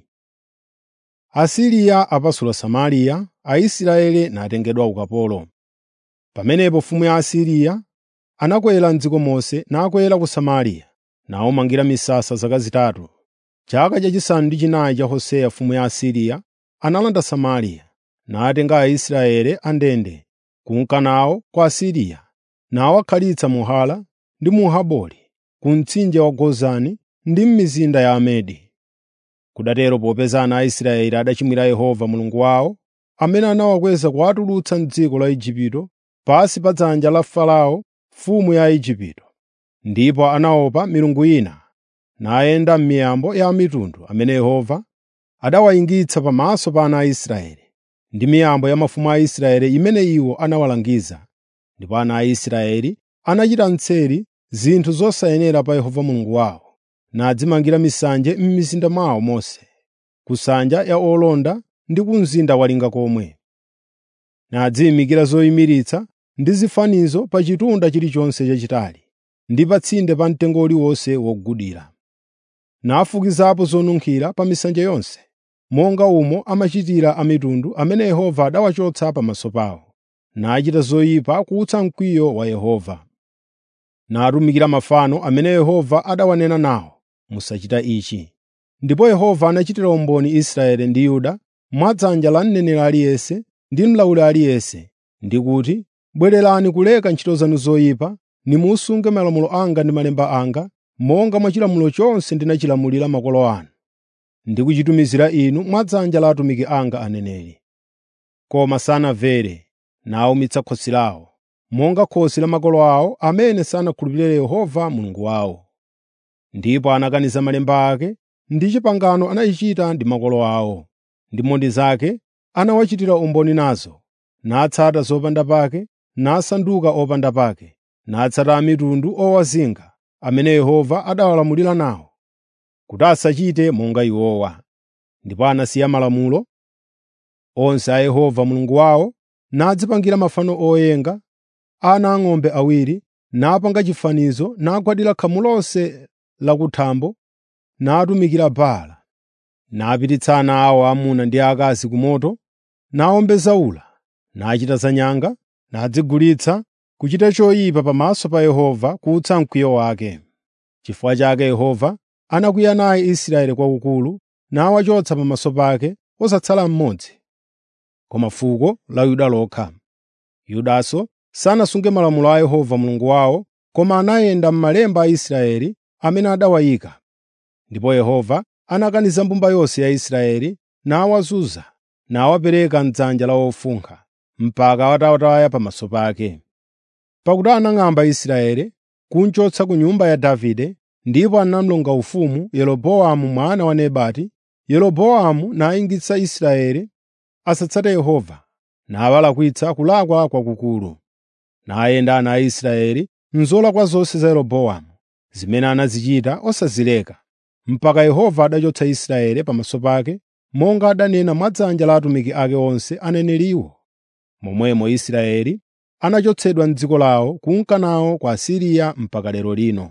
Asiriya apasula Samariya, Aisraeli natengedwa ukapolo. Pamenepo mfumu ya Asiriya anakwera m'dziko monse nakwera ku Samariya, nawumangira misasa zaka zitatu. Chaka chachisanu ndi chinayi cha Hoseya mfumu ya Asiriya analanda Samariya, natenga Aisraeli andende kunka nawo kwa Asiriya, nawakhalitsa mu Hala ndi mu Habori, ku mtsinje wa Gozani ndi m'mizinda ya Amedi. Kudatero popeza ana a Israeli adachimwira Yehova Mulungu wawo, amene anawakweza kuwatulutsa m'dziko la Igupto pansi pa dzanja la Farao mfumu ya Igupto. Ndipo anaopa milungu ina, nayenda m'miyambo ya mitundu amene Yehova adawayingitsa pamaso pa ana a Israeli, ndi miyambo ya mafumu a Israeli imene iwo anawalangiza. Ndipo ana a Israeli anachita mseri zinthu zosayenera pa Yehova Mulungu wawo, nadzimangira misanje m'mizinda mwawo monse, ku nsanja ya olonda ndi ku mzinda walinga komwe. Nadziyimikira zoyimiritsa ndi zifanizo pa chitunda chilichonse chachitali ndi pa tsinde pa mtengo uliwonse wogudira. Nafukizapo zonunkhira pa misanje yonse, monga umo amachitira a mitundu amene Yehova adawachotsa pamaso pawo, nachita zoyipa kuwutsa mkwiyo wa Yehova. Natumikira mafano amene Yehova adawanena nawo, musachita ichi. Ndipo Yehova anachitira umboni Israeli ndi Yuda mwadzanja la mneneri aliyense ndi mlawuli aliyense, ndi kuti, “Bwererani kuleka ntchito zanu zoyipa, nimusunge malamulo anga ndi malemba anga, monga mwa chilamulo chonse ndinachilamulira makolo anu, ndi kuchitumizira inu mwadzanja la atumiki anga aneneri.” Koma sanamvere, nawumitsa khosi lawo, monga khosi la makolo awo amene sanakhulupirire Yehova Mulungu wawo. Ndipo anakaniza malemba ake ndi pangano anayichita ndi makolo awo. Ndi mboni zake anawachitira umboni nazo, natsata zopanda pake, nasanduka opanda pake, natsata a mitundu owazinga amene Yehova adawalamulira nawo, kuti asachite monga iwowa. Ndipo anasiya malamulo onse a Yehova Mulungu wawo, nadzipangira mafano oyenga, ana ang'ombe awiri, napanga chifanizo, nagwadira khamu lonse lakuthambo, natumikira Baala. Napititsa ana awo aamuna ndi aakazi ku moto, nawombeza ula, nachita zanyanga, nadzigulitsa kuchita choyipa pamaso pa Yehova kuwutsa mkwiyo wake. Chifukwa chake Yehova anakwiya naye Israeli kwakukulu nawachotsa pamaso pake osatsala mmodzi, koma fuko la Yuda lokha. Yudanso sanasunge malamulo a Yehova Mulungu wawo, koma anayenda m'malemba a Israeli amene adawayika. Ndipo Yehova anakaniza mbumba yonse ya Israeli nawazunza nawapereka m'dzanja la ofunkha, mpaka atawataya pamaso pake. Pakuti anang'amba Israeli kunchotsa ku nyumba ya Davide, ndipo anamlonga ufumu Yeroboamu mwana wa Nebati. Yeroboamu nayingitsa Israeli asatsate Yehova, nawalakwitsa kulakwa kwakukulu. Nayenda ana a Israeli m'zolakwa zonse za Yeroboamu, zimene anazichita osazileka, mpaka Yehova adachotsa Israeli pamaso pake, monga adanena mwa dzanja la atumiki ake onse aneneriwo. Momwemo Israeli anachotsedwa m'dziko lawo kunka nawo ku Asiriya mpaka lero lino.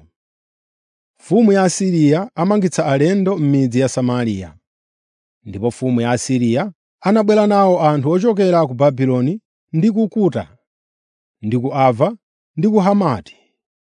Mfumu ya Asiriya amangitsa alendo m'midzi ya Samariya. Ndipo mfumu ya Asiriya anabwera nawo anthu ochokera ku Babuloni ndi ku Kuta, ndi ku Ava, ndi ku Hamati,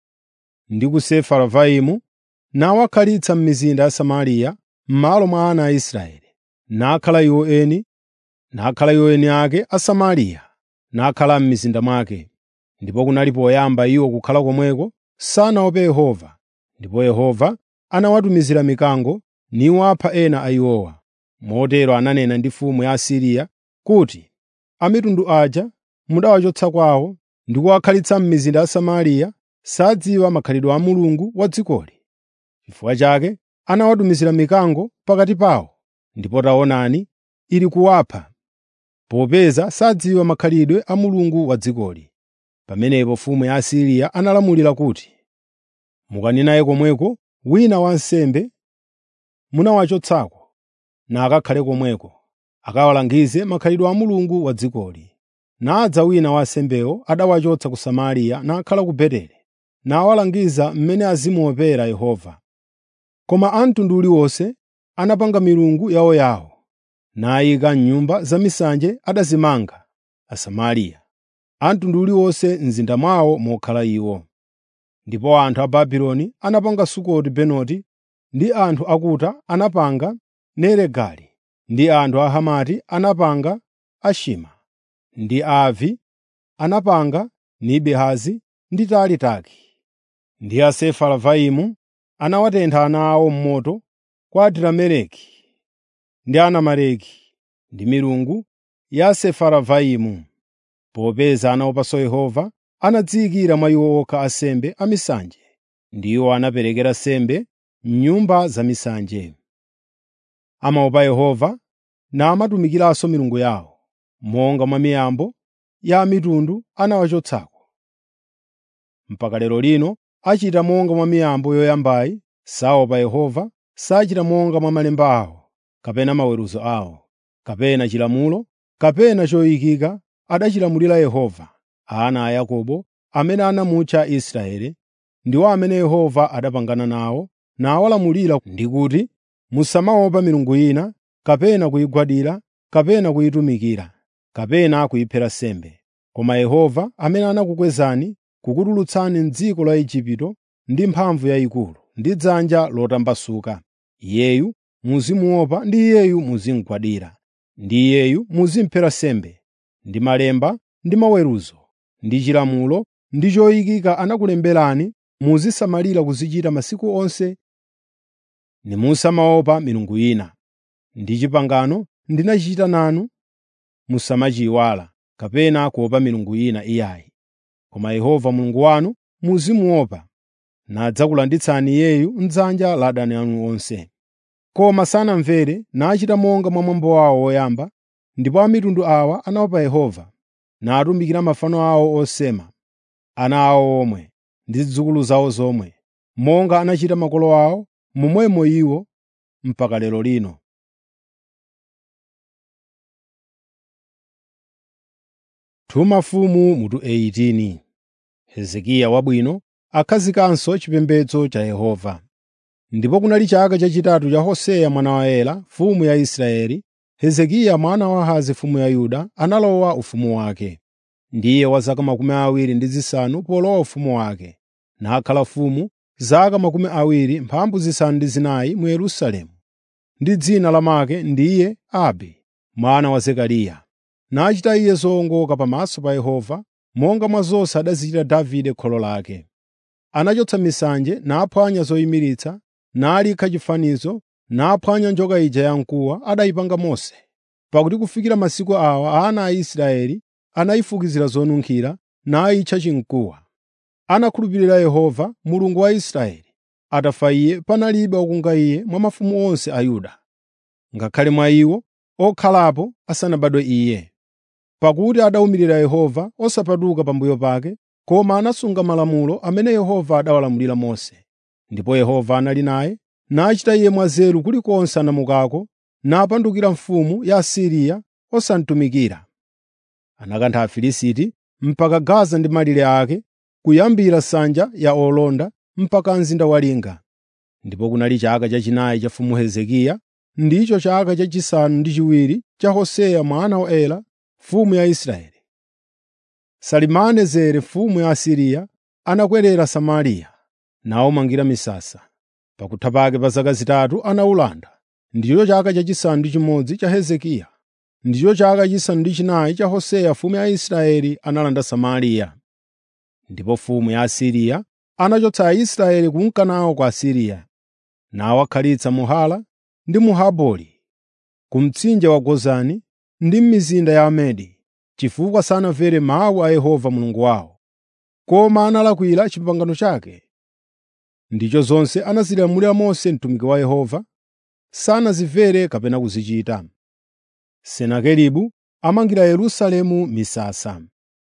ndi ku Sefaravaimu, nawakhalitsa m'mizinda ya Samariya m'malo mwa ana a Israeli, nakhala iwo eni, nakhala iwo eni ake a Samariya, nakhala m'mizinda mwake. Ndipo kunali poyamba iwo kukhala komweko sanaope Yehova, ndipo Yehova anawatumizira mikango niwapha ena a iwowa. Motero ananena ndi mfumu ya Asiriya kuti, “A mitundu aja mudawachotsa kwawo ndi kuwakhalitsa m'mizinda ya Samariya sadziwa makhalidwe a Mulungu wa dzikoli. Chifukwa chake anawatumizira mikango pakati pawo, ndipo taonani, ili kuwapha, popeza sadziwa makhalidwe a Mulungu wa dzikoli.” Pamenepo mfumu ya Asiriya analamulira kuti, “Mukanenaye komweko wina wansembe munawachotsako, nakakhale komweko, akawalangize makhalidwe a Mulungu wa dzikoli.” Nadza wina wa ansembewo adawachotsa ku Samariya nakhala ku Beteli, nawalangiza mmene azimuopera Yehova. Koma a mtundu uliwonse anapanga milungu yawoyawo, nayika m'nyumba zamisanje adazimanga Asamariya, a mtundu uliwonse m'zinda mwawo mokhala iwo. Ndipo anthu a Babuloni anapanga Sukoti Benoti, ndi anthu a Kuta anapanga Nerigali, ndi anthu a Hamati anapanga Ashima, ndi Aavi anapanga Nibihazi ndi Taalitaki. Ndi a Sefaravaimu anawatentha ana awo m'moto kwa Adirameleki ndi Anameleki ndi milungu ya Sefaravaimu. Popeza anaopanso Yehova, anadziyikira mwa iwo okha ansembe amisanje, ndiwo anaperekera sembe m'nyumba zamisanje. Amaopa Yehova namatumikiranso milungu yawo, monga mwa miyambo ya mitundu anawachotsako. Mpaka lero lino achita monga mwa miyambo yoyambayi, saopa Yehova, sachita monga mwa malemba awo, kapena maweruzo awo, kapena chilamulo, kapena choyikika adachilamulira Yehova, ana a Yakobo amene anamutcha Israeli, ndiwo amene Yehova adapangana nawo nawalamulira ndi kuti, “Musamaopa milungu ina, kapena kuyigwadira, kapena kuyitumikira, kapena kuyiphera sembe. Koma Yehova amene anakukwezani kukutulutsani m'dziko la Igupto ndi mphamvu yayikulu, ndi dzanja lotambasuka. Iyeyu muzimuopa ndi Iyeyu muzimugwadira, ndi Iyeyu muzimphera sembe, ndi malemba, ndi maweruzo, ndi chilamulo, ndi choyikika anakulemberani muzisamalira kuzichita masiku onse nimusamaopa milungu ina. Ndi pangano ndinachita nanu, musamachiyiwala, kapena kuopa milungu ina iyayi. Koma Yehova Mulungu wanu muzimuopa, nadzakulanditsani Iyeyu m'dzanja la adani anu onse. Koma sanamvere nachita monga mwa mwambo wawo woyamba, ndipo a mitundu awa anaopa Yehova, natumikira mafano awo osema, ana awo omwe ndi zidzukulu zawo zomwe, monga anachita makolo awo, momwemo iwo mpaka lero lino. Tuma mfumu mutu 18 Hezekiya wabwino akhazikanso chipembedzo cha Yehova. Ndipo kunali chaka chachitatu cha Hoseya mwana wa Ela, mfumu ya Israeli, Hezekiya mwana wa Ahazi mfumu ya Yuda analowa ufumu wake. Ndiye wa zaka makumi awiri ndi zisanu polowa ufumu wake, nakhala mfumu zaka makumi awiri mphambu zisanu ndi zinayi mu Yerusalemu, ndi dzina lamake ndiye Abi mwana wa Zekariya. Nachita iye zowongoka pamaso pa Yehova, monga mwa zonse adazichita Davide kholo lake. Anachotsa misanje, naphwanya zoyimiritsa, nalikha chifanizo, naphwanya njoka ija yamkuwa adayipanga Mose. Pakuti kufikira masiku awa ana a Israeli anayifukizira zonunkhira, nayitcha chimkuwa. Anakhulupirira Yehova, Mulungu wa Israeli. Atafa iye, panalibe wokunga iye mwa mafumu onse a Yuda, ngakhale mwa iwo okhalapo asanabadwe iye. Pakuti adawumirira Yehova osapatuka pambuyo pake, koma anasunga malamulo amene Yehova adawalamulira Mose. Ndipo Yehova anali naye, nachita iye mwanzeru kulikonse anamukako, napandukira mfumu ya Asiriya osamtumikira. Anakantha Afilisti mpaka Gaza ndi malire ake, kuyambira nsanja ya olonda mpaka mzinda wa linga. Ndipo kunali chaka chachinayi cha mfumu Hezekiya, ndicho chaka chachisanu ndi chiwiri cha Hoseya mwana wa Ela, mfumu ya Israeli. Salimanezere mfumu ya Asiriya anakwerera Samariya, nawumangira misasa. Pakutha pake pa zaka zitatu anawulanda. Ndicho chaka chachisanu ndi chimodzi cha Hezekiya. Ndicho chaka chachisanu ndi chinayi cha Hoseya mfumu ya Israeli analanda Samariya. Ndipo mfumu ya Asiriya anachotsa Aisraeli kunka nawo ku Asiriya, nawakhalitsa mu Hala ndi mu Habori, ku mtsinje wa Gozani ndi m'mizinda ya Amedi, chifukwa sanamvere mawu a Yehova Mulungu wawo, koma analakwira pangano lake. Ndicho zonse anazilamulira Mose mtumiki wa Yehova, sanazimvere kapena kuzichita. Senakeribu amangira Yerusalemu misasa.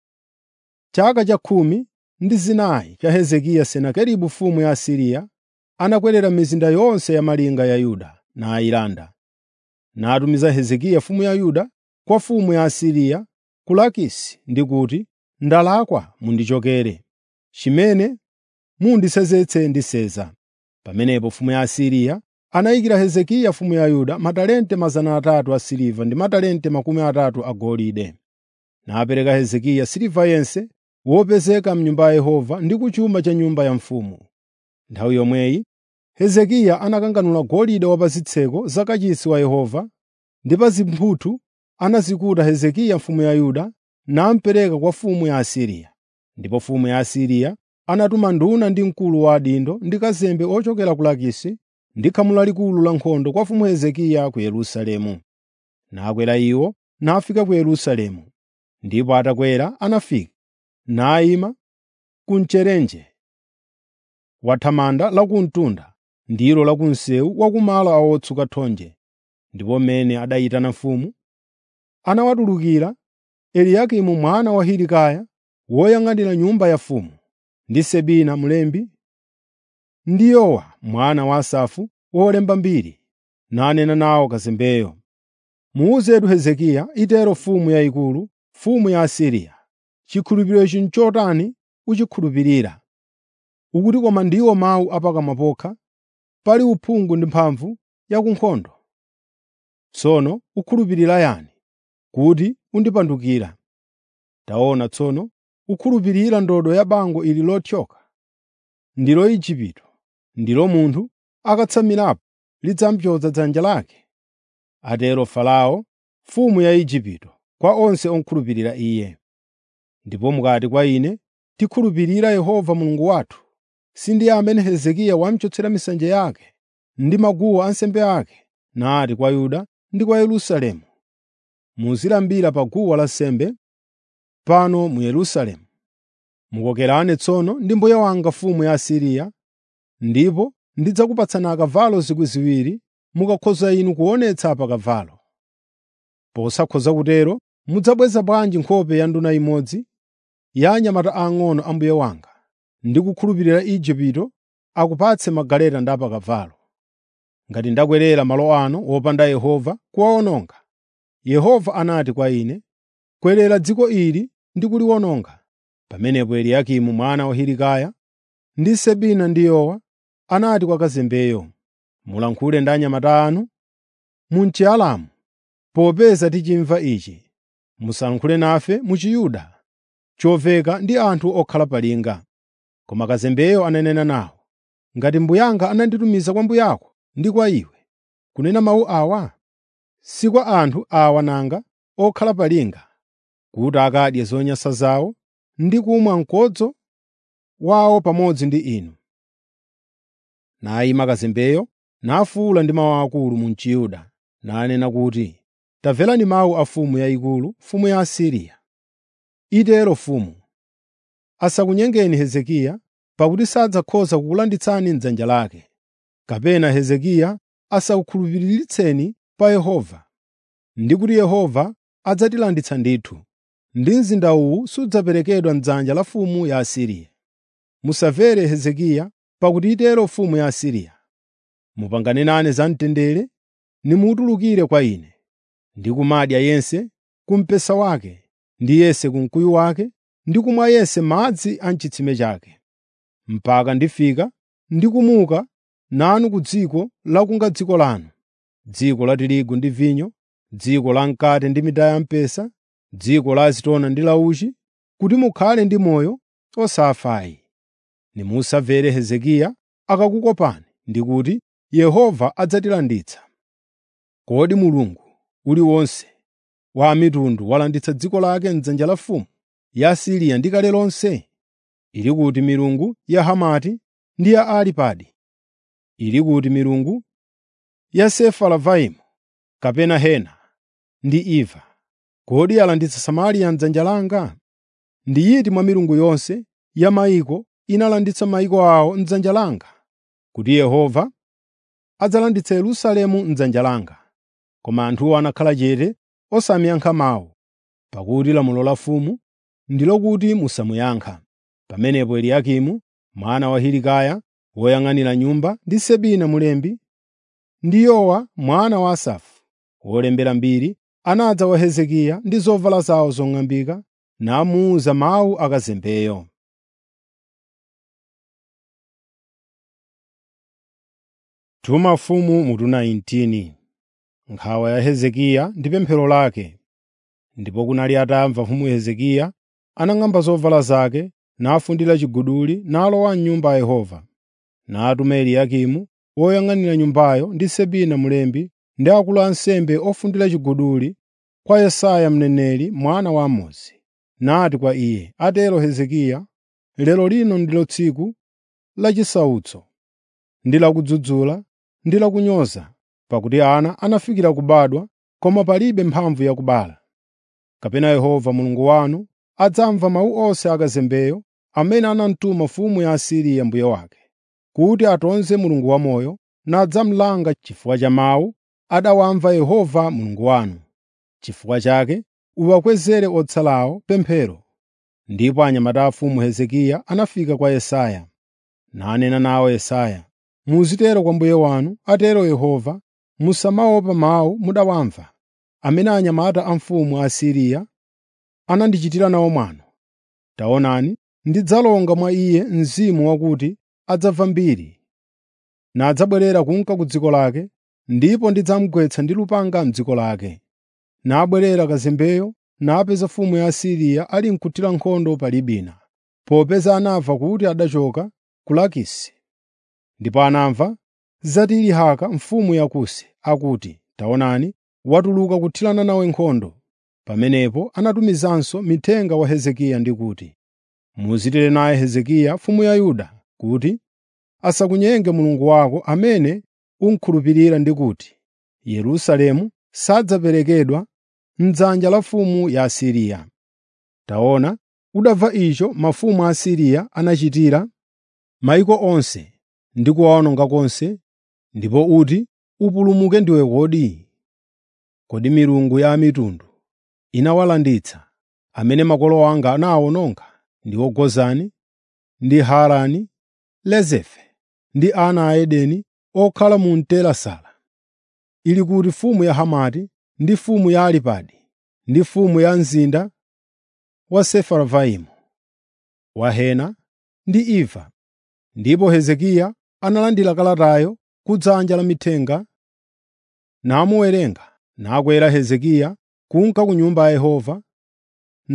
Chaka cha khumi ndi zinayi cha Hezekiya, Senakeribu mfumu ya Asiriya anakwerera mizinda yonse ya malinga ya Yuda nayilanda. Natumiza Hezekiya mfumu ya Yuda kwa mfumu ya Asiriya ku Lakisi ndi kuti, “Ndalakwa mundichokere. Chimene mundisenzetse ndiseza.” Pamenepo mfumu ya Asiriya anayikira Hezekiya mfumu ya Yuda matalente 300 a siliva ndi matalente makumi atatu a golide. Napereka Hezekiya siliva yense wopezeka m'nyumba ya Yehova ndi ku chuma cha nyumba ya mfumu. Nthawi yomweyi Hezekiya anakanganula golide wa pa zitseko za kachisi wa Yehova ndi pa zimphuthu anazikuta Hezekiya mfumu ya Yuda namupereka kwa mfumu ya Asiriya. Ndipo mfumu ya Asiriya anatuma nduna ndi mkulu wa adindo ndi kazembe ochokera ku Lakisi ndi khamu lalikulu la nkhondo kwa mfumu Hezekiya ku Yerusalemu. Nakwera iwo nafika ku Yerusalemu. Ndipo atakwera anafika, nayima ku mcherenje wa thamanda la ku mtunda, ndilo la ku msewu wa kumalo a otsuka thonje. Ndipo mmene adayitana mfumu, anawatulukira Eliyakimu mwana wa Hilikaya woyang'anira nyumba ya mfumu, ndi Sebina mlembi, ndi Yowa mwana wa Asafu wolemba mbiri, nanena nawo kazembeyo. “Muwuzetu Hezekiya, itero mfumu yayikulu, mfumu ya Asiriya, chikhulupiriro ichi n'chotani uchikhulupirira? Ukuti koma ndiwo mawu apakamwa pokha, pali uphungu ndi mphamvu ya ku nkhondo. Tsono ukhulupirira yani kuti undipandukira? Taona tsono ukhulupirira ndodo ya bango ili lothyoka, ndilo Igupto, ndilo munthu akatsamirapo lidzamupyoza dzanja lake. Atero Farao, mfumu ya Igupto, kwa onse okhulupirira iye. Ndipo mukati kwa ine, “Tikhulupirira Yehova Mulungu wathu,” sindiye amene Hezekiya wamuchotsera misanje yake ndi maguwa ansembe ake, nati kwa Yuda ndi kwa Yerusalemu, “Muzilambira pa guwa lansembe pano mu Yerusalemu. Mukokerane tsono ndi mbuye wanga mfumu ya Asiriya, ndipo ndidzakupatsani akavalo zikwi ziwiri mukakhoza inu kuonetsa pa kavalo. Posakhoza kutero, mudzabweza bwanji nkhope ya nduna imodzi ya anyamata ang'ono a mbuye wanga, ndi kukhulupirira Igupto akupatse magaleta ndi apakavalo? Ngati ndakwerera malo ano wopanda Yehova kuwawononga, Yehova anati kwa ine, “Kwerera dziko ili ndi kuliwononga.” Pamenepo Eliyakimu mwana wa Hilikaya ndi Sebina ndi Yowa anati kwa kazembeyo, “Mulankhule ndi anyamata anu mu Chiaramu, popeza tichimva ichi. Musalankhule nafe mu Chiyuda, chomveka ndi anthu okhala pa linga.” Koma kazembeyo ananena nawo, ngati mbuyanga ananditumiza kwa mbuyako ndi kwa iwe, kunena mawu awa? Si kwa anthu awa nanga okhala pa linga, kuti akadye zonyansa zawo ndi kumwa mkodzo wawo pamodzi ndi inu. Nayima kazembeyo nafuwula ndi mawu akulu mu Chiyuda, nanena kuti, “Tamverani mawu a mfumu yayikulu, mfumu ya Asiriya. Itero mfumu, asakunyengeni Hezekiya, pakuti sadzakhoza kukulanditsani m'dzanja lake, kapena Hezekiya asakukhulupiriritseni pa Yehova, ndi kuti Yehova adzatilanditsa ndithu, ndi mzinda uwu sudzaperekedwa m'dzanja la mfumu ya Asiriya. Musamvere Hezekiya, pakuti itero mfumu ya Asiriya. Mupangane nane zamtendere, nimutulukire kwa ine, ndi kumadya yense ku mpesa wake, ndi yense ku mkuyu wake, ndi kumwa yense madzi a m'chitsime chake, mpaka ndifika ndi kumuka nanu ku dziko lakunga dziko lanu, dziko la tirigu ndi vinyo, dziko la mkate ndi minda ya mpesa, dziko la azitona ndi la uchi, kuti mukhale ndi moyo osafayi. Nimusamvere Hezekiya akakukopani ndi kuti, ‘Yehova adzatilanditsa.’ Kodi mulungu uliwonse wa mitundu walanditsa dziko lake m'dzanja la mfumu ya Asiriya ndi kale lonse? Ili kuti milungu ya Hamati ndi ya Aripadi? Ili kuti milungu ya Sefaravaimu kapena Hena ndi Iva? Kodi alanditsa Samariya m'dzanja langa? Ndi iti mwa milungu yonse ya mayiko inalanditsa mayiko awo m'dzanja langa? Kuti Yehova adzalanditsa Yerusalemu m'dzanja langa. Koma anthuwo anakhala chete osamiyankha mawu, pakuti lamulo la mfumu ndi lokuti musamuyankha. Pamenepo Eliyakimu mwana wa Hilikaya woyang'anira nyumba ndi Sebina mlembi ndi Yowa mwana wa Asafu wolembera mbiri anadza kwa Hezekiya ndi zovala zawo zong'ambika namuwuza mawu akazembeyo. Tuma mfumu mutu 19 Nkhawa ya Hezekiya ndi pemphero lake. Ndipo kunali atamva mfumu Hezekiya, anang'amba zovala zake, nafundira chiguduli, nalowa m'nyumba ya Yehova. Natuma Eliyakimu woyang'anira nyumbayo ndi Sebina mlembi ndi akulu a ansembe ofundira chiguduli kwa Yesaya mneneri mwana wa Amozi. Nati kwa iye, “Atero Hezekiya, lero lino ndilo tsiku lachisautso ndi lakudzudzula ndi lakunyoza, pakuti ana anafikira kubadwa, koma palibe mphamvu yakubala. Kapena Yehova Mulungu wanu adzamva mawu onse akazembeyo amene anamtuma mfumu ya Asiriya mbuye wake, kuti atonze Mulungu wamoyo, nadzamulanga chifukwa cha mawu adawamva Yehova Mulungu wanu. Chifukwa chake uwakwezere otsalawo pemphero.” Ndipo anyamata a mfumu Hezekiya anafika kwa Yesaya, nanena nawo Yesaya, “Muzitero kwa mbuye wanu, atero Yehova, musamaopa mawu mudawamva, amene anyamata a mfumu ya Asiriya anandichitira nawo mwano. Taonani, ndidzalonga mwa iye mzimu wakuti adzamva mbiri, nadzabwerera kunka ku dziko lake, ndipo ndidzamugwetsa ndi lupanga m'dziko lake. Nabwerera kazembeyo napeza mfumu ya Asiriya ali mkuthira nkhondo pa Libina, popeza anamva kuti adachoka ku Lakisi. Ndipo anamva za Tirihaka mfumu ya Kusi akuti, “Taonani, watuluka kuthirana nawe nkhondo.” Pamenepo anatumizanso mithenga wa Hezekiya ndi kuti, “Muzitere naye Hezekiya mfumu ya Yuda kuti, asakunyenge Mulungu wako amene umukhulupirira ndi kuti, Yerusalemu sadzaperekedwa m'dzanja la mfumu ya Asiriya. Taona, udamva icho mafumu a Asiriya anachitira mayiko onse ndi kuwawononga konse, ndipo uti upulumuke ndiwe kodi? Kodi milungu ya mitundu inawalanditsa, amene makolo anga anawawononga ndiwo Gozani, ndi Harani, Lezefe ndi ana a Edeni okhala mu Telasara, ili kuti mfumu ya Hamati ndi mfumu ya Aripadi ndi mfumu ya mzinda wa Sefaravaimu, wa Hena ndi Iva. Ndipo Hezekiya analandira kalatayo kudzanja la mithenga, namuwerenga, nakwera Hezekiya kunka ku Nyumba ya Yehova,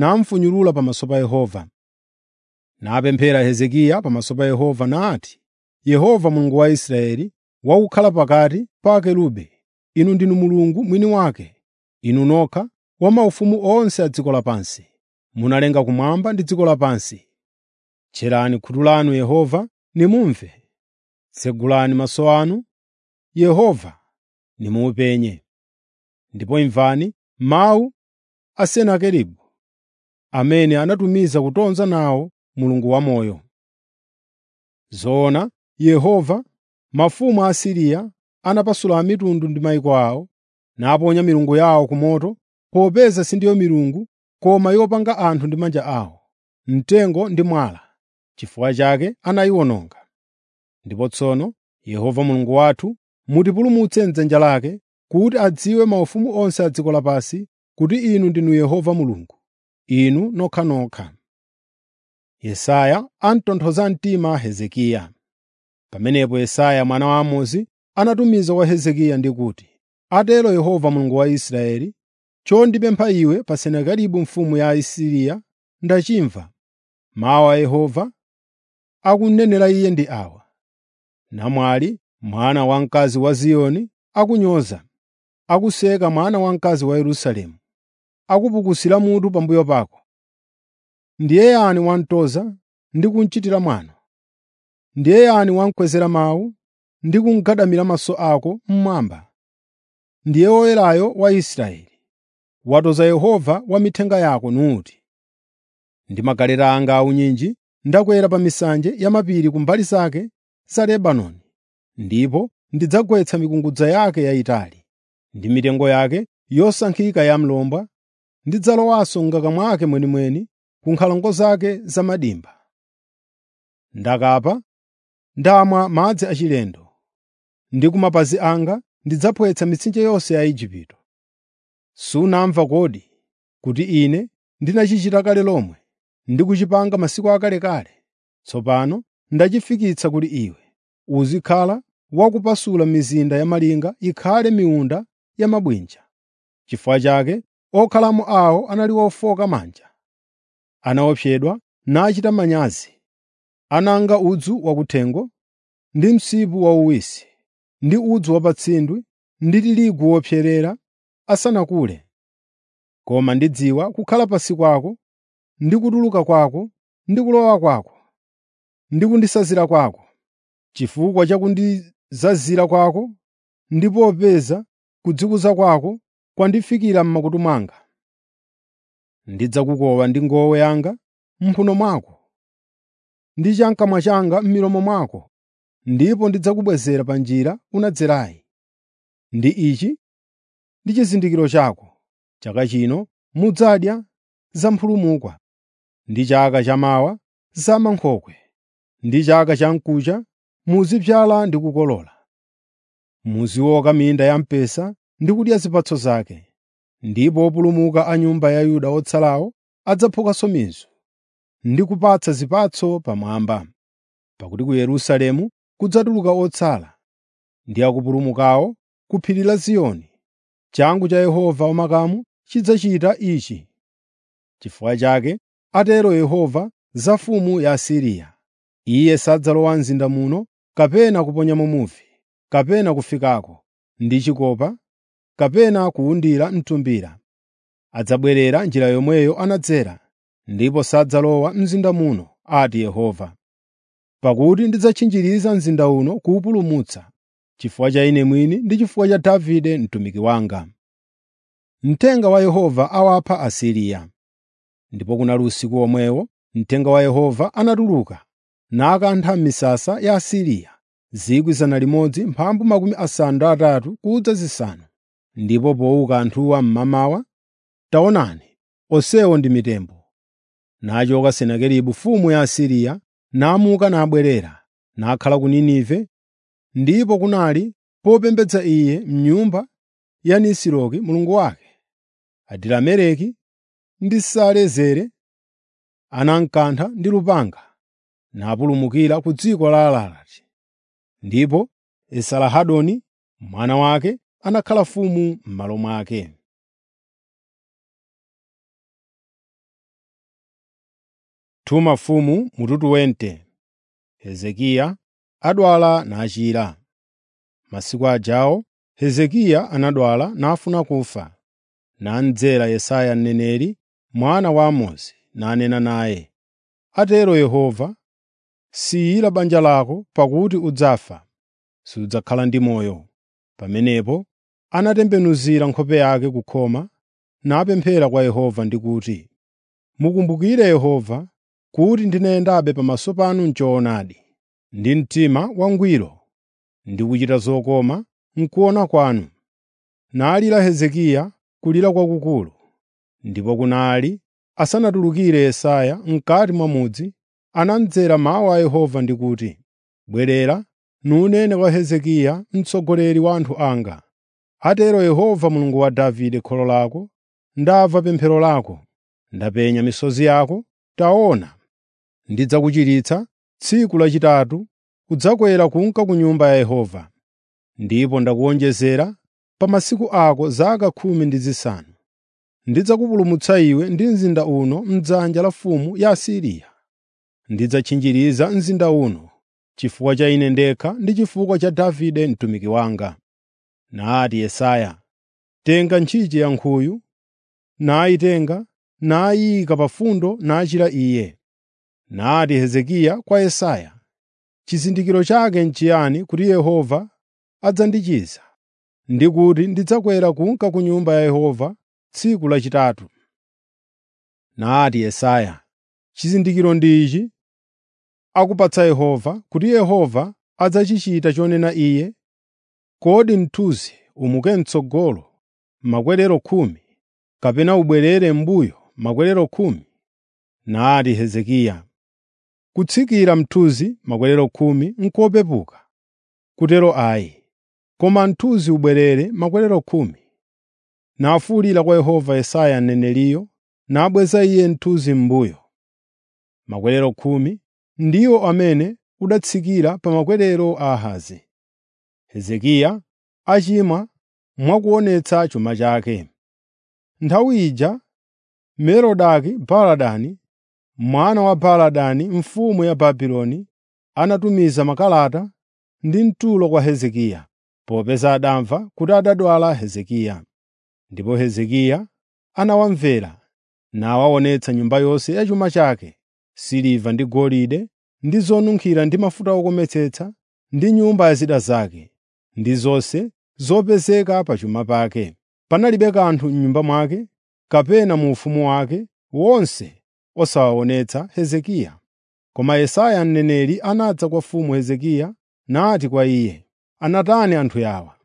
namufunyulula pamaso pa Yehova. Napemphera Hezekiya pamaso pa Yehova nati, Yehova Mulungu wa Israeli wakukhala pakati pa akerubi, inu ndinu Mulungu mwini wake, inu nokha wa maufumu onse a dziko lapansi. Munalenga kumwamba ndi dziko lapansi. Tcherani khutu lanu Yehova, nimumve. Tsegulani maso anu, Yehova, nimupenye. Ndipo imvani mawu a Senakeribu, amene anatumiza kutonza nawo Mulungu wamoyo. Zoona, Yehova, mafumu a Asiriya anapasula mitundu ndi mayiko awo, naponya milungu yawo ku moto, popeza sindiyo milungu koma yopanga anthu ndi manja awo, mtengo ndi mwala. Chifukwa chake anayiwononga. Ndipo tsono, Yehova Mulungu wathu, mutipulumutse m'dzanja lake, kuti adziwe maufumu onse a dziko lapansi kuti inu ndinu Yehova Mulungu, inu nokhanokha. Yesaya amtonthoza mtima Hezekiya. Pamenepo Yesaya mwana wa Amozi anatumiza kwa Hezekiya ndi kuti, “Atero Yehova Mulungu wa Israeli, chondipempha iwe pa Senakeribu mfumu ya Asiriya ndachimva. Mawu a Yehova akunenera iye ndi awa: Namwali, mwana wamkazi wa Ziyoni, akunyoza, akuseka mwana wamkazi wa Yerusalemu, akupukusira mutu pambuyo pako. Ndiye yani wamtoza ndi kumuchitira mwano? Ndiye yani wamukwezera mawu ndi kumugadamira maso ako mmwamba? Ndiye Woyerayo wa Israeli. Watoza Yehova wa mithenga yako nuti, “Ndi magaleta anga aunyinji ndakwera pa misanje ya mapiri kumbali zake za Lebanoni, ndipo ndidzagwetsa mikungudza yake yayitali ndi mitengo yake yosankhika ya mlomba, ndidzalowanso m'ngaka mwake mwenimweni ku nkhalango zake zamadimba. Ndakapa, ndamwa madzi achilendo, ndi ku mapazi anga ndidzaphwetsa mitsinje yonse ya Igupto. Sunamva kodi kuti Ine ndinachichita kale lomwe ndi kuchipanga masiku akalekale? Tsopano ndachifikitsa kuti iwe uzikhala wakupasula mizinda ya malinga ikhale miunda ya mabwinja. Chifukwa chake okhalamo awo anali ofoka manja, anaopsedwa nachita manyazi, ananga udzu wakuthengo ndi msipu wauwisi, ndi udzu wapatsindwi ndi tirigu wopserera asanakule. Koma ndidziwa kukhala pansi kwako, ndi kutuluka kwako, ndi kulowa kwako, ndi kundisazira kwako, chifukwa cha kundizazira kwako, ndi popeza kudzikuza kwako kwandifikira m'makutu mwanga. Ndidzakukowa ndi ngowe yanga m'mphuno mwako, ndi cham'kamwa changa m'milomo mwako, ndipo ndidzakubwezera pa njira unadzerayi. Ndi ichi ndi chizindikiro chako: chaka chino mudzadya zamphulumukwa, ndi chaka chamawa za mankhokwe, ndi chaka cha mkucha muzidzala ndi kukolola. Muzioka minda ya mpesa ndi kudya zipatso zake, ndipo opulumuka a nyumba ya Yuda otsalawo adzaphukanso mizu ndi kupatsa zipatso pamwamba. Pakuti ku Yerusalemu kudzatuluka otsala ndi akupulumukawo ku phiri la Ziyoni. Changu cha Yehova wamakamu chidzachita ichi. Chifukwa chake, atero Yehova za mfumu ya Asiriya: Iye sadzalowa mzinda muno kapena kuponyamo muvi, kapena kufikako ndi chikopa, kapena kuwundira mtumbira. Adzabwerera njira yomweyo anadzera, ndipo sadzalowa mzinda muno, ati Yehova. Pakuti ndidzatchinjiriza mzinda uno kuwupulumutsa, chifukwa cha Ine mwini ndi chifukwa cha Davide mtumiki wanga. Mthenga wa Yehova awapha Asiriya. Ndipo kunali usiku omwewo mthenga wa Yehova anatuluka nakantha misasa ya Asiriya 100,000 mphambu makumi asanu ndi atatu kudza zisanu. Ndipo powuka anthuwa mmamawa, taonani, onsewo ndi mitembo. Nachoka Senakeribu mfumu ya Asiriya namuka nabwerera, nakhala ku Ninive, ndipo kunali popembedza iye m'nyumba ya Nisiroki mulungu wake. Adirameleki ndi Sarezeri anamkantha ndi lupanga, napulumukira ku dziko la Ararati. Ndipo Esarahadoni mwana wake anakhala mfumu m'malo mwake. Tuma mfumu mututu wente. Hezekiya adwala nachira. Masiku ajawo Hezekiya anadwala nafuna kufa. Namdzera Yesaya mneneri, mwana wa Amozi, nanena naye, “Atero Yehova, siyira banja lako pakuti udzafa, sudzakhala ndi moyo.” Pamenepo anatembenuzira nkhope yake kukhoma, napemphera kwa Yehova ndi kuti, “Mukumbukire Yehova, kuti ndinayendabe pamaso panu m'choonadi, ndi mtima wangwiro, ndi kuchita zokoma m'kuona kwanu.” Nalira Hezekiya kulira kwakukulu. Ndipo kunali asanatulukire Yesaya m'kati mwa mudzi, anamdzera mawu a Yehova ndi kuti, “Bwerera, nunene kwa Hezekiya mtsogoleri wa anthu anga. Atero Yehova Mulungu wa Davide kholo lako, ndamva pemphero lako, ndapenya misozi yako. Taona, ndidzakuchiritsa tsiku lachitatu udzakwera kunka ku Nyumba ya Yehova. Ndipo ndakuwonjezera pa masiku ako zaka khumi ndi zisanu. Ndidzakupulumutsa iwe ndi mzinda uno m'dzanja la mfumu ya Asiriya. Ndidzatchinjiriza mzinda uno chifukwa cha ine ndekha ndi chifukwa cha Davide mtumiki wanga. Nati Yesaya, “Tenga ntchito ya nkhuyu.” Nayitenga, nayiyika pa fundo nachira iye. Nati Hezekiya kwa Yesaya, “Chizindikiro chake n'chiyani kuti Yehova adzandichiza, ndi kuti ndidzakwera kunka ku Nyumba ya Yehova tsiku lachitatu?” Nati Yesaya, “Chizindikiro ndi ichi akupatsa Yehova, kuti Yehova adzachichita chonena Iye. Kodi mthunzi umuke m'tsogolo makwerero khumi, kapena ubwerere m'mbuyo makwerero khumi?” Nati Hezekiya, “Kutsikira mthunzi makwerero khumi n'kopepuka, kutero ayi, koma mthunzi ubwerere makwerero khumi.” Nafuwulira kwa Yehova Yesaya mneneriyo, nabweza iye mthunzi m'mbuyo. Makwerero khumi ndiwo amene udatsikira pa makwerero a Ahazi. Hezekiya achimwa mwakuonetsa chuma chake. Nthawi ija Merodaki-Baladani, mwana wa Baladani mfumu ya Babuloni, anatumiza makalata ndi mtulo kwa Hezekiya, popeza adamva kuti adadwala Hezekiya. Ndipo Hezekiya anawamvera, nawaonetsa nyumba yonse ya chuma chake, siliva ndi golide, ndi zonunkhira ndi mafuta okometsetsa, ndi nyumba ya zida zake, ndi zonse zopezeka pa chuma pake. Panalibe kanthu m'nyumba mwake kapena mu ufumu wake wonse osawaonetsa Hezekiya. Koma Yesaya mneneri anadza kwa mfumu Hezekiya nati kwa iye, “Anatani anthu awa?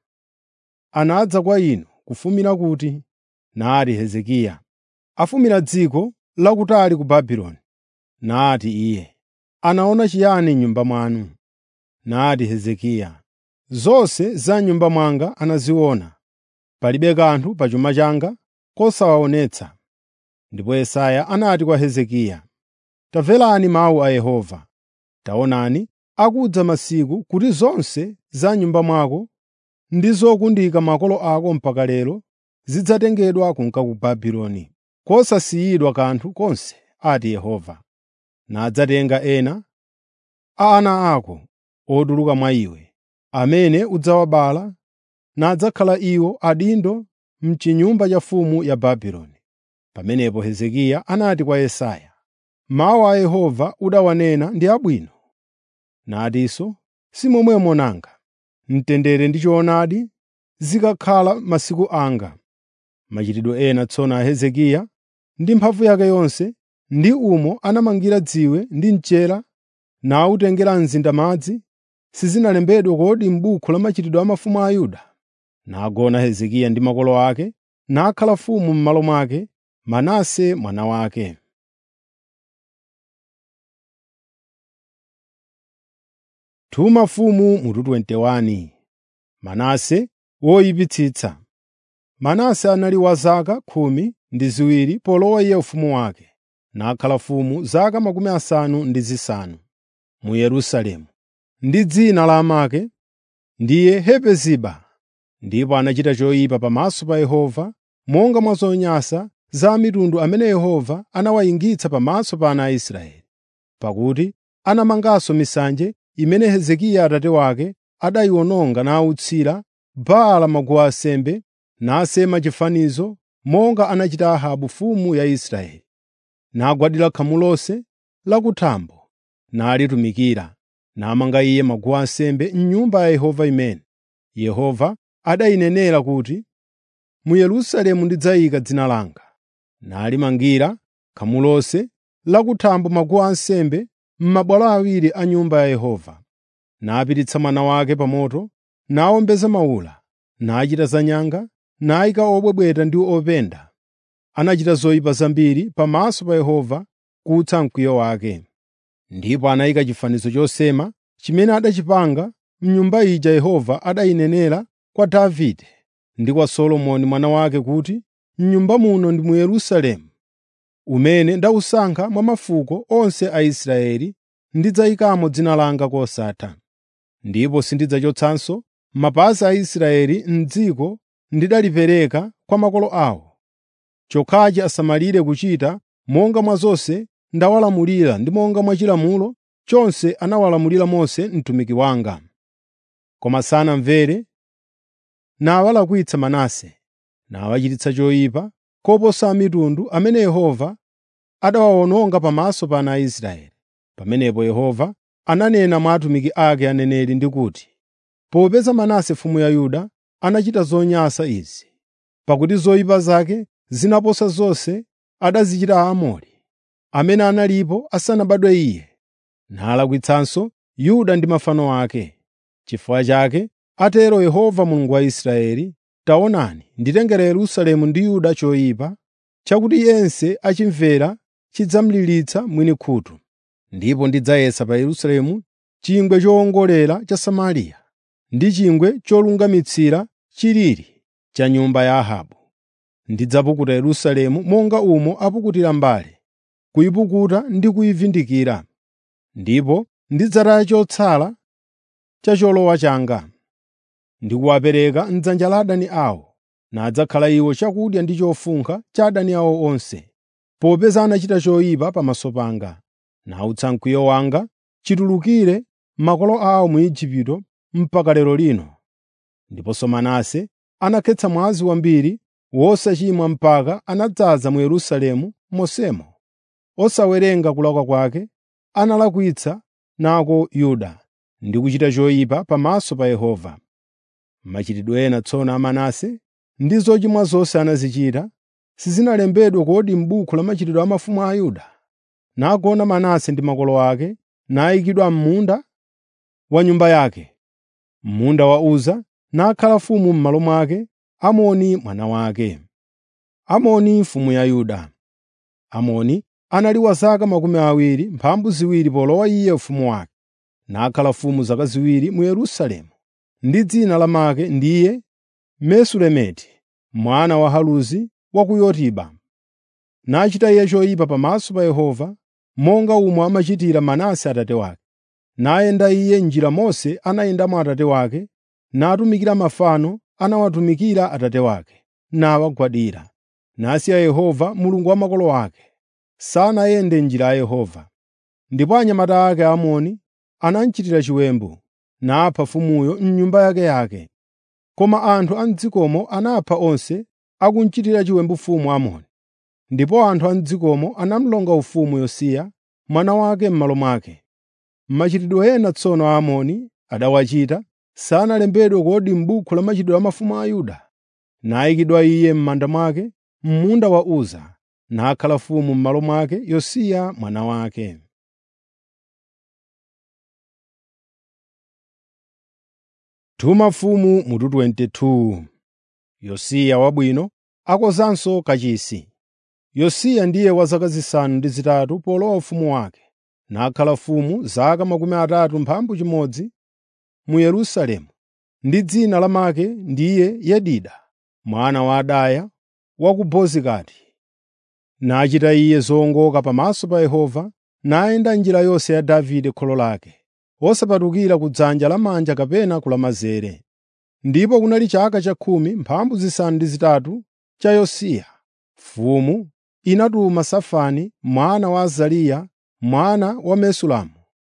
Anadza kwa inu kufumira kuti?” Nati Hezekiya, “Afumira dziko lakutali ku Babuloni.” Nati iye, “Anaona chiyani m'nyumba mwanu?” Nati Hezekiya, “Zonse za m'nyumba mwanga anaziona. Palibe kanthu pa chuma changa kosawaonetsa.” Ndipo Yesaya anati kwa Hezekiya, “Tamverani mawu a Yehova. Taonani, akudza masiku kuti zonse za m'nyumba mwako ndi zokundika makolo ako mpaka lero zidzatengedwa kunka ku Babuloni, kosasiyidwa kanthu konse, ati Yehova. Nadzatenga ena a ana ako otuluka mwa iwe, amene udzawabala, nadzakhala iwo adindo m'chinyumba cha mfumu ya Babuloni. Pamenepo Hezekiya anati kwa Yesaya, “Mawu a Yehova udawanena ndi abwino.” Natinso, “Si momwemo nanga, mtendere ndi choonadi zikakhala masiku anga.” Machitidwe ena tsono a Hezekiya ndi mphamvu yake yonse, ndi umo anamangira dziwe ndi mchera, nawutengera mzinda madzi, sizinalembedwe kodi m'buku la machitidwe a mafumu a Yuda? Nagona Hezekiya ndi makolo ake, nakhala mfumu m'malo mwake Manase mwana wake. Tuma mfumu mutu 21 Manase woyipitsitsa. Manase anali wa zaka khumi ndi ziwiri polowa iye ufumu wake, nakhala mfumu zaka makumi asanu ndi zisanu mu Yerusalemu. Ndi dzina la amake ndiye Hepeziba. Ndipo anachita choyipa pamaso pa Yehova, monga mwa zonyansa za mitundu amene Yehova anawayingitsa pamaso pa ana a Israeli. Pakuti anamanganso misanje imene Hezekiya atate wake adayiwononga nawutsira Baala maguwa ansembe, nasema chifanizo monga anachita Ahabu mfumu ya Israeli. Nagwadira khamu lonse lakuthambo, nalitumikira, namanga iye maguwa ansembe m'Nyumba ya Yehova imene Yehova adayinenera kuti, “Mu Yerusalemu ndidzayika dzina langa.” Nalimangira khamu lonse lakuthambo maguwa ansembe m'mabwalo awiri a Nyumba ya Yehova. Napititsa mwana wake pa moto, nawombeza mawula, nachita zanyanga, nayika obwebweta ndi openda. Anachita zoyipa zambiri pamaso pa Yehova kutsa mkwiyo wake. Ndipo anayika chifanizo chosema chimene adachipanga m'nyumba ija Yehova adayinenera kwa Davide ndi kwa Solomoni mwana wake kuti, “M'nyumba muno ndi mu Yerusalemu, umene ndawusankha mwa mafuko onse a Israeli, ndidzayikamo dzina langa kosatha. Ndipo sindidzachotsanso mapazi a Israeli m'dziko ndidalipereka kwa makolo awo. Chokhachi asamalire kuchita monga mwa zonse ndawalamulira ndi monga mwa chilamulo chonse anawalamulira Mose mtumiki wanga. Koma sanamvere, nawalakwitsa Manase, nawachititsa choyipa koposa a mitundu amene Yehova adawawononga pamaso pa ana a Israeli. Pamenepo Yehova ananena mwa atumiki ake aneneri ndi kuti, “Popeza Manase mfumu ya Yuda anachita zonyansa izi, pakuti zoyipa zake zinaposa zonse adazichita Aamori, amene analipo asanabadwe iye, nalakwitsanso Yuda ndi mafano ake. Chifukwa chake, atero Yehova Mulungu wa Israeli, taonani, nditengera Yerusalemu ndi Yuda choyipa, chakuti yense achimvera chidzamlilitsa mwini khutu. Ndipo ndidzayesa pa Yerusalemu chingwe chowongolera cha Samariya ndi chingwe cholungamitsira chilili cha nyumba ya Ahabu. Ndidzapukuta Yerusalemu monga umo apukutira mbale, kuyipukuta ndi kuyivundikira. Ndipo ndidzataya chotsala cha cholowa changa, ndi kuwapereka m'dzanja la adani awo, nadzakhala iwo chakudya ndi chofunkha cha adani awo onse, popeza anachita choyipa pamaso panga. Nawutsa mkwiyo wanga chitulukire makolo awo mu Igupto mpaka lero lino. Ndiponso Manase anakhetsa mwazi wambiri wosachimwa mpaka anadzaza mu Yerusalemu monsemo. Osawerenga kulakwa kwake, analakwitsa nako Yuda ndi kuchita choyipa pamaso pa Yehova. Machitidwe ena tsono a Manase ndi zochimwa zonse anazichita, sizinalembedwe kodi m'buku la machitidwe a mafumu a Yuda? Nagona Manase ndi makolo ake, nayikidwa m'munda wa nyumba yake, m'munda wa Uza, nakhala mfumu m'malo mwake Amoni mwana wake. Amoni mfumu ya Yuda. Amoni anali wa zaka makumi awiri mphambu ziwiri polowa iye ufumu wake, nakhala mfumu zaka ziwiri mu Yerusalemu. Ndi dzina lamake ndiye Mesulemeti mwana wa Haluzi wa ku Yotiba. Nachita iye choyipa pamaso pa Yehova, monga umo amachitira Manase atate wake. Nayenda iye m'njira Mose anayendamo atate wake, natumikira mafano anawatumikira atate wake, nawagwadira. Nasiya Yehova Mulungu wa makolo ake, sanayende m'njira ya Yehova. Ndipo anyamata ake Aamoni anamuchitira chiwembu, napha mfumuyo m'nyumba yakeyake. Koma anthu a m'dzikomo anapha onse akumuchitira chiwembu mfumu Amoni. Ndipo anthu a m'dzikomo anamulonga ufumu Yosiya mwana wake m'malo mwake. Machitidwe ena tsono Aamoni adawachita sanalembedwe kodi m'buku la machitidwe a mafumu a Yuda? Nayikidwa iye m'manda mwake, m'munda wa Uza, nakhala mfumu m'malo mwake Yosiya mwana wake. Tuma mfumu mutu 22 Yosiya wabwino akozanso kachisi. Yosiya ndiye wa zaka zisanu ndi zitatu polowa ufumu wake, nakhala mfumu zaka makumi atatu mphambu chimodzi mu Yerusalemu. Ndi dzina lamake ndiye Yedida mwana wa Adaya wa ku Bozikati. Nachita iye zowongoka pamaso pa Yehova, nayenda njira yonse ya Davide kholo lake, wosapatukira ku dzanja lamanja kapena kulamazere. Ndipo kunali chaka cha khumi mphambu zisanu ndi zitatu cha Yosiya, mfumu inatuma Safani mwana wa Azariya mwana wa Mesulamu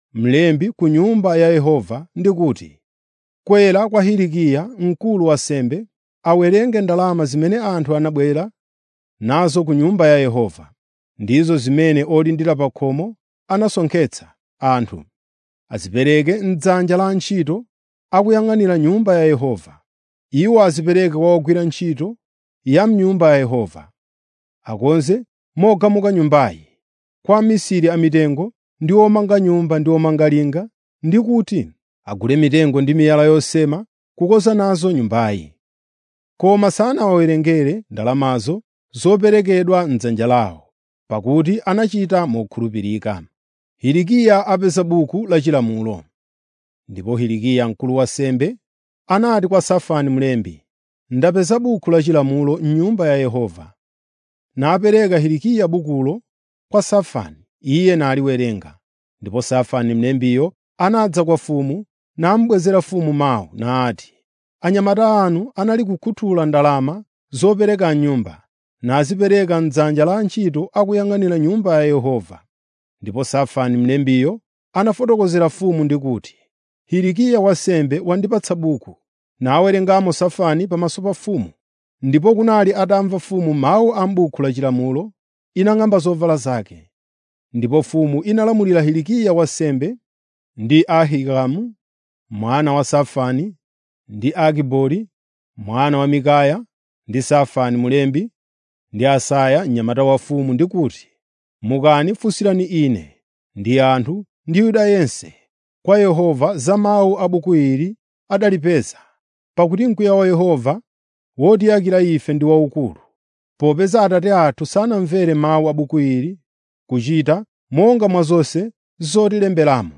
mlembi ku Nyumba ya Yehova ndi kuti, “Kwera kwa Hilikiya mkulu wa ansembe awerenge ndalama zimene anthu anabwera nazo ku Nyumba ya Yehova, ndizo zimene olindira pa khomo anasonkhetsa anthu, azipereke m'dzanja la antchito akuyang'anira Nyumba ya Yehova. Iwo azipereke kwa ogwira ntchito ya m'Nyumba ya Yehova, akonze mogamuka Nyumbayi, kwa amisiri amitengo ndi omanga nyumba ndi omanga linga, ndi kuti agule mitengo ndi miyala yosema kukonza nazo Nyumbayi. Koma sanawawerengere ndalamazo zoperekedwa m'dzanja lawo, pakuti anachita mokhulupirika. Hilikiya apeza buku la chilamulo. Ndipo Hilikiya mkulu wa ansembe anati kwa Safani mlembi, “Ndapeza buku la chilamulo m'Nyumba ya Yehova.” Napereka Hilikiya bukulo kwa Safani, iye naliwerenga. Ndipo Safani mlembiyo anadza kwa mfumu, namubwezera mfumu mawu nati, “Anyamata anu anali kukhuthula ndalama zopereka m'nyumba, nazipereka m'dzanja la antchito akuyang'anira Nyumba ya Yehova.” Ndipo Safani mlembiyo anafotokozera mfumu ndi kuti, “Hilikiya wansembe wandipatsa buku.” Nawerengamo Safani pamaso pa mfumu. Ndipo kunali atamva mfumu mawu a m'buku la chilamulo, inang'amba zovala zake. Ndipo mfumu inalamulira Hilikiya wansembe ndi Ahikamu mwana wa Safani ndi Akibori mwana wa Mikaya ndi Safani mlembi ndi Asaya mnyamata wa mfumu ndi kuti, “Mukani funsirani ine ndi anthu ndi Yuda yense kwa Yehova za mawu a buku ili adalipeza, pakuti mkwiyo wa Yehova wotiyakira ife ndi waukulu, popeza Atate athu sanamvere mawu a buku ili kuchita monga mwa zonse zotilemberamo.”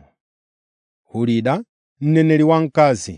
Hulida, mneneri wamkazi.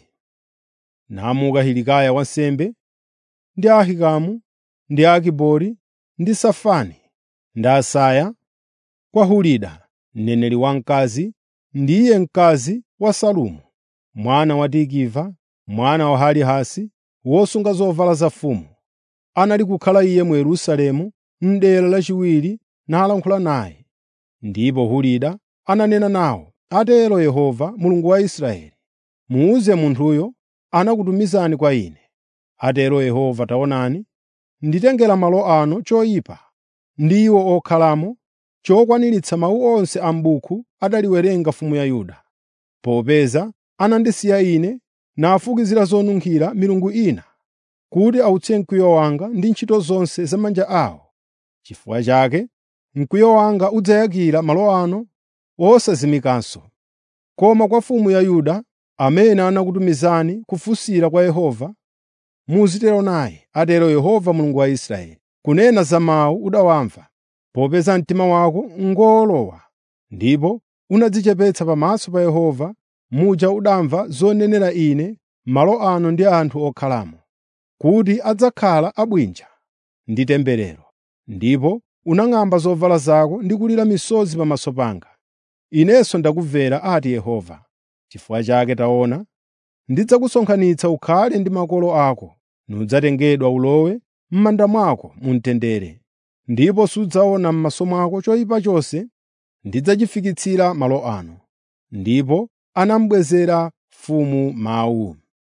Namuka Hilikaya wansembe ndi Ahikamu ndi Akibori ndi Safani ndi Asaya kwa Hulida, mneneri wamkazi, ndiye mkazi wa Salumu, mwana wa Tikiva, mwana wa Harihasi, wosunga zovala za mfumu. Anali kukhala iye mu Yerusalemu m'dera lachiwiri nalankhula naye. Ndipo Hulida ananena nawo, “Atero Yehova, Mulungu wa Israeli, muwuze munthuyo anakutumizani kwa ine. Atero Yehova taonani, nditengera malo ano choyipa ndi iwo okhalamo chokwaniritsa mawu onse a m'buku adaliwerenga mfumu ya Yuda, popeza anandisiya ine nafukizira zonunkhira milungu ina, kuti awutse mkwiyo wanga ndi ntchito zonse za manja awo. Chifukwa chake mkwiyo wanga udzayakira malo ano osazimikanso. Koma kwa mfumu ya Yuda, amene anakutumizani kufunsira kwa Yehova, muzitero naye, atero Yehova Mulungu wa Israeli, kunena za mawu udawamva, popeza mtima wako ngowolowa ndipo unadzichepetsa pamaso pa Yehova, muja udamva zonenera ine malo ano ndi anthu okhalamo, kuti adzakhala abwinja ndi temberero. Ndipo unang'amba zovala zako ndi kulira misozi pamaso panga. Inenso ndakumvera, ati Yehova. Chifukwa chake taona, ndidzakusonkhanitsa ukhale ndi makolo ako, nudzatengedwa ulowe m'manda mwako mu mtendere. Ndipo sudzaona m'maso mwako choyipa chonse ndidzachifikitsira malo ano. Ndipo anamubwezera mfumu mawu.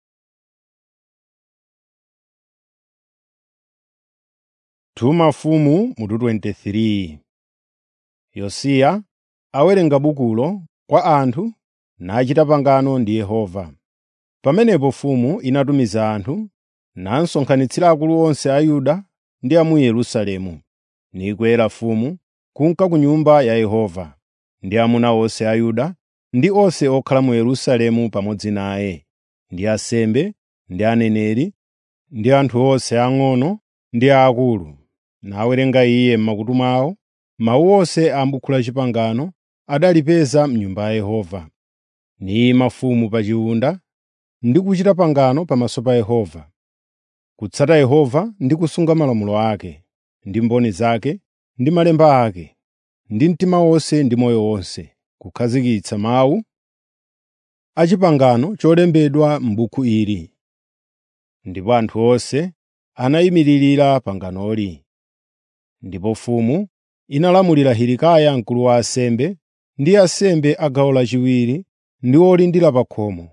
Tuma mfumu mutu 23 Yosiya awerenga bukulo kwa anthu nachita pangano ndi Yehova. Pamenepo mfumu inatumiza anthu nasonkhanitsira akulu onse a Yuda ndi a mu Yerusalemu, nikwera mfumu kunka ku Nyumba ya Yehova, ndi amuna onse a Yuda ndi onse okhala mu Yerusalemu pamodzi naye, ndi ansembe, ndi aneneri, ndi anthu onse ang'ono ndi aakulu. Nawerenga iye m'makutu mwawo mawu onse a m'buku la Chipangano adalipeza m'Nyumba ya Yehova. Niyima mfumu pa chiwunda ndi kuchita pangano pamaso pa Yehova, kutsata Yehova ndi kusunga malamulo ake, ndi mboni zake, ndi malemba ake, ndi mtima wonse ndi moyo wonse, kukhazikitsa mawu a pangano cholembedwa m'buku ili. Ndipo anthu onse anayimiririra panganoli. Ndipo mfumu inalamulira Hilikaya mkulu wa ansembe ndi ansembe a gawo lachiwiri ndi olindira pa khomo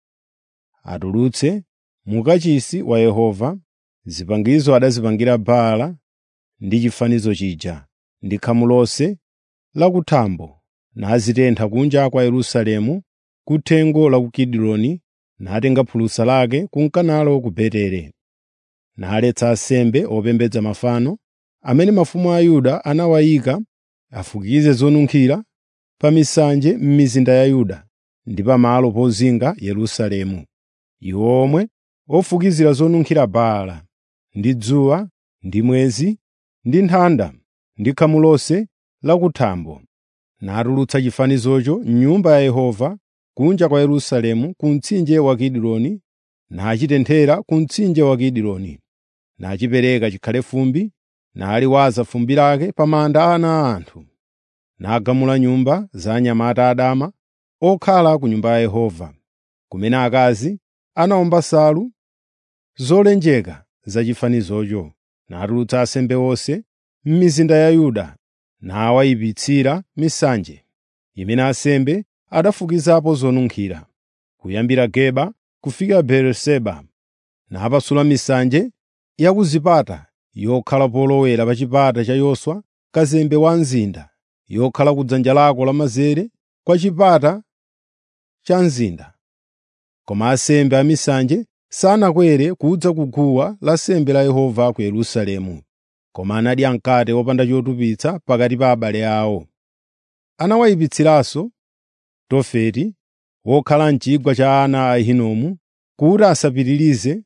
atulutse mu kachisi wa Yehova zipangizo adazipangira Baala ndi chifanizo chija ndi khamu lonse lakuthambo nazitentha kunja kwa Yerusalemu kuthengo la ku Kidironi natenga phulusa lake kunkanalo ku Betere naletsa ansembe opembedza mafano amene mafumu a Yuda anawayika afukize zonunkhira pa misanje m'mizinda ya Yuda ndi pamalo pozinga Yerusalemu iwo omwe ofukizira zonunkhira Baala ndi dzuwa ndi mwezi ndi nthanda ndi khamu lonse lakuthambo natulutsa chifanizocho m'nyumba ya Yehova kunja kwa Yerusalemu ku mtsinje wa Kidironi nachitenthera ku mtsinje wa Kidironi nachipereka chikhale fumbi naliwaza fumbi lake pa manda a ana a anthu nagamula nyumba za anyamata adama okhala ku nyumba ya Yehova kumene akazi anawomba nsalu zolenjeka za chifanizocho natulutsa ansembe onse m'mizinda ya Yuda nawayipitsira misanje imene ansembe adafukizapo zonunkhira kuyambira Geba kufika Beeriseba napasula misanje ya ku zipata yokhala polowera pa chipata cha Yoswa kazembe wa mzinda yokhala ku dzanja lako lamanzere kwa chipata cha mzinda koma ansembe a misanje sanakwere kudza ku guwa lansembe la Yehova ku Yerusalemu koma anadya mkate wopanda chotupitsa pakati pa abale awo anawayipitsiranso Tofeti wokhala m'chigwa cha ana a Ahinomu kuti asapitirize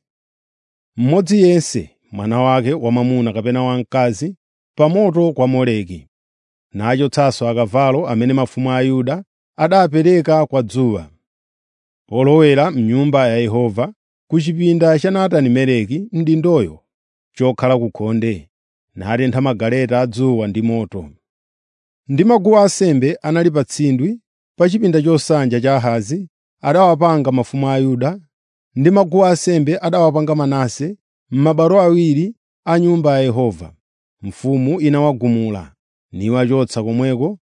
mmodzi yense mwana wake wamwamuna kapena wamkazi pa moto kwa Moleki nachotsanso akavalo amene mafumu a Yuda adapereka kwa dzuwa polowera m'nyumba ya Yehova ku chipinda cha Natani-Meleki mdindoyo chokhala ku khonde natentha magaleta a dzuwa ndi moto. Ndi maguwa ansembe anali pa tsindwi pa chipinda chosanja cha Ahazi adawapanga mafumu a Yuda ndi maguwa ansembe adawapanga Manase m'mabwalo awiri a nyumba ya Yehova. Mfumu inawagumula niwachotsa komweko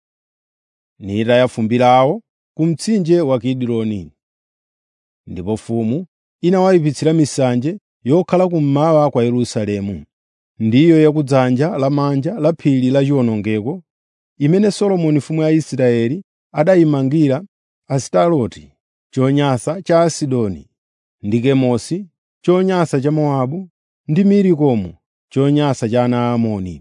nitaya fumbi lawo ku mtsinje wa Kidironi. Ndipo mfumu inawayipitsira misanje yokhala kummawa kwa Yerusalemu, ndiyo yakudzanja lamanja la phiri la chiwonongeko, imene Solomoni mfumu ya Israeli adayimangira Asitaroti, chonyansa cha Asidoni, ndi Kemosi, chonyansa cha Mowabu, ndi Milikomu, chonyansa cha ana a Amoni.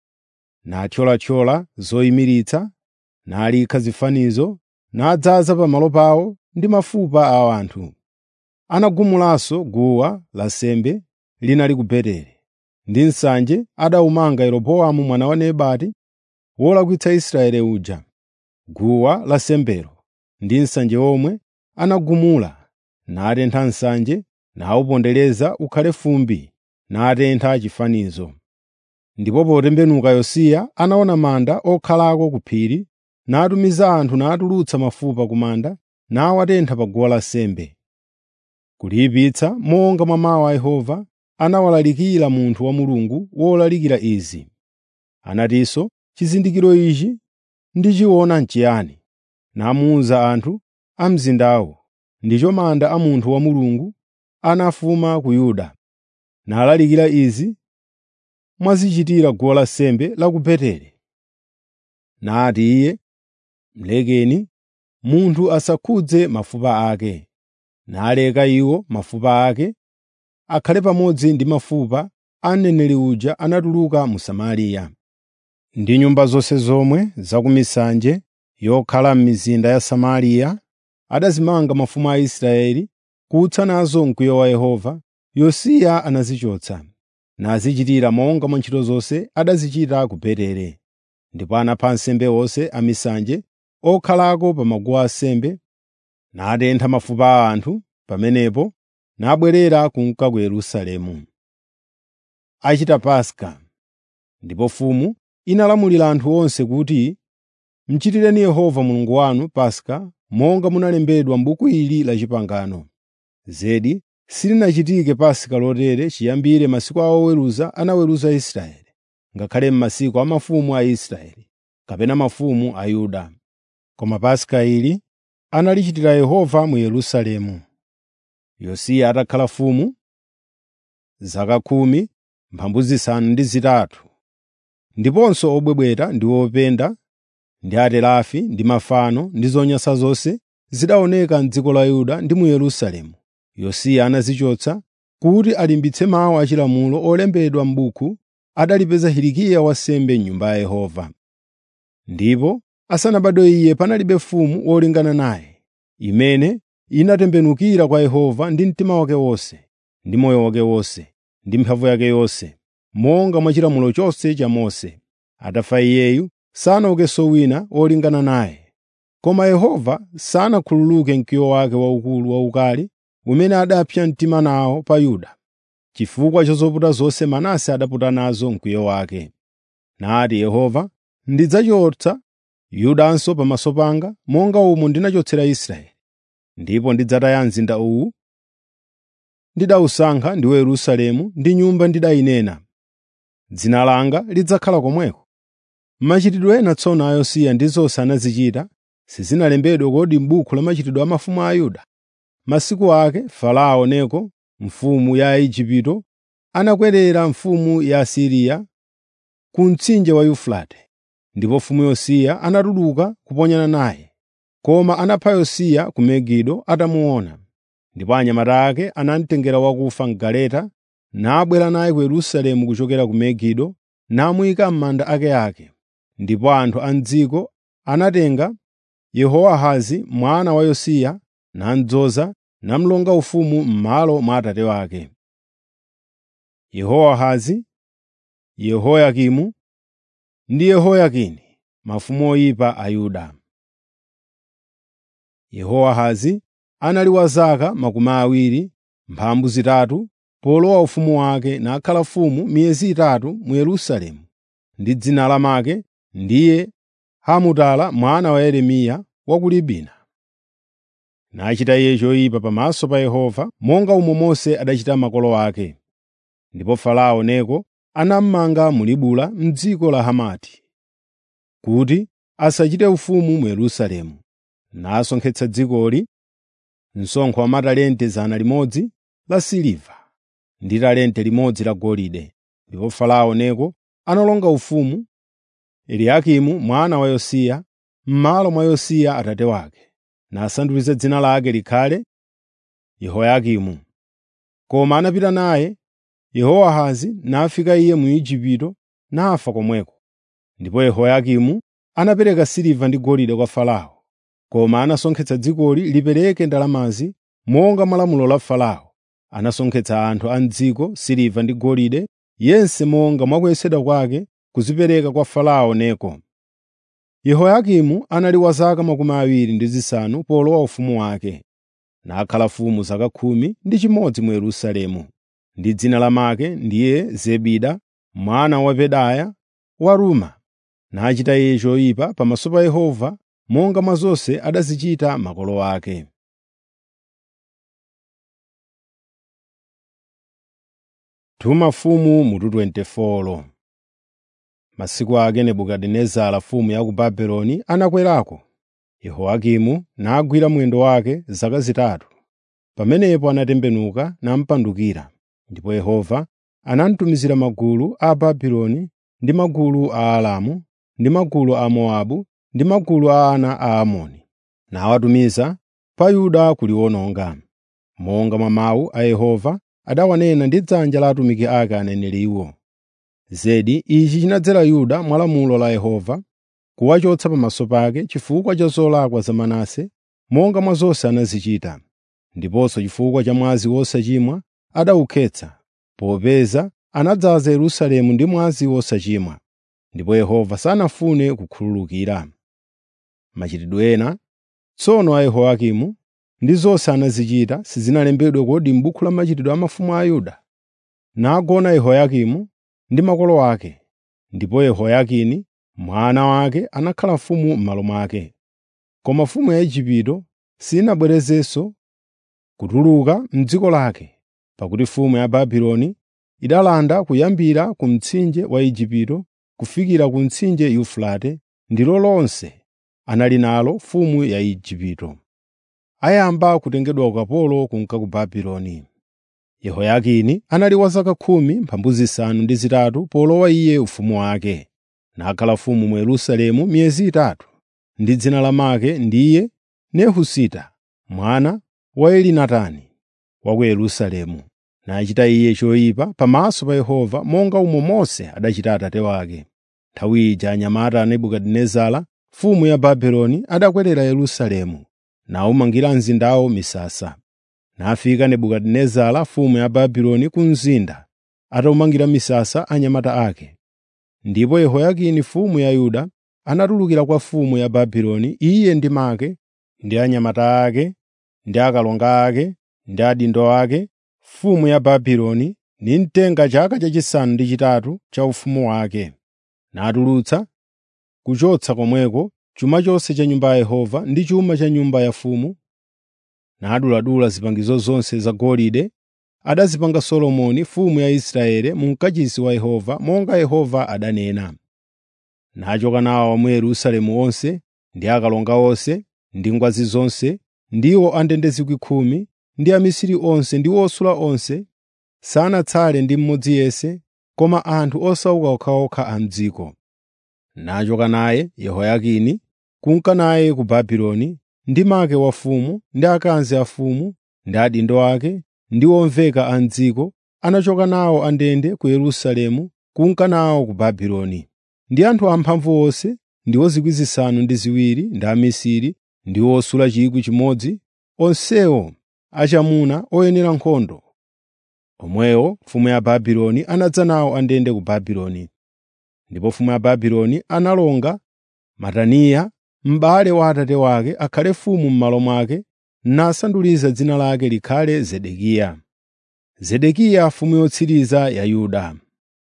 Nathyolathyola zoyimiritsa, nalikha zifanizo, nadzaza pamalo pawo ndi mafupa a anthu. Anagumulanso guwa lansembe linali ku Beteli, ndi nsanje adawumanga Yeroboamu mwana wa Nebati wolakwitsa Israeli uja. Guwa lansembelo ndi nsanje omwe anagumula, natentha nsanje nawupondereza ukhale fumbi, natentha chifanizo. Ndipo potembenuka Yosiya anaona manda okhalako ku phiri, natumiza anthu natulutsa mafupa ku manda nawatentha pa guwa lansembe. Kuliyipitsa monga mwa mawu a Yehova anawalalikira munthu wa Mulungu wolalikira izi. Anatinso, “Chizindikiro ichi ndichiona n'chiyani?” Namuwuza anthu a mzindawo, “Ndicho manda a munthu wa Mulungu anafuma ku Yuda.” Nalalikira izi mwazichitira guwa lansembe la ku Beteli. Nati iye, “Mlekeni munthu asakhudze mafupa ake.” Naleka iwo mafupa ake akhale pamodzi ndi mafupa a mneneri uja anatuluka mu Samariya. Ndi nyumba zonse zomwe za ku misanje yokhala m'mizinda ya Samariya adazimanga mafumu a Israeli kutsa nazo mkwiyo wa Yehova, Yosiya anazichotsa, nazichitira monga mwa ntchito zonse adazichita ku Beteli. Ndipo anapha ansembe onse a misanje okhalako pa maguwa ansembe, natentha mafupa a anthu pamenepo, nabwerera kunka ku Yerusalemu. Achita Paska Ndipo mfumu inalamulira anthu onse kuti, “Muchitireni Yehova Mulungu wanu Paska monga munalembedwa m'buku ili la Pangano.” Zedi silinachitike Paska lotere chiyambire masiku a oweruza anaweruza Israeli, ngakhale m'masiku a mafumu a Israeli, kapena mafumu a Yuda. Koma Paska ili analichitira Yehova mu Yerusalemu. Yosiya atakhala mfumu zaka khumi mphambu zisanu ndi zitatu, ndiponso obwebweta ndi openda ndi aterafi ndi mafano ndi zonyansa zonse zidaoneka m'dziko la Yuda ndi mu Yerusalemu. Yosiya anazichotsa kuti alimbitse mawu achilamulo olembedwa m'buku adalipeza Hilikiya wansembe m'Nyumba ya Yehova. Ndipo asanabadwe iye panalibe mfumu wolingana naye, imene inatembenukira kwa Yehova ndi mtima wake wonse, ndi moyo wake wonse, ndi mphamvu yake yonse, monga mwa chilamulo chonse cha Mose. Atafa iyeyu, sanaukenso wina wolingana naye. Koma Yehova sanakhululuke mkwiyo wake waukulu waukali umene adapsa mtima nawo pa Yuda, chifukwa cha zoputa zonse Manase adaputa nazo mkwiyo wake. Nati Yehova, “Ndidzachotsa Yudanso pamaso panga monga umo ndinachotsera Israeli, ndipo ndidzataya mzinda uwu ndidawusankha ndiwo Yerusalemu ndi Nyumba ndidayinena, ‘Dzina langa lidzakhala komweko.’ Machitidwe ena tsono a Yosiya ndi zonse anazichita, sizinalembedwe kodi m'buku la machitidwe a mafumu a Yuda? Masiku ake Farao Neko mfumu ya Igupto anakwerera mfumu ya Asiriya ku mtsinje wa Yufurate, ndipo mfumu Yosiya anatuluka kuponyana naye. Koma anapha Yosiya ku Megido atamuona. Ndipo anyamata ake anamutengera wakufa m'galeta nabwera naye ku Yerusalemu kuchokera ku Megido namuyika m'manda akeake. Ndipo anthu a m'dziko anatenga Yehowahazi mwana wa Yosiya namudzoza namulonga ufumu m'malo mwa atate wake. Yehowahazi, Yehoyakimu ndi Yehoyakini mafumu oyipa a Yuda. Yehowahazi anali wa zaka makumi awiri mphambu zitatu polowa ufumu wake nakhala mfumu miyezi itatu mu Yerusalemu, ndi dzina lamake ndiye Hamutala mwana wa Yeremiya wa ku Libina. Nachita iye choyipa pamaso pa Yehova monga umo Mose adachita makolo ake. Ndipo Farao Neko anamumanga mu Libula m'dziko la Hamati, kuti asachite ufumu mu Yerusalemu, nasonkhetsa dzikoli msonkho wa matalente 100 la siliva ndi talente limodzi la golide. Ndipo Farao Neko analonga ufumu Eliyakimu mwana wa Yosiya m'malo mwa Yosiya atate wake, nasandutsa dzina lake likhale Yehoyakimu. Koma anapita naye Yehowahazi nafika iye mu Igupto nafa komweko. Ndipo Yehoyakimu anapereka siliva ndi golide kwa Farao, koma anasonkhetsa dzikoli lipereke ndalamazi monga malamulo la Farao. Anasonkhetsa anthu a m'dziko siliva ndi golide yense monga mwa kuyesedwa kwake kuzipereka kwa Farao Neko. Yehoyakimu anali wa zaka makumi awiri ndi zisanu polowa ufumu wake, nakhala mfumu zaka khumi ndi chimodzi mu Yerusalemu, ndi dzina lamake ndiye Zebida mwana wa Pedaya wa Ruma. Nachita iye choyipa pamaso pa Yehova monga mwa zonse adazichita makolo ake. Tuma mfumu mutu 24 Masiku ake Nebukadinezara mfumu ya ku Babuloni anakwerako. Yehoyakimu nagwira mwendo wake zaka zitatu. Pamenepo anatembenuka namupandukira, ndipo Yehova anamutumizira magulu a Babuloni ndi magulu a Aramu ndi magulu a Mowabu ndi magulu a ana a Amoni, nawatumiza pa Yuda kuliwononga, monga mwa mawu a Yehova adawanena ndi dzanja la atumiki ake aneneriwo. Zedi ichi chinadzera Yuda mwa lamulo la Yehova, kuwachotsa pamaso pake chifukwa cha zolakwa za Manase, monga mwa zonse anazichita, ndiponso chifukwa cha mwazi wosachimwa adawukhetsa, popeza anadzaza Yerusalemu ndi mwazi wosachimwa, ndipo Yehova sanafune kukhululukira. Machitidwe ena tsono a Yehoyakimu ndi zonse anazichita sizinalembedwe kodi m'buku la machitidwe a mafumu a Yuda? Nagona Yehoyakimu ndi makolo ake, ndipo Yehoyakini mwana wake anakhala mfumu m'malo mwake. Koma mfumu ya Igupto sinabwerezenso kutuluka m'dziko lake, pakuti mfumu ya Babuloni idalanda kuyambira ku mtsinje wa Igupto kufikira ku mtsinje Yufurate ndilo lonse anali nalo mfumu ya Igupto. Ayamba kutengedwa ukapolo kunka ku Babuloni. Yehoyakini anali wa zaka khumi mphambu zisanu ndi zitatu polowa iye ufumu wake, nakhala mfumu mu Yerusalemu miyezi itatu, ndi dzina lamake ndiye Nehusita mwana wa Elinatani wa ku Yerusalemu. Nachita iye choyipa pamaso pa Yehova monga umo Mose adachita atate wake. Nthawi ija anyamata a Nebukadinezara mfumu ya Babuloni adakwerera Yerusalemu, nawumangira mzindawo misasa. Nafika Nebukadinezara mfumu ya Babuloni ku mzinda, atawumangira misasa anyamata ake. Ndipo Yehoyakini mfumu ya Yuda anatulukira kwa mfumu ya Babuloni iye ndi make, ndi anyamata ake, ndi akalonga ake, ndi adindo ake, mfumu ya Babuloni nimtenga chaka chachisanu ndi chitatu cha ufumu wake, natulutsa kuchotsa komweko chuma chonse cha nyumba ya Yehova ndi chuma cha nyumba ya mfumu, naduladula zipangizo zonse zagolide adazipanga Solomoni mfumu ya Israeli mu mkachisi wa Yehova monga Yehova adanena. Nachoka nawo mu Yerusalemu onse ndi akalonga onse ndi ngwazi zonse ndiwo andende zikwi khumi ndi amisiri onse ndi osula onse sanatsale ndi mmodzi yense koma anthu osauka okhaokha a m'dziko. Nachoka naye Yehoyakini kunka naye ku Babuloni ndi make wa mfumu ndi akazi a mfumu ndi adindo ake ndi omveka a m'dziko anachoka nawo andende ku Yerusalemu kunka nawo ku Babuloni. Ndi anthu amphamvu onse ndiwo zikwi zisanu ndi ziwiri ndi amisiri ndi osula chikwi chimodzi onsewo achamuna oyenera nkhondo. Omwewo mfumu ya Babuloni anadza nawo andende ku Babuloni. Ndipo mfumu ya Babuloni analonga Mataniya m'bale wa atate wake akhale mfumu m'malo mwake nasanduliza dzina lake likhale Zedekiya. Zedekiya mfumu yotsiriza ya Yuda.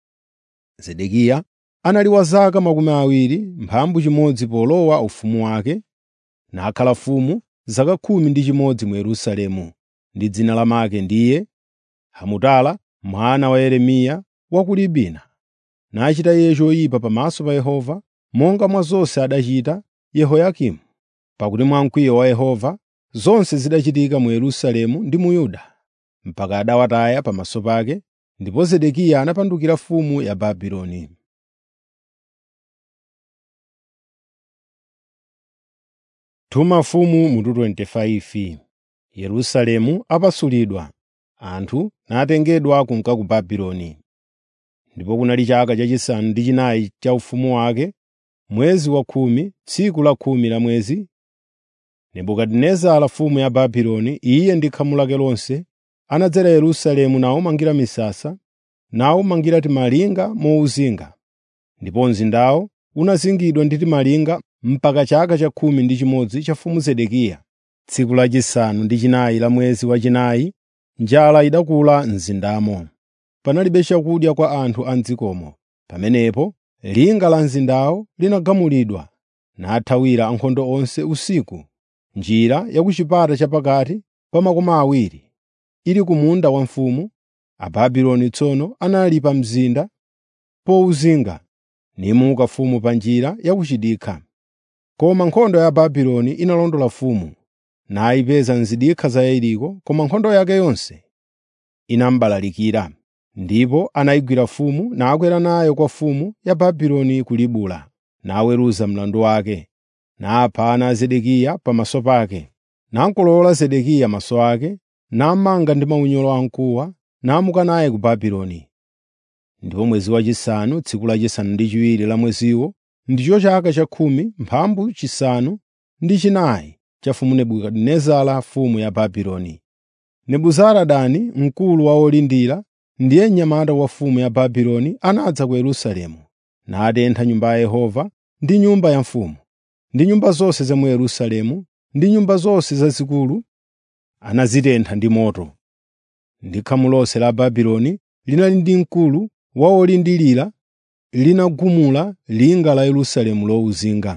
Zedekiya anali wa zaka makumi awiri mphambu chimodzi polowa ufumu wake, nakhala mfumu zaka khumi ndi chimodzi mu Yerusalemu, ndi dzina lamake ndiye Hamutala mwana wa Yeremiya wa ku Libina. Nachita iye choyipa pamaso pa Yehova monga mwa zonse adachita Yehoyakimu, pakuti mwa mkwiyo wa Yehova zonse zidachitika mu Yerusalemu ndi mu Yuda, mpaka adawataya pamaso pake, ndipo Zedekiya anapandukira mfumu ya Babuloni. Tuma mfumu mutu 25 Yerusalemu apasulidwa, anthu natengedwa kunka ku Babuloni. Ndipo kunali chaka chachisanu ndi chinayi cha ufumu wake, mwezi wa khumi, tsiku la khumi la mwezi, Nebukadinezara mfumu ya Babuloni, iye ndi khamu lake lonse, anadzera Yerusalemu nawumangira misasa, nawumangira timalinga mowuzinga. Ndipo mzindawo unazingidwa ndi timalinga mpaka chaka cha khumi ndi chimodzi cha mfumu Zedekiya. Tsiku lachisanu ndi chinayi la mwezi wachinayi, njala idakula m'mzindamo. Panalibe chakudya kwa anthu a m'dzikomo. Pamenepo linga la mzindawo linagamulidwa, nathawira ankhondo onse usiku. Njira ya ku chipata chapakati pa makoma awiri, ili ku munda wa mfumu, Ababuloni tsono anali pa mzinda powuzinga, nimuka mfumu pa njira ya ku chidikha. Koma nkhondo ya Babuloni inalondola mfumu, nayipeza m'zidikha za Yeriko, koma nkhondo yake yonse inamubalalikira. Ndipo anayigwira mfumu nakwera nayo kwa mfumu ya Babuloni ku Ribula, naweruza mlandu wake, napha ana a Zedekiya pamaso pake. Nakolowola Zedekiya maso ake, namanga ndi maunyolo amkuwa, namuka naye ku Babuloni. Ndipo mwezi wachisanu, tsiku lachisanu ndi chiwiri la mweziwo, ndicho chaka cha khumi mphambu chisanu ndi chinayi cha mfumu Nebukadinezara mfumu ya Babuloni. Nebuzaradani mkulu wa olindira ndiye mnyamata wa mfumu ya Babuloni anadza ku Yerusalemu, natentha nyumba ya Yehova ndi nyumba ya mfumu, ndi nyumba zonse za mu Yerusalemu ndi nyumba zonse zazikulu anazitentha ndi moto. Ndi khamu lonse la Babuloni linali ndi mkulu wa olindirira linagumula linga la Yerusalemu lowuzinga.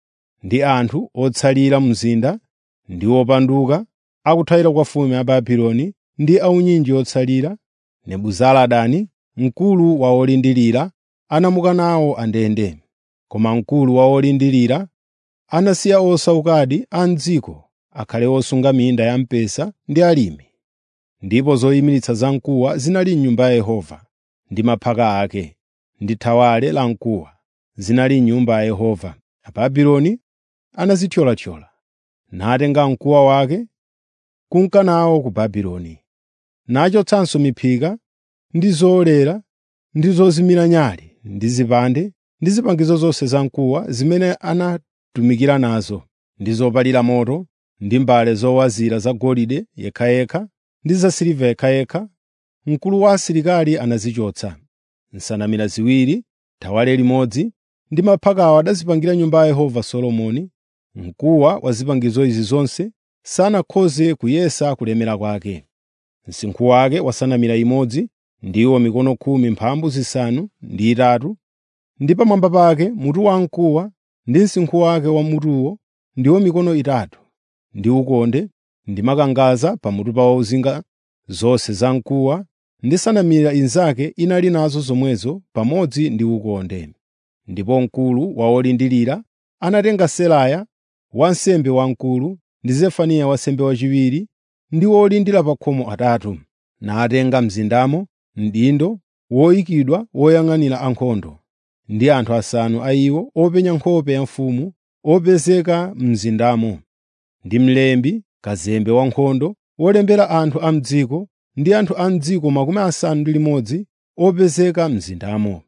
Ndi anthu otsalira mzinda ndi opanduka akuthawira kwa mfumu ya Babuloni ndi aunyinji otsalira, Nebuzaradani mkulu wa olindirira anamuka nawo andende. Koma mkulu wa olindirira anasiya osaukadi a m'dziko akhale osunga minda ya mpesa ndi alimi. Ndipo zoyimiritsa zamkuwa zinali m'Nyumba ya Yehova, ndi maphaka ake, ndi thawale lamkuwa zinali m'Nyumba ya Yehova. Ababuloni anazithyolathyola, natenga mkuwa wake kunka nawo ku Babuloni, nachotsanso miphika ndi zowolera ndi zozimira nyale ndi zipande ndi zipangizo zonse zamkuwa zimene anatumikira nazo, ndi zopalira moto, ndi mbale zowazira zagolide yekhayekha ndi zasiliva yekhayekha. Mkulu wa asilikali anazichotsa. Nsanamira ziwiri, thawale limodzi ndi maphakawo adazipangira Nyumba ya Yehova Solomoni. Mkuwa wa zipangizo izi zonse sanakhoze kuyesa kulemera kwake. Msinkhu wake wa nsanamira imodzi ndiwo mikono khumi mphambu zisanu ndi itatu, ndi pamwamba pake mutu wamkuwa ndi msinkhu wake wa mutuwo ndiwo mikono itatu, ndi ukonde ndi makangadza pamutu pa ozinga zonse zamkuwa, ndi nsanamira inzake inali nazo zomwezo pamodzi ndi ukonde. Ndipo mkulu wa olindirira anatenga Seraya wansembe wamkulu ndi Zefaniya wansembe wachiwiri ndi olindira pa khomo atatu, natenga mzindamo mdindo woyikidwa woyang'anira ankhondo, ndi anthu asanu a iwo openya nkhope ya mfumu opezeka m'mzindamo, ndi mlembi, kazembe wankhondo wolembera anthu a m'dziko, ndi anthu a m'dziko makumi asanu ndi limodzi opezeka m'mzindamo.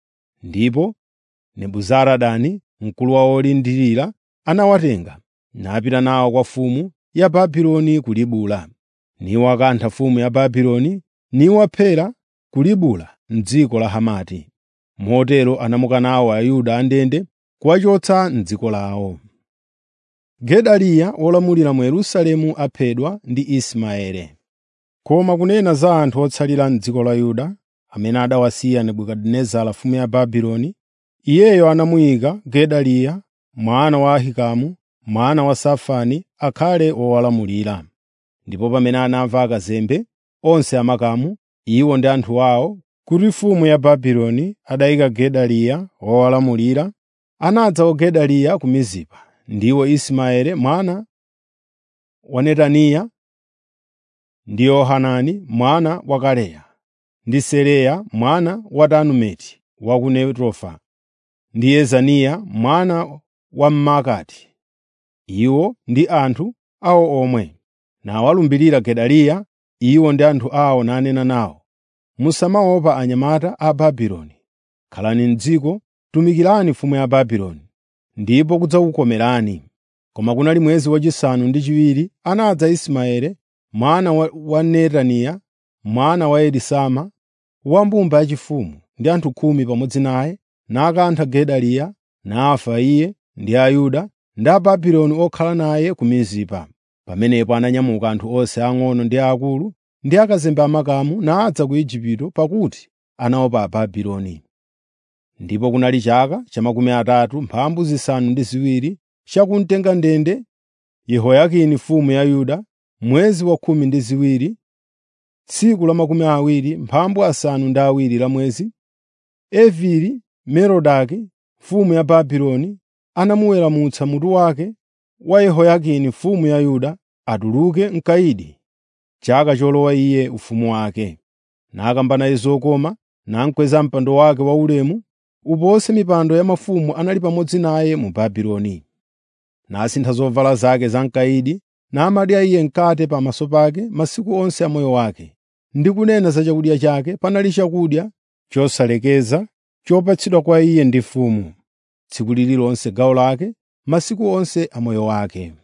Ndipo Nebuzaradani, mkulu wa olindirira, anawatenga napita nawo kwa mfumu ya Babuloni ku Libula, niwakantha mfumu ya Babuloni niwaphera ku Libula m'dziko la Hamati. Motero anamuka nawo Ayuda andende kuwachotsa m'dziko lawo. Gedaliya wolamulira mu Yerusalemu aphedwa ndi Ismaele. Koma kunena za anthu otsalira m'dziko la Yuda, amene adawasiya Nebukadinezara mfumu ya Babuloni, iyeyo anamuyika Gedaliya mwana wa Ahikamu, mwana wa Safani akhale wowalamulira. Ndipo pamene anamva akazembe onse amakamu, iwo ndi anthu awo, kuti mfumu ya Babuloni adayika Gedaliya wowalamulira, anadza kwa Gedaliya ku Mizipa, ndiwo Ismaele mwana wa Netaniya, ndi Yohanani mwana wa Kareya, ndi Seraya mwana wa Tanumeti wa ku Netofa, ndi Yezaniya mwana wa Mmaakati. Iwo ndi anthu awo omwe. Nawalumbirira Gedaliya, iwo ndi anthu awo nanena nawo, “Musamaopa anyamata a Babuloni. Khalani m'dziko, tumikirani mfumu ya Babuloni, ndipo kudzakukomerani.” Koma kunali mwezi wachisanu ndi chiwiri anadza Ismaele mwana wa, wa Netaniya, mwana wa Elisama, wa mbumba yachifumu ndi anthu khumi pamodzi naye, nakantha Gedaliya, nafa iye ndi Ayuda ndi Ababuloni okhala naye ku Mizipa. Pamenepo ananyamuka anthu onse ang'ono ndi aakulu ndi akazembe amakamu nadza ku Igupto pakuti anaopa Ababuloni. Ndipo kunali chaka cha makumi atatu mphambu zisanu ndi ziwiri chakumtenga ndende Yehoyakini mfumu ya Yuda, mwezi wa khumi ndi ziwiri, tsiku la makumi awiri mphambu asanu ndi awiri la mwezi, Evili Merodaki mfumu ya Babuloni anamuweramutsa mutu wake wa Yehoyakini mfumu ya Yuda atuluke mkayidi chaka cholowa iye ufumu wake. Nakamba naye zokoma, namkweza mpando wake waulemu uponse mipando ya mafumu anali pamodzi naye mu Babuloni. Nasintha zovala zake zam'kayidi, namadya iye mkate pamaso pake masiku onse a moyo wake. Ndi kunena za chakudya chake, panali chakudya chosalekeza chopatsidwa kwa iye ndi mfumu, tsiku lililonse gawo lake, masiku onse a moyo wake.